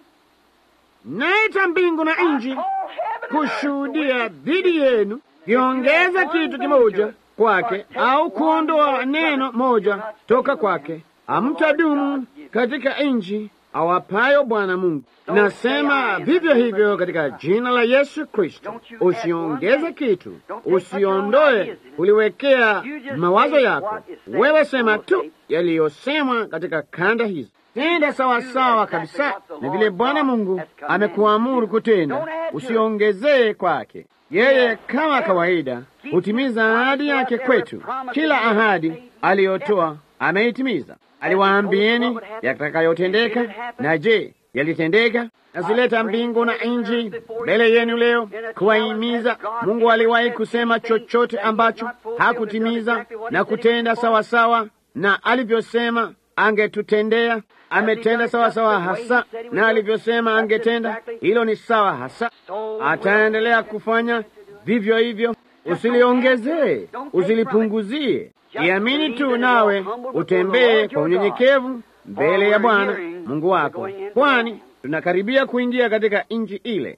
naita mbingu na nchi kushuhudia dhidi yenu, kiongeza kitu kimoja kwake au kuondoa neno moja toka kwake, hamtadumu katika nchi awapayo Bwana Mungu. Nasema vivyo hivyo katika jina la Yesu Kristo, usiongeze kitu, usiondoe uliwekea mawazo yako. Wewe sema tu yaliyosemwa katika kanda hizi. Tenda sawasawa kabisa na vile Bwana Mungu amekuamuru kutenda, usiongezee kwake. Yeye kama kawaida hutimiza ahadi yake kwetu. Kila ahadi aliyotoa ameitimiza. Aliwaambieni yatakayotendeka, na je, yalitendeka? Nazileta mbingu na nchi mbele yenu leo kuwahimiza. Mungu aliwahi kusema chochote ambacho hakutimiza na kutenda sawasawa na alivyosema angetutendea. Ametenda sawasawa hasa na alivyosema angetenda. Hilo ni sawa hasa, ataendelea kufanya vivyo hivyo. Usiliongezee, usilipunguzie. Iamini tu, nawe utembee kwa unyenyekevu mbele ya Bwana Mungu wako, kwani tunakaribia kuingia katika nchi ile.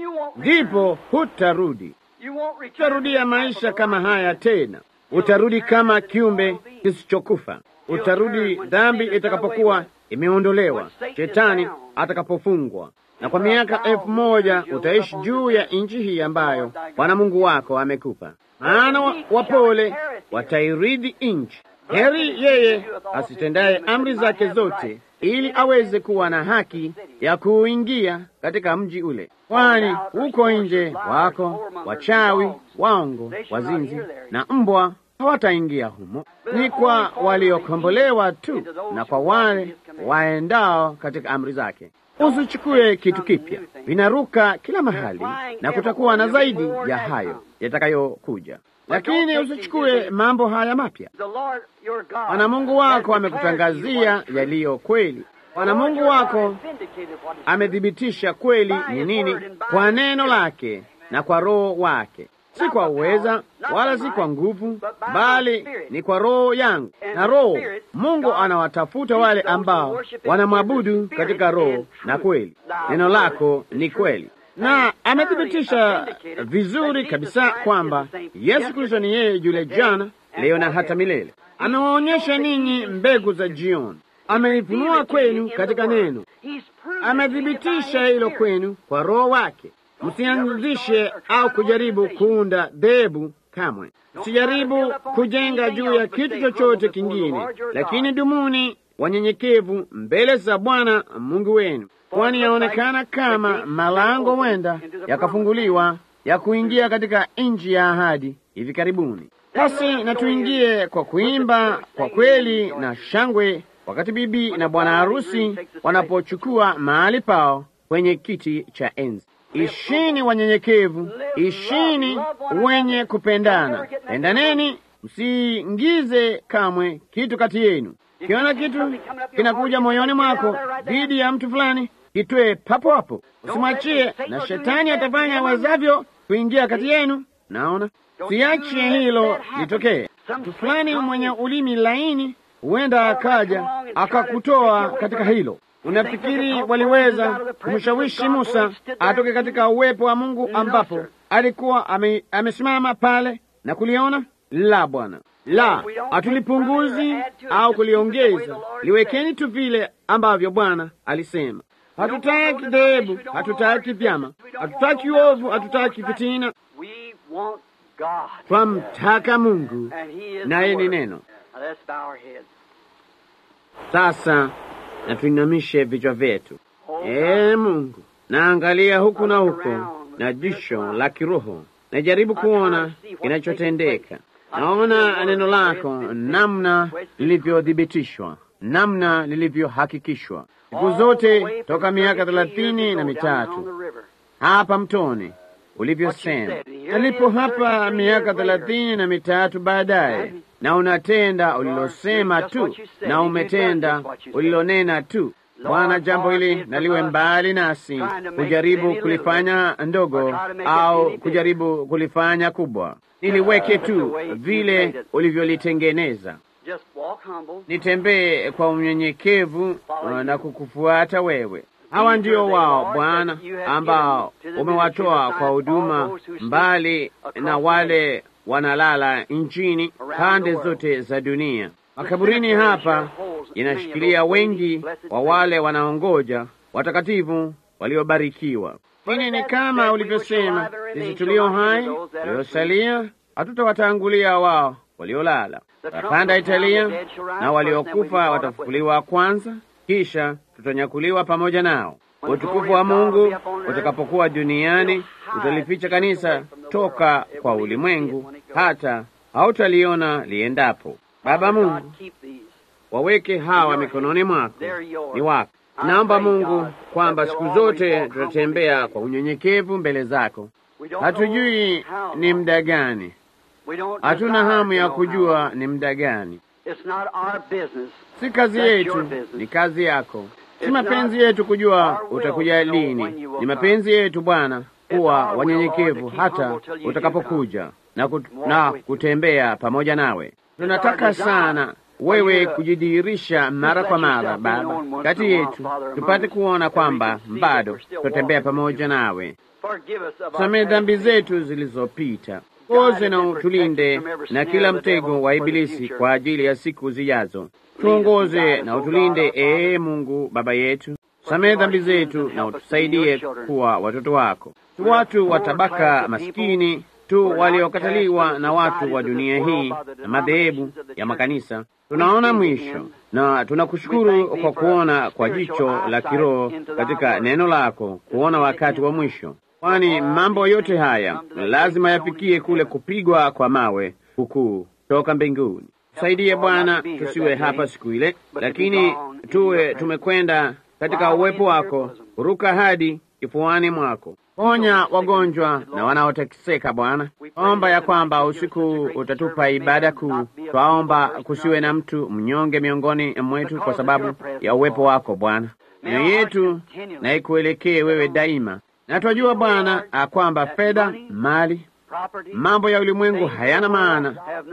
Ndipo hutarudi, utarudia maisha kama haya tena. Utarudi kama kiumbe kisichokufa. Utarudi dhambi itakapokuwa imeondolewa, shetani atakapofungwa, na kwa miaka elfu moja utaishi juu ya nchi hii ambayo Bwana Mungu wako amekupa. Maana wapole watairithi nchi. Heri yeye asitendaye amri zake zote, ili aweze kuwa na haki ya kuingia katika mji ule, kwani huko nje wako wachawi, waongo, wazinzi na mbwa hawataingia humo. Ni kwa waliokombolewa tu na kwa wale waendao katika amri zake. Usichukue kitu kipya, vinaruka kila mahali, na kutakuwa na zaidi ya hayo yatakayokuja, lakini usichukue mambo haya mapya. Bwana Mungu wako amekutangazia yaliyo kweli. Bwana Mungu wako amethibitisha kweli ni nini kwa neno lake na kwa Roho wake si kwa uweza wala si kwa nguvu, bali ni kwa Roho yangu. Na Roho Mungu anawatafuta wale ambao wanamwabudu katika roho na kweli. Neno lako ni kweli, na amethibitisha vizuri kabisa kwamba Yesu Kristo ni yeye yule jana, leo na hata milele. Amewaonyesha ninyi mbegu za jioni, ameifunua kwenu katika neno, amethibitisha hilo kwenu kwa Roho wake. Msianzishe au kujaribu kuunda dhehebu kamwe. Msijaribu kujenga juu ya kitu chochote kingine, lakini dumuni wanyenyekevu mbele za Bwana Mungu wenu, kwani yaonekana kama malango wenda yakafunguliwa ya kuingia katika nchi ya ahadi hivi karibuni. Basi na tuingie kwa kuimba kwa kweli na shangwe, wakati bibi na bwana harusi wanapochukua mahali pao kwenye kiti cha enzi. Ishini wanyenyekevu, ishini wenye kupendana, pendaneni, msiingize kamwe kitu kati yenu. Kiona kitu kinakuja moyoni mwako dhidi ya mtu fulani, kitwee papo hapo, usimwachie, na shetani atafanya wazavyo kuingia kati yenu. Naona siache hilo litokee. Mtu fulani mwenye ulimi laini huenda akaja akakutoa katika hilo. Unafikiri waliweza kumshawishi Musa atoke katika uwepo wa Mungu ambapo alikuwa ame, amesimama pale na kuliona? La, Bwana, la, hatulipunguzi au kuliongeza. Liwekeni tu vile ambavyo Bwana alisema. Hatutaki dhehebu, hatutaki vyama, hatutaki uovu, hatutaki fitina. Twamtaka Mungu naye ni neno. Sasa na tuinamishe vichwa vyetu. Ee Mungu, naangalia huku na huko na jisho la kiroho, najaribu kuona kinachotendeka. Naona neno lako namna lilivyothibitishwa, namna lilivyohakikishwa siku zote toka miaka thelathini na mitatu hapa mtoni ulivyosema. Nalipo hapa miaka thelathini na mitatu baadaye, na unatenda ulilosema tu, na umetenda ulilonena tu. Bwana, jambo hili naliwe mbali nasi, kujaribu kulifanya ndogo au kujaribu kulifanya kubwa. Niliweke tu vile ulivyolitengeneza. Nitembee kwa unyenyekevu na kukufuata wewe. Hawa ndio wao Bwana, ambao umewatoa kwa huduma mbali na wale wanalala nchini pande zote za dunia. Makaburini hapa inashikilia wengi wa wale wanaongoja watakatifu waliobarikiwa. Lakini ni kama ulivyosema, sisi tulio hai waliosalia hatutawatangulia wao waliolala. Watapanda Italia, na waliokufa watafufuliwa kwanza, kisha tutanyakuliwa pamoja nao. Utukufu wa Mungu utakapokuwa duniani utalificha kanisa toka kwa ulimwengu, hata hautaliona liendapo. Baba Mungu, waweke hawa mikononi mwako, ni wako. Naomba Mungu kwamba siku zote tutatembea kwa unyenyekevu mbele zako. Hatujui ni muda gani, hatuna hamu ya kujua ni muda gani. Si kazi yetu, ni kazi yako. Si mapenzi yetu kujua utakuja lini. Ni mapenzi yetu Bwana kuwa wanyenyekevu hata utakapokuja na, kut na kutembea pamoja nawe. Tunataka sana wewe kujidhihirisha mara kwa mara Baba kati yetu, tupate kuona kwamba bado tutembea pamoja nawe. Samehe dhambi zetu zilizopita, koze na utulinde na kila mtego wa Ibilisi kwa ajili ya siku zijazo. Tuongoze na utulinde, ee Mungu Baba yetu. Samehe dhambi zetu na utusaidie kuwa watoto wako, tu watu wa tabaka maskini tu waliokataliwa na watu wa dunia hii na madhehebu ya makanisa. Tunaona mwisho na tunakushukuru kwa kuona kwa jicho la kiroho katika neno lako, kuona wakati wa mwisho, kwani mambo yote haya lazima yafikie kule kupigwa kwa mawe kukuu toka mbinguni. Tusaidie Bwana, tusiwe hapa siku ile, lakini tuwe tumekwenda katika uwepo wako, ruka hadi kifuani mwako. Ponya wagonjwa na wanaoteseka Bwana. Omba ya kwamba usiku utatupa ibada kuu. Twaomba kusiwe na mtu mnyonge miongoni mwetu kwa sababu ya uwepo wako Bwana. Mioyo yetu na ikuelekee wewe daima, na twajua Bwana kwamba fedha, mali, mambo ya ulimwengu hayana maana,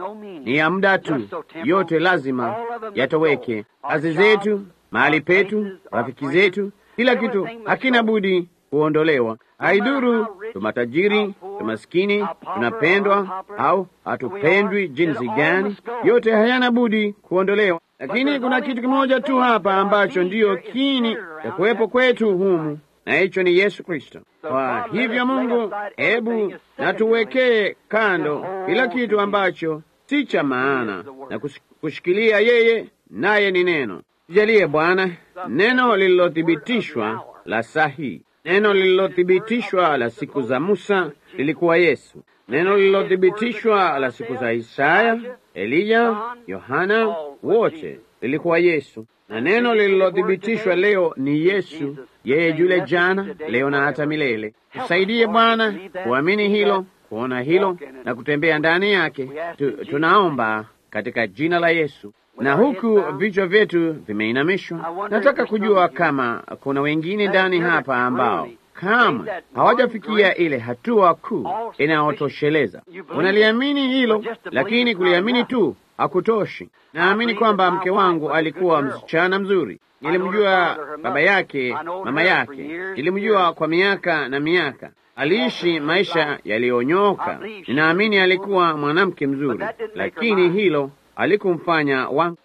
ni ya muda tu. Yote lazima yatoweke, kazi zetu, mahali petu, rafiki zetu, kila kitu hakina budi kuondolewa. Haiduru tu matajiri, tu maskini, tunapendwa au hatupendwi jinsi gani, yote hayana budi kuondolewa. Lakini kuna kitu kimoja tu hapa ambacho ndiyo kini ya kuwepo kwetu humu, na hicho ni Yesu Kristo. Kwa hivyo, Mungu, hebu natuwekee kando kila kitu ambacho si cha maana na kushikilia yeye, naye ni neno. Tujalie Bwana neno lililothibitishwa la sahihi Neno lililothibitishwa la siku za Musa lilikuwa Yesu. Neno lililothibitishwa la siku za Isaya, Eliya, Yohana, wote lilikuwa Yesu, na neno lililothibitishwa leo ni Yesu, yeye yule jana, leo na hata milele. Tusaidie Bwana kuamini hilo, kuona hilo na kutembea ndani yake. Tu, tunaomba katika jina la Yesu. Na huku vichwa vyetu vimeinamishwa, nataka kujua kama kuna wengine ndani hapa ambao kamwe hawajafikia ile hatua kuu inayotosheleza. Unaliamini hilo, lakini kuliamini tu hakutoshi. Naamini kwamba mke wangu alikuwa msichana mzuri. Nilimjua baba yake, mama yake, nilimjua kwa miaka na miaka. Aliishi maisha yaliyonyoka. Ninaamini alikuwa mwanamke mzuri, lakini hilo alikumfanya wangu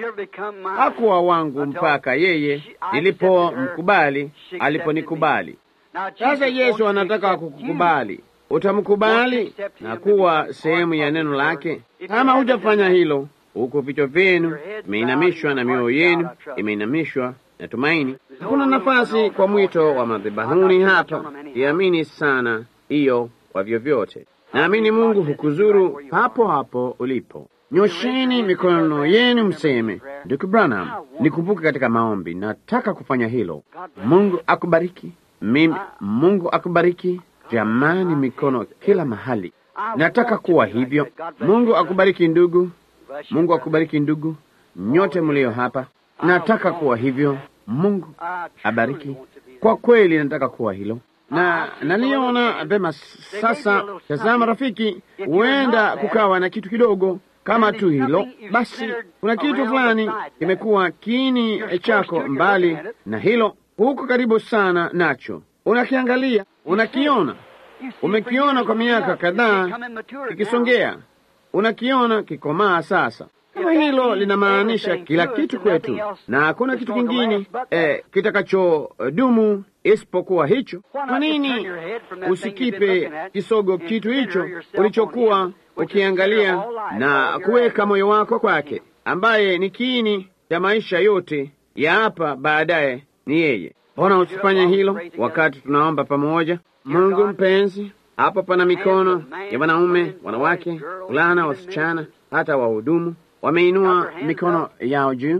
hakuwa wangu mpaka yeye nilipomkubali, aliponikubali. Sasa Yesu anataka kukukubali. Utamkubali na kuwa sehemu ya neno lake? Kama hujafanya hilo, huku vichwa vyenu imeinamishwa na mioyo yenu imeinamishwa na tumaini, hakuna nafasi kwa mwito wa madhabahuni hapa. Iamini sana hiyo kwa vyovyote. Naamini Mungu hukuzuru hapo hapo ulipo. Nyosheni mikono yenu mseme, Ndugu Branham, nikumbuke katika maombi. Nataka kufanya hilo. Mungu akubariki. Mimi, Mungu akubariki. Jamani, mikono kila mahali. Nataka kuwa hivyo. Mungu akubariki ndugu. Mungu akubariki ndugu, nyote mlio hapa. Nataka kuwa hivyo. Mungu abariki. Kwa kweli nataka kuwa hilo na naliona vema. Sasa tazama, rafiki, huenda kukawa na kitu kidogo kama tu hilo basi, kuna kitu fulani kimekuwa kiini chako mbali na hilo, huko karibu sana nacho, unakiangalia, unakiona, umekiona kwa miaka kadhaa kikisongea, unakiona kikomaa. Sasa kama hilo linamaanisha kila kitu kwetu, na hakuna kitu kingine eh, kitakachodumu isipokuwa hicho, kwa nini usikipe kisogo kitu hicho ulichokuwa ukiangalia na kuweka moyo wako kwake, ambaye ni kiini cha maisha yote ya hapa baadaye ni yeye. Mbona usifanye hilo wakati tunaomba pamoja? Mungu mpenzi, hapa pana mikono ya wanaume, wanawake, vulana, wasichana, hata wahudumu wameinua mikono yao juu.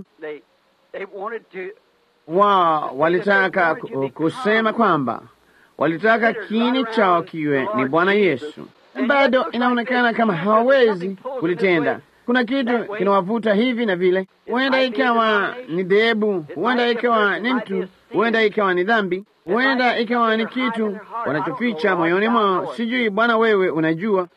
Wao walitaka kusema kwamba walitaka kiini chao kiwe ni Bwana Yesu. Bado inaonekana kama hawawezi kulitenda. Kuna kitu kinawavuta hivi na vile. Huenda ikawa ni dhehebu, huenda ikawa ni mtu, huenda ikawa ni dhambi, huenda ikawa ni kitu wanachoficha moyoni mwao. Sijui Bwana, wewe unajua.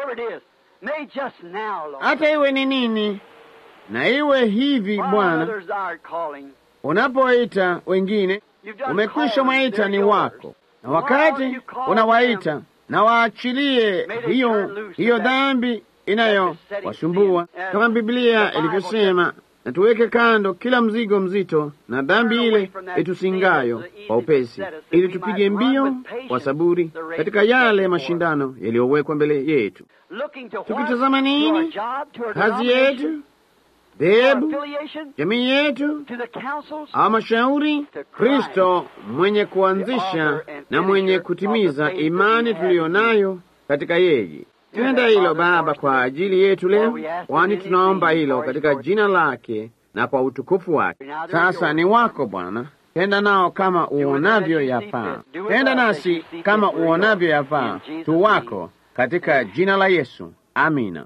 Hata iwe ni nini, na iwe hivi Bwana, unapoita wengine, umekwisha mwaita ni wako, na wakati unawaita na waachilie hiyo hiyo dhambi inayowasumbua kama Biblia ilivyosema, na tuweke kando kila mzigo mzito na dhambi ile itusingayo kwa upesi, ili tupige mbio kwa saburi katika yale mashindano yaliyowekwa mbele yetu, tukitazama nini? Kazi yetu, dhehebu, jamii yetu, au mashauri, Kristo mwenye kuanzisha na mwenye kutimiza imani tuliyo nayo katika yeye. Tenda hilo Baba kwa ajili yetu leo, kwani tunaomba hilo katika jina lake na kwa utukufu wake. Sasa ni wako Bwana, tenda nao kama uonavyo yafaa, tenda nasi kama uonavyo yafaa, tu wako katika jina la Yesu, amina.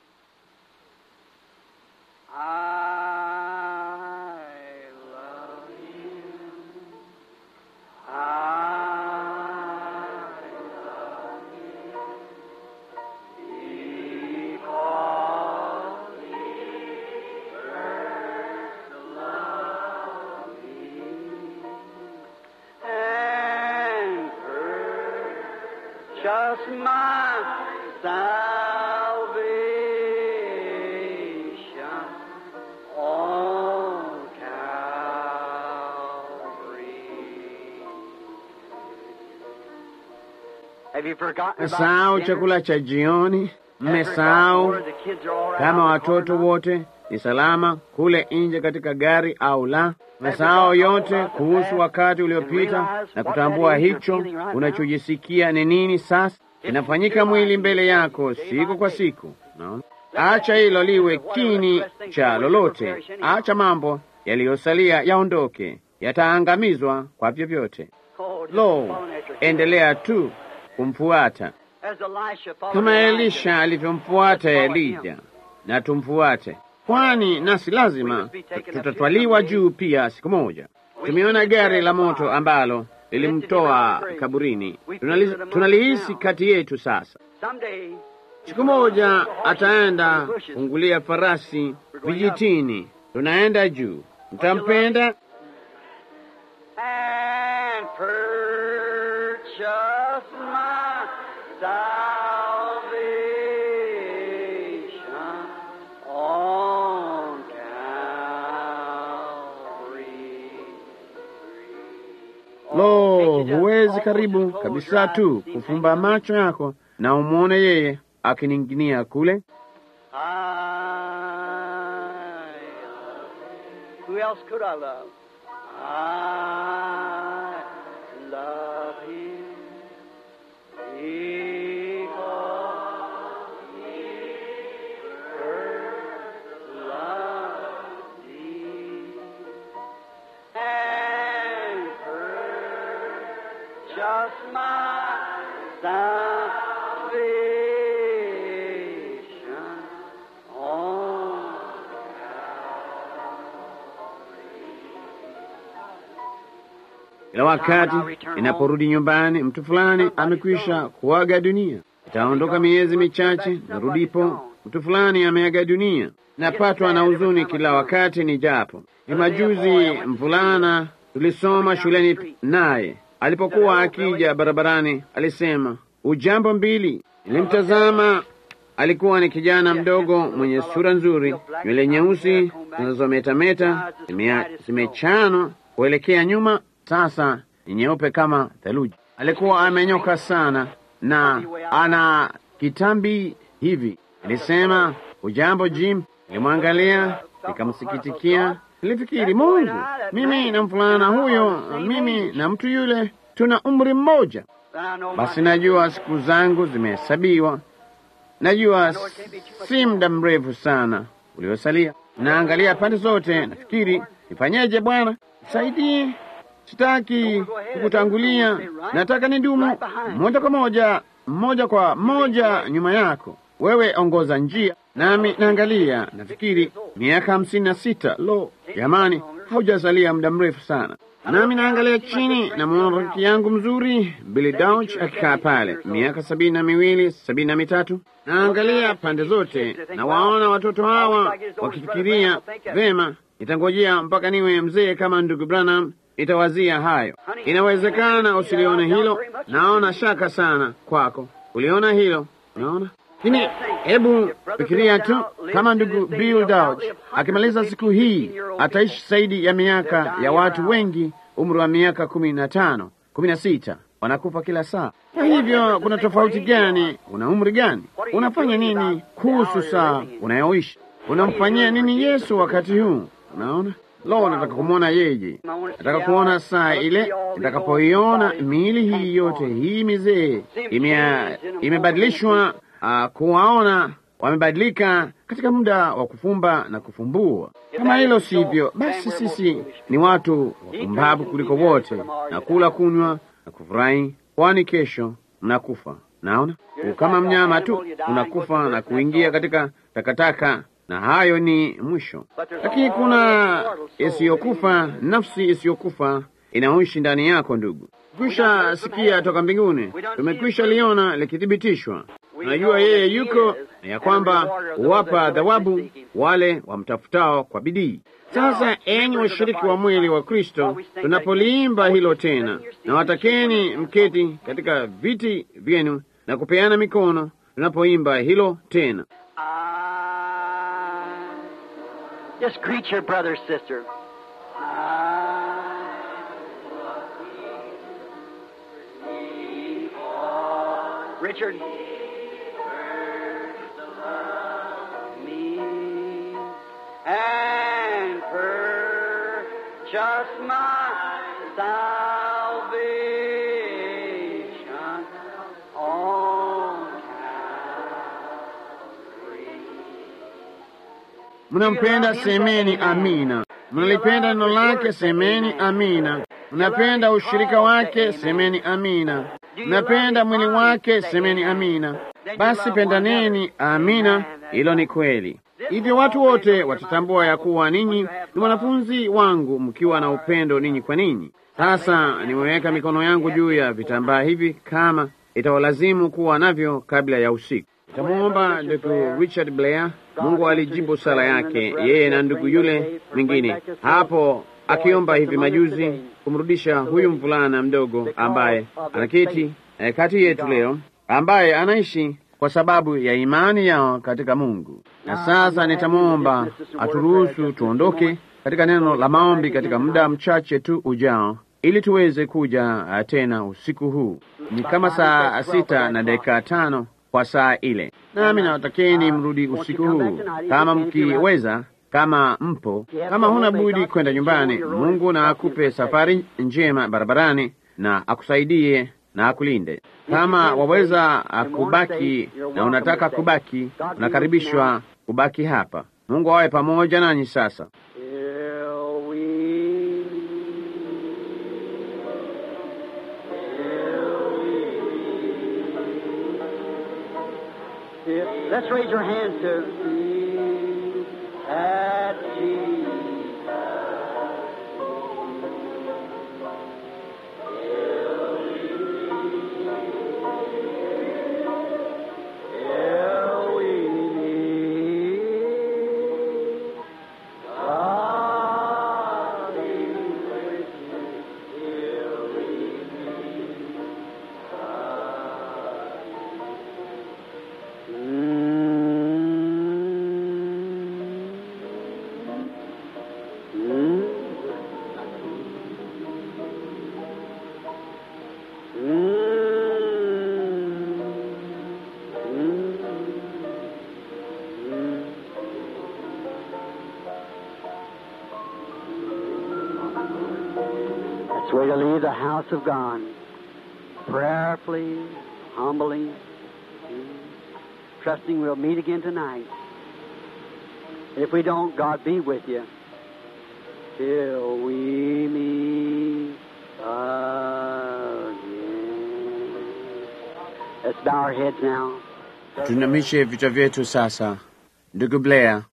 Just my salvation on Calvary. Have you forgotten about Mmesahau dinner? chakula cha jioni, Have you forgotten mmesahau where the kids are all right kama out in the watoto corner? wote ni salama kule nje katika gari au la. Mmesahau yote kuhusu wakati uliopita na kutambua hicho unachojisikia ni nini sasa kinafanyika mwili mbele yako siku kwa siku. No? Acha hilo liwe kini cha lolote. Acha mambo yaliyosalia yaondoke, yataangamizwa kwa vyovyote. Oh, just Lo, follow after him. endelea tu kumfuata As Elisha followed kama Elijah. Elisha alivyomfuata Elija, na tumfuate, kwani nasi lazima tutatwaliwa juu pia siku moja. Tumeona gari la moto ambalo lilimtoa kaburini. Tunali- Tunalihisi kati yetu sasa. Someday, Siku moja ataenda kungulia farasi vijitini, tunaenda juu. Mtampenda and purchase my salvation on Calvary. Lo, huwezi karibu kabisa tu kufumba macho yako na umwone yeye akining'inia kule. I, who else could I love? I love him because he first loved me and purchased my salvation on Kila wakati inaporudi nyumbani, mtu fulani amekwisha kuaga dunia. Itaondoka miezi michache, narudipo mtu fulani ameaga dunia. Napatwa na huzuni kila wakati ni japo. Ni majuzi mvulana tulisoma shuleni naye alipokuwa akija barabarani alisema ujambo mbili. Nilimtazama, alikuwa ni kijana mdogo mwenye sura nzuri, nywele nyeusi zinazometameta zimea- zimechanwa kuelekea nyuma, sasa ni nyeupe kama theluji. Alikuwa amenyoka sana na ana kitambi hivi. Nilisema ujambo Jim, nilimwangalia nikamsikitikia. Nilifikiri, Mungu, mimi na mvulana huyo, mimi na mtu yule tuna umri mmoja. Then I know Basi my najua siku zangu zimehesabiwa, najua si muda mrefu sana uliosalia. Naangalia pande zote, nafikiri nifanyeje? Bwana nisaidie, sitaki kukutangulia, nataka nidumu moja kwa moja, moja kwa moja nyuma yako. Wewe ongoza njia, nami naangalia, nafikiri miaka hamsini na sita. Lo, jamani, haujasalia muda mrefu sana nami naangalia chini, namwona rafiki yangu mzuri Billy Dauch akikaa pale, miaka sabini na miwili sabini na mitatu. Naangalia pande zote, na waona watoto hawa wakifikiria vema, itangojea mpaka niwe mzee kama ndugu Branham, itawazia hayo. Inawezekana usilione hilo, naona shaka sana kwako uliona hilo, unaona lakini hebu fikiria tu kama ndugu Bill Dauch akimaliza siku hii ataishi zaidi ya miaka ya watu wengi, umri wa miaka kumi na tano kumi na sita wanakufa kila saa. Kwa hivyo kuna tofauti gani? Una umri gani? Unafanya nini kuhusu saa unayoishi? Unamfanyia nini Yesu wakati huu? Unaona, lo, nataka kumwona yeye, nataka kuona saa ile nitakapoiona miili hii yote hii mizee ime- imebadilishwa uh, kuwaona wamebadilika katika muda wa kufumba na kufumbua. Kama hilo sivyo, basi sisi ni watu wapumbavu kuliko wote, na kula, kunywa na kufurahi, kwani kesho mnakufa. Naona kama mnyama tu unakufa na kuingia katika takataka, na hayo ni mwisho. Lakini kuna isiyokufa, nafsi isiyokufa inaoishi ndani yako, ndugu. Kwisha sikia toka mbinguni, tumekwisha liona likithibitishwa. Unajua yeye yuko na ya kwamba huwapa thawabu wale wamtafutao kwa bidii. Sasa enyi washiriki wa mwili wa Kristo, tunapoliimba hilo tena, na watakeni mketi katika viti vyenu na kupeana mikono tunapoimba hilo tena. I just greet your brother, sister. I, Richard. Me and purchase my salvation on Mnampenda, semeni amina. Mnalipenda neno lake, semeni amina. Mnapenda ushirika wake, semeni amina. Mnapenda mwili wake, semeni amina. Basi pendaneni, amina. Hilo ni kweli. Hivyo watu wote watatambua ya kuwa ninyi ni wanafunzi wangu mkiwa na upendo ninyi kwa ninyi. Sasa nimeweka mikono yangu juu ya vitambaa hivi, kama itawalazimu kuwa navyo kabla ya usiku. Nitamwomba ndugu Richard Blair. Mungu alijibu sala yake, yeye na ndugu yule mwingine hapo, akiomba hivi majuzi kumrudisha huyu mvulana mdogo ambaye anaketi eh, kati yetu leo, ambaye anaishi kwa sababu ya imani yao katika Mungu. Na sasa nitamwomba aturuhusu tuondoke katika neno la maombi katika muda mchache tu ujao, ili tuweze kuja uh, tena usiku huu. Ni kama saa sita na dakika tano kwa saa ile, nami nawatakeni mrudi usiku huu kama mkiweza, kama mpo. Kama huna budi kwenda nyumbani, Mungu na akupe safari njema barabarani na akusaidie na akulinde. Kama waweza kubaki na unataka kubaki, unakaribishwa kubaki hapa. Mungu awe pamoja nanyi. Sasa Till we If- Let's raise your hands to me at Jesus. Till we meet. God is with you till we meet. That's the way to leave the house of God. Prayerfully, humbly, trusting we'll meet again tonight. If we don't, God be with you till we meet again. Let's bow our heads now. tunamishe vichwa vyetu sasa. Ndugu Blair,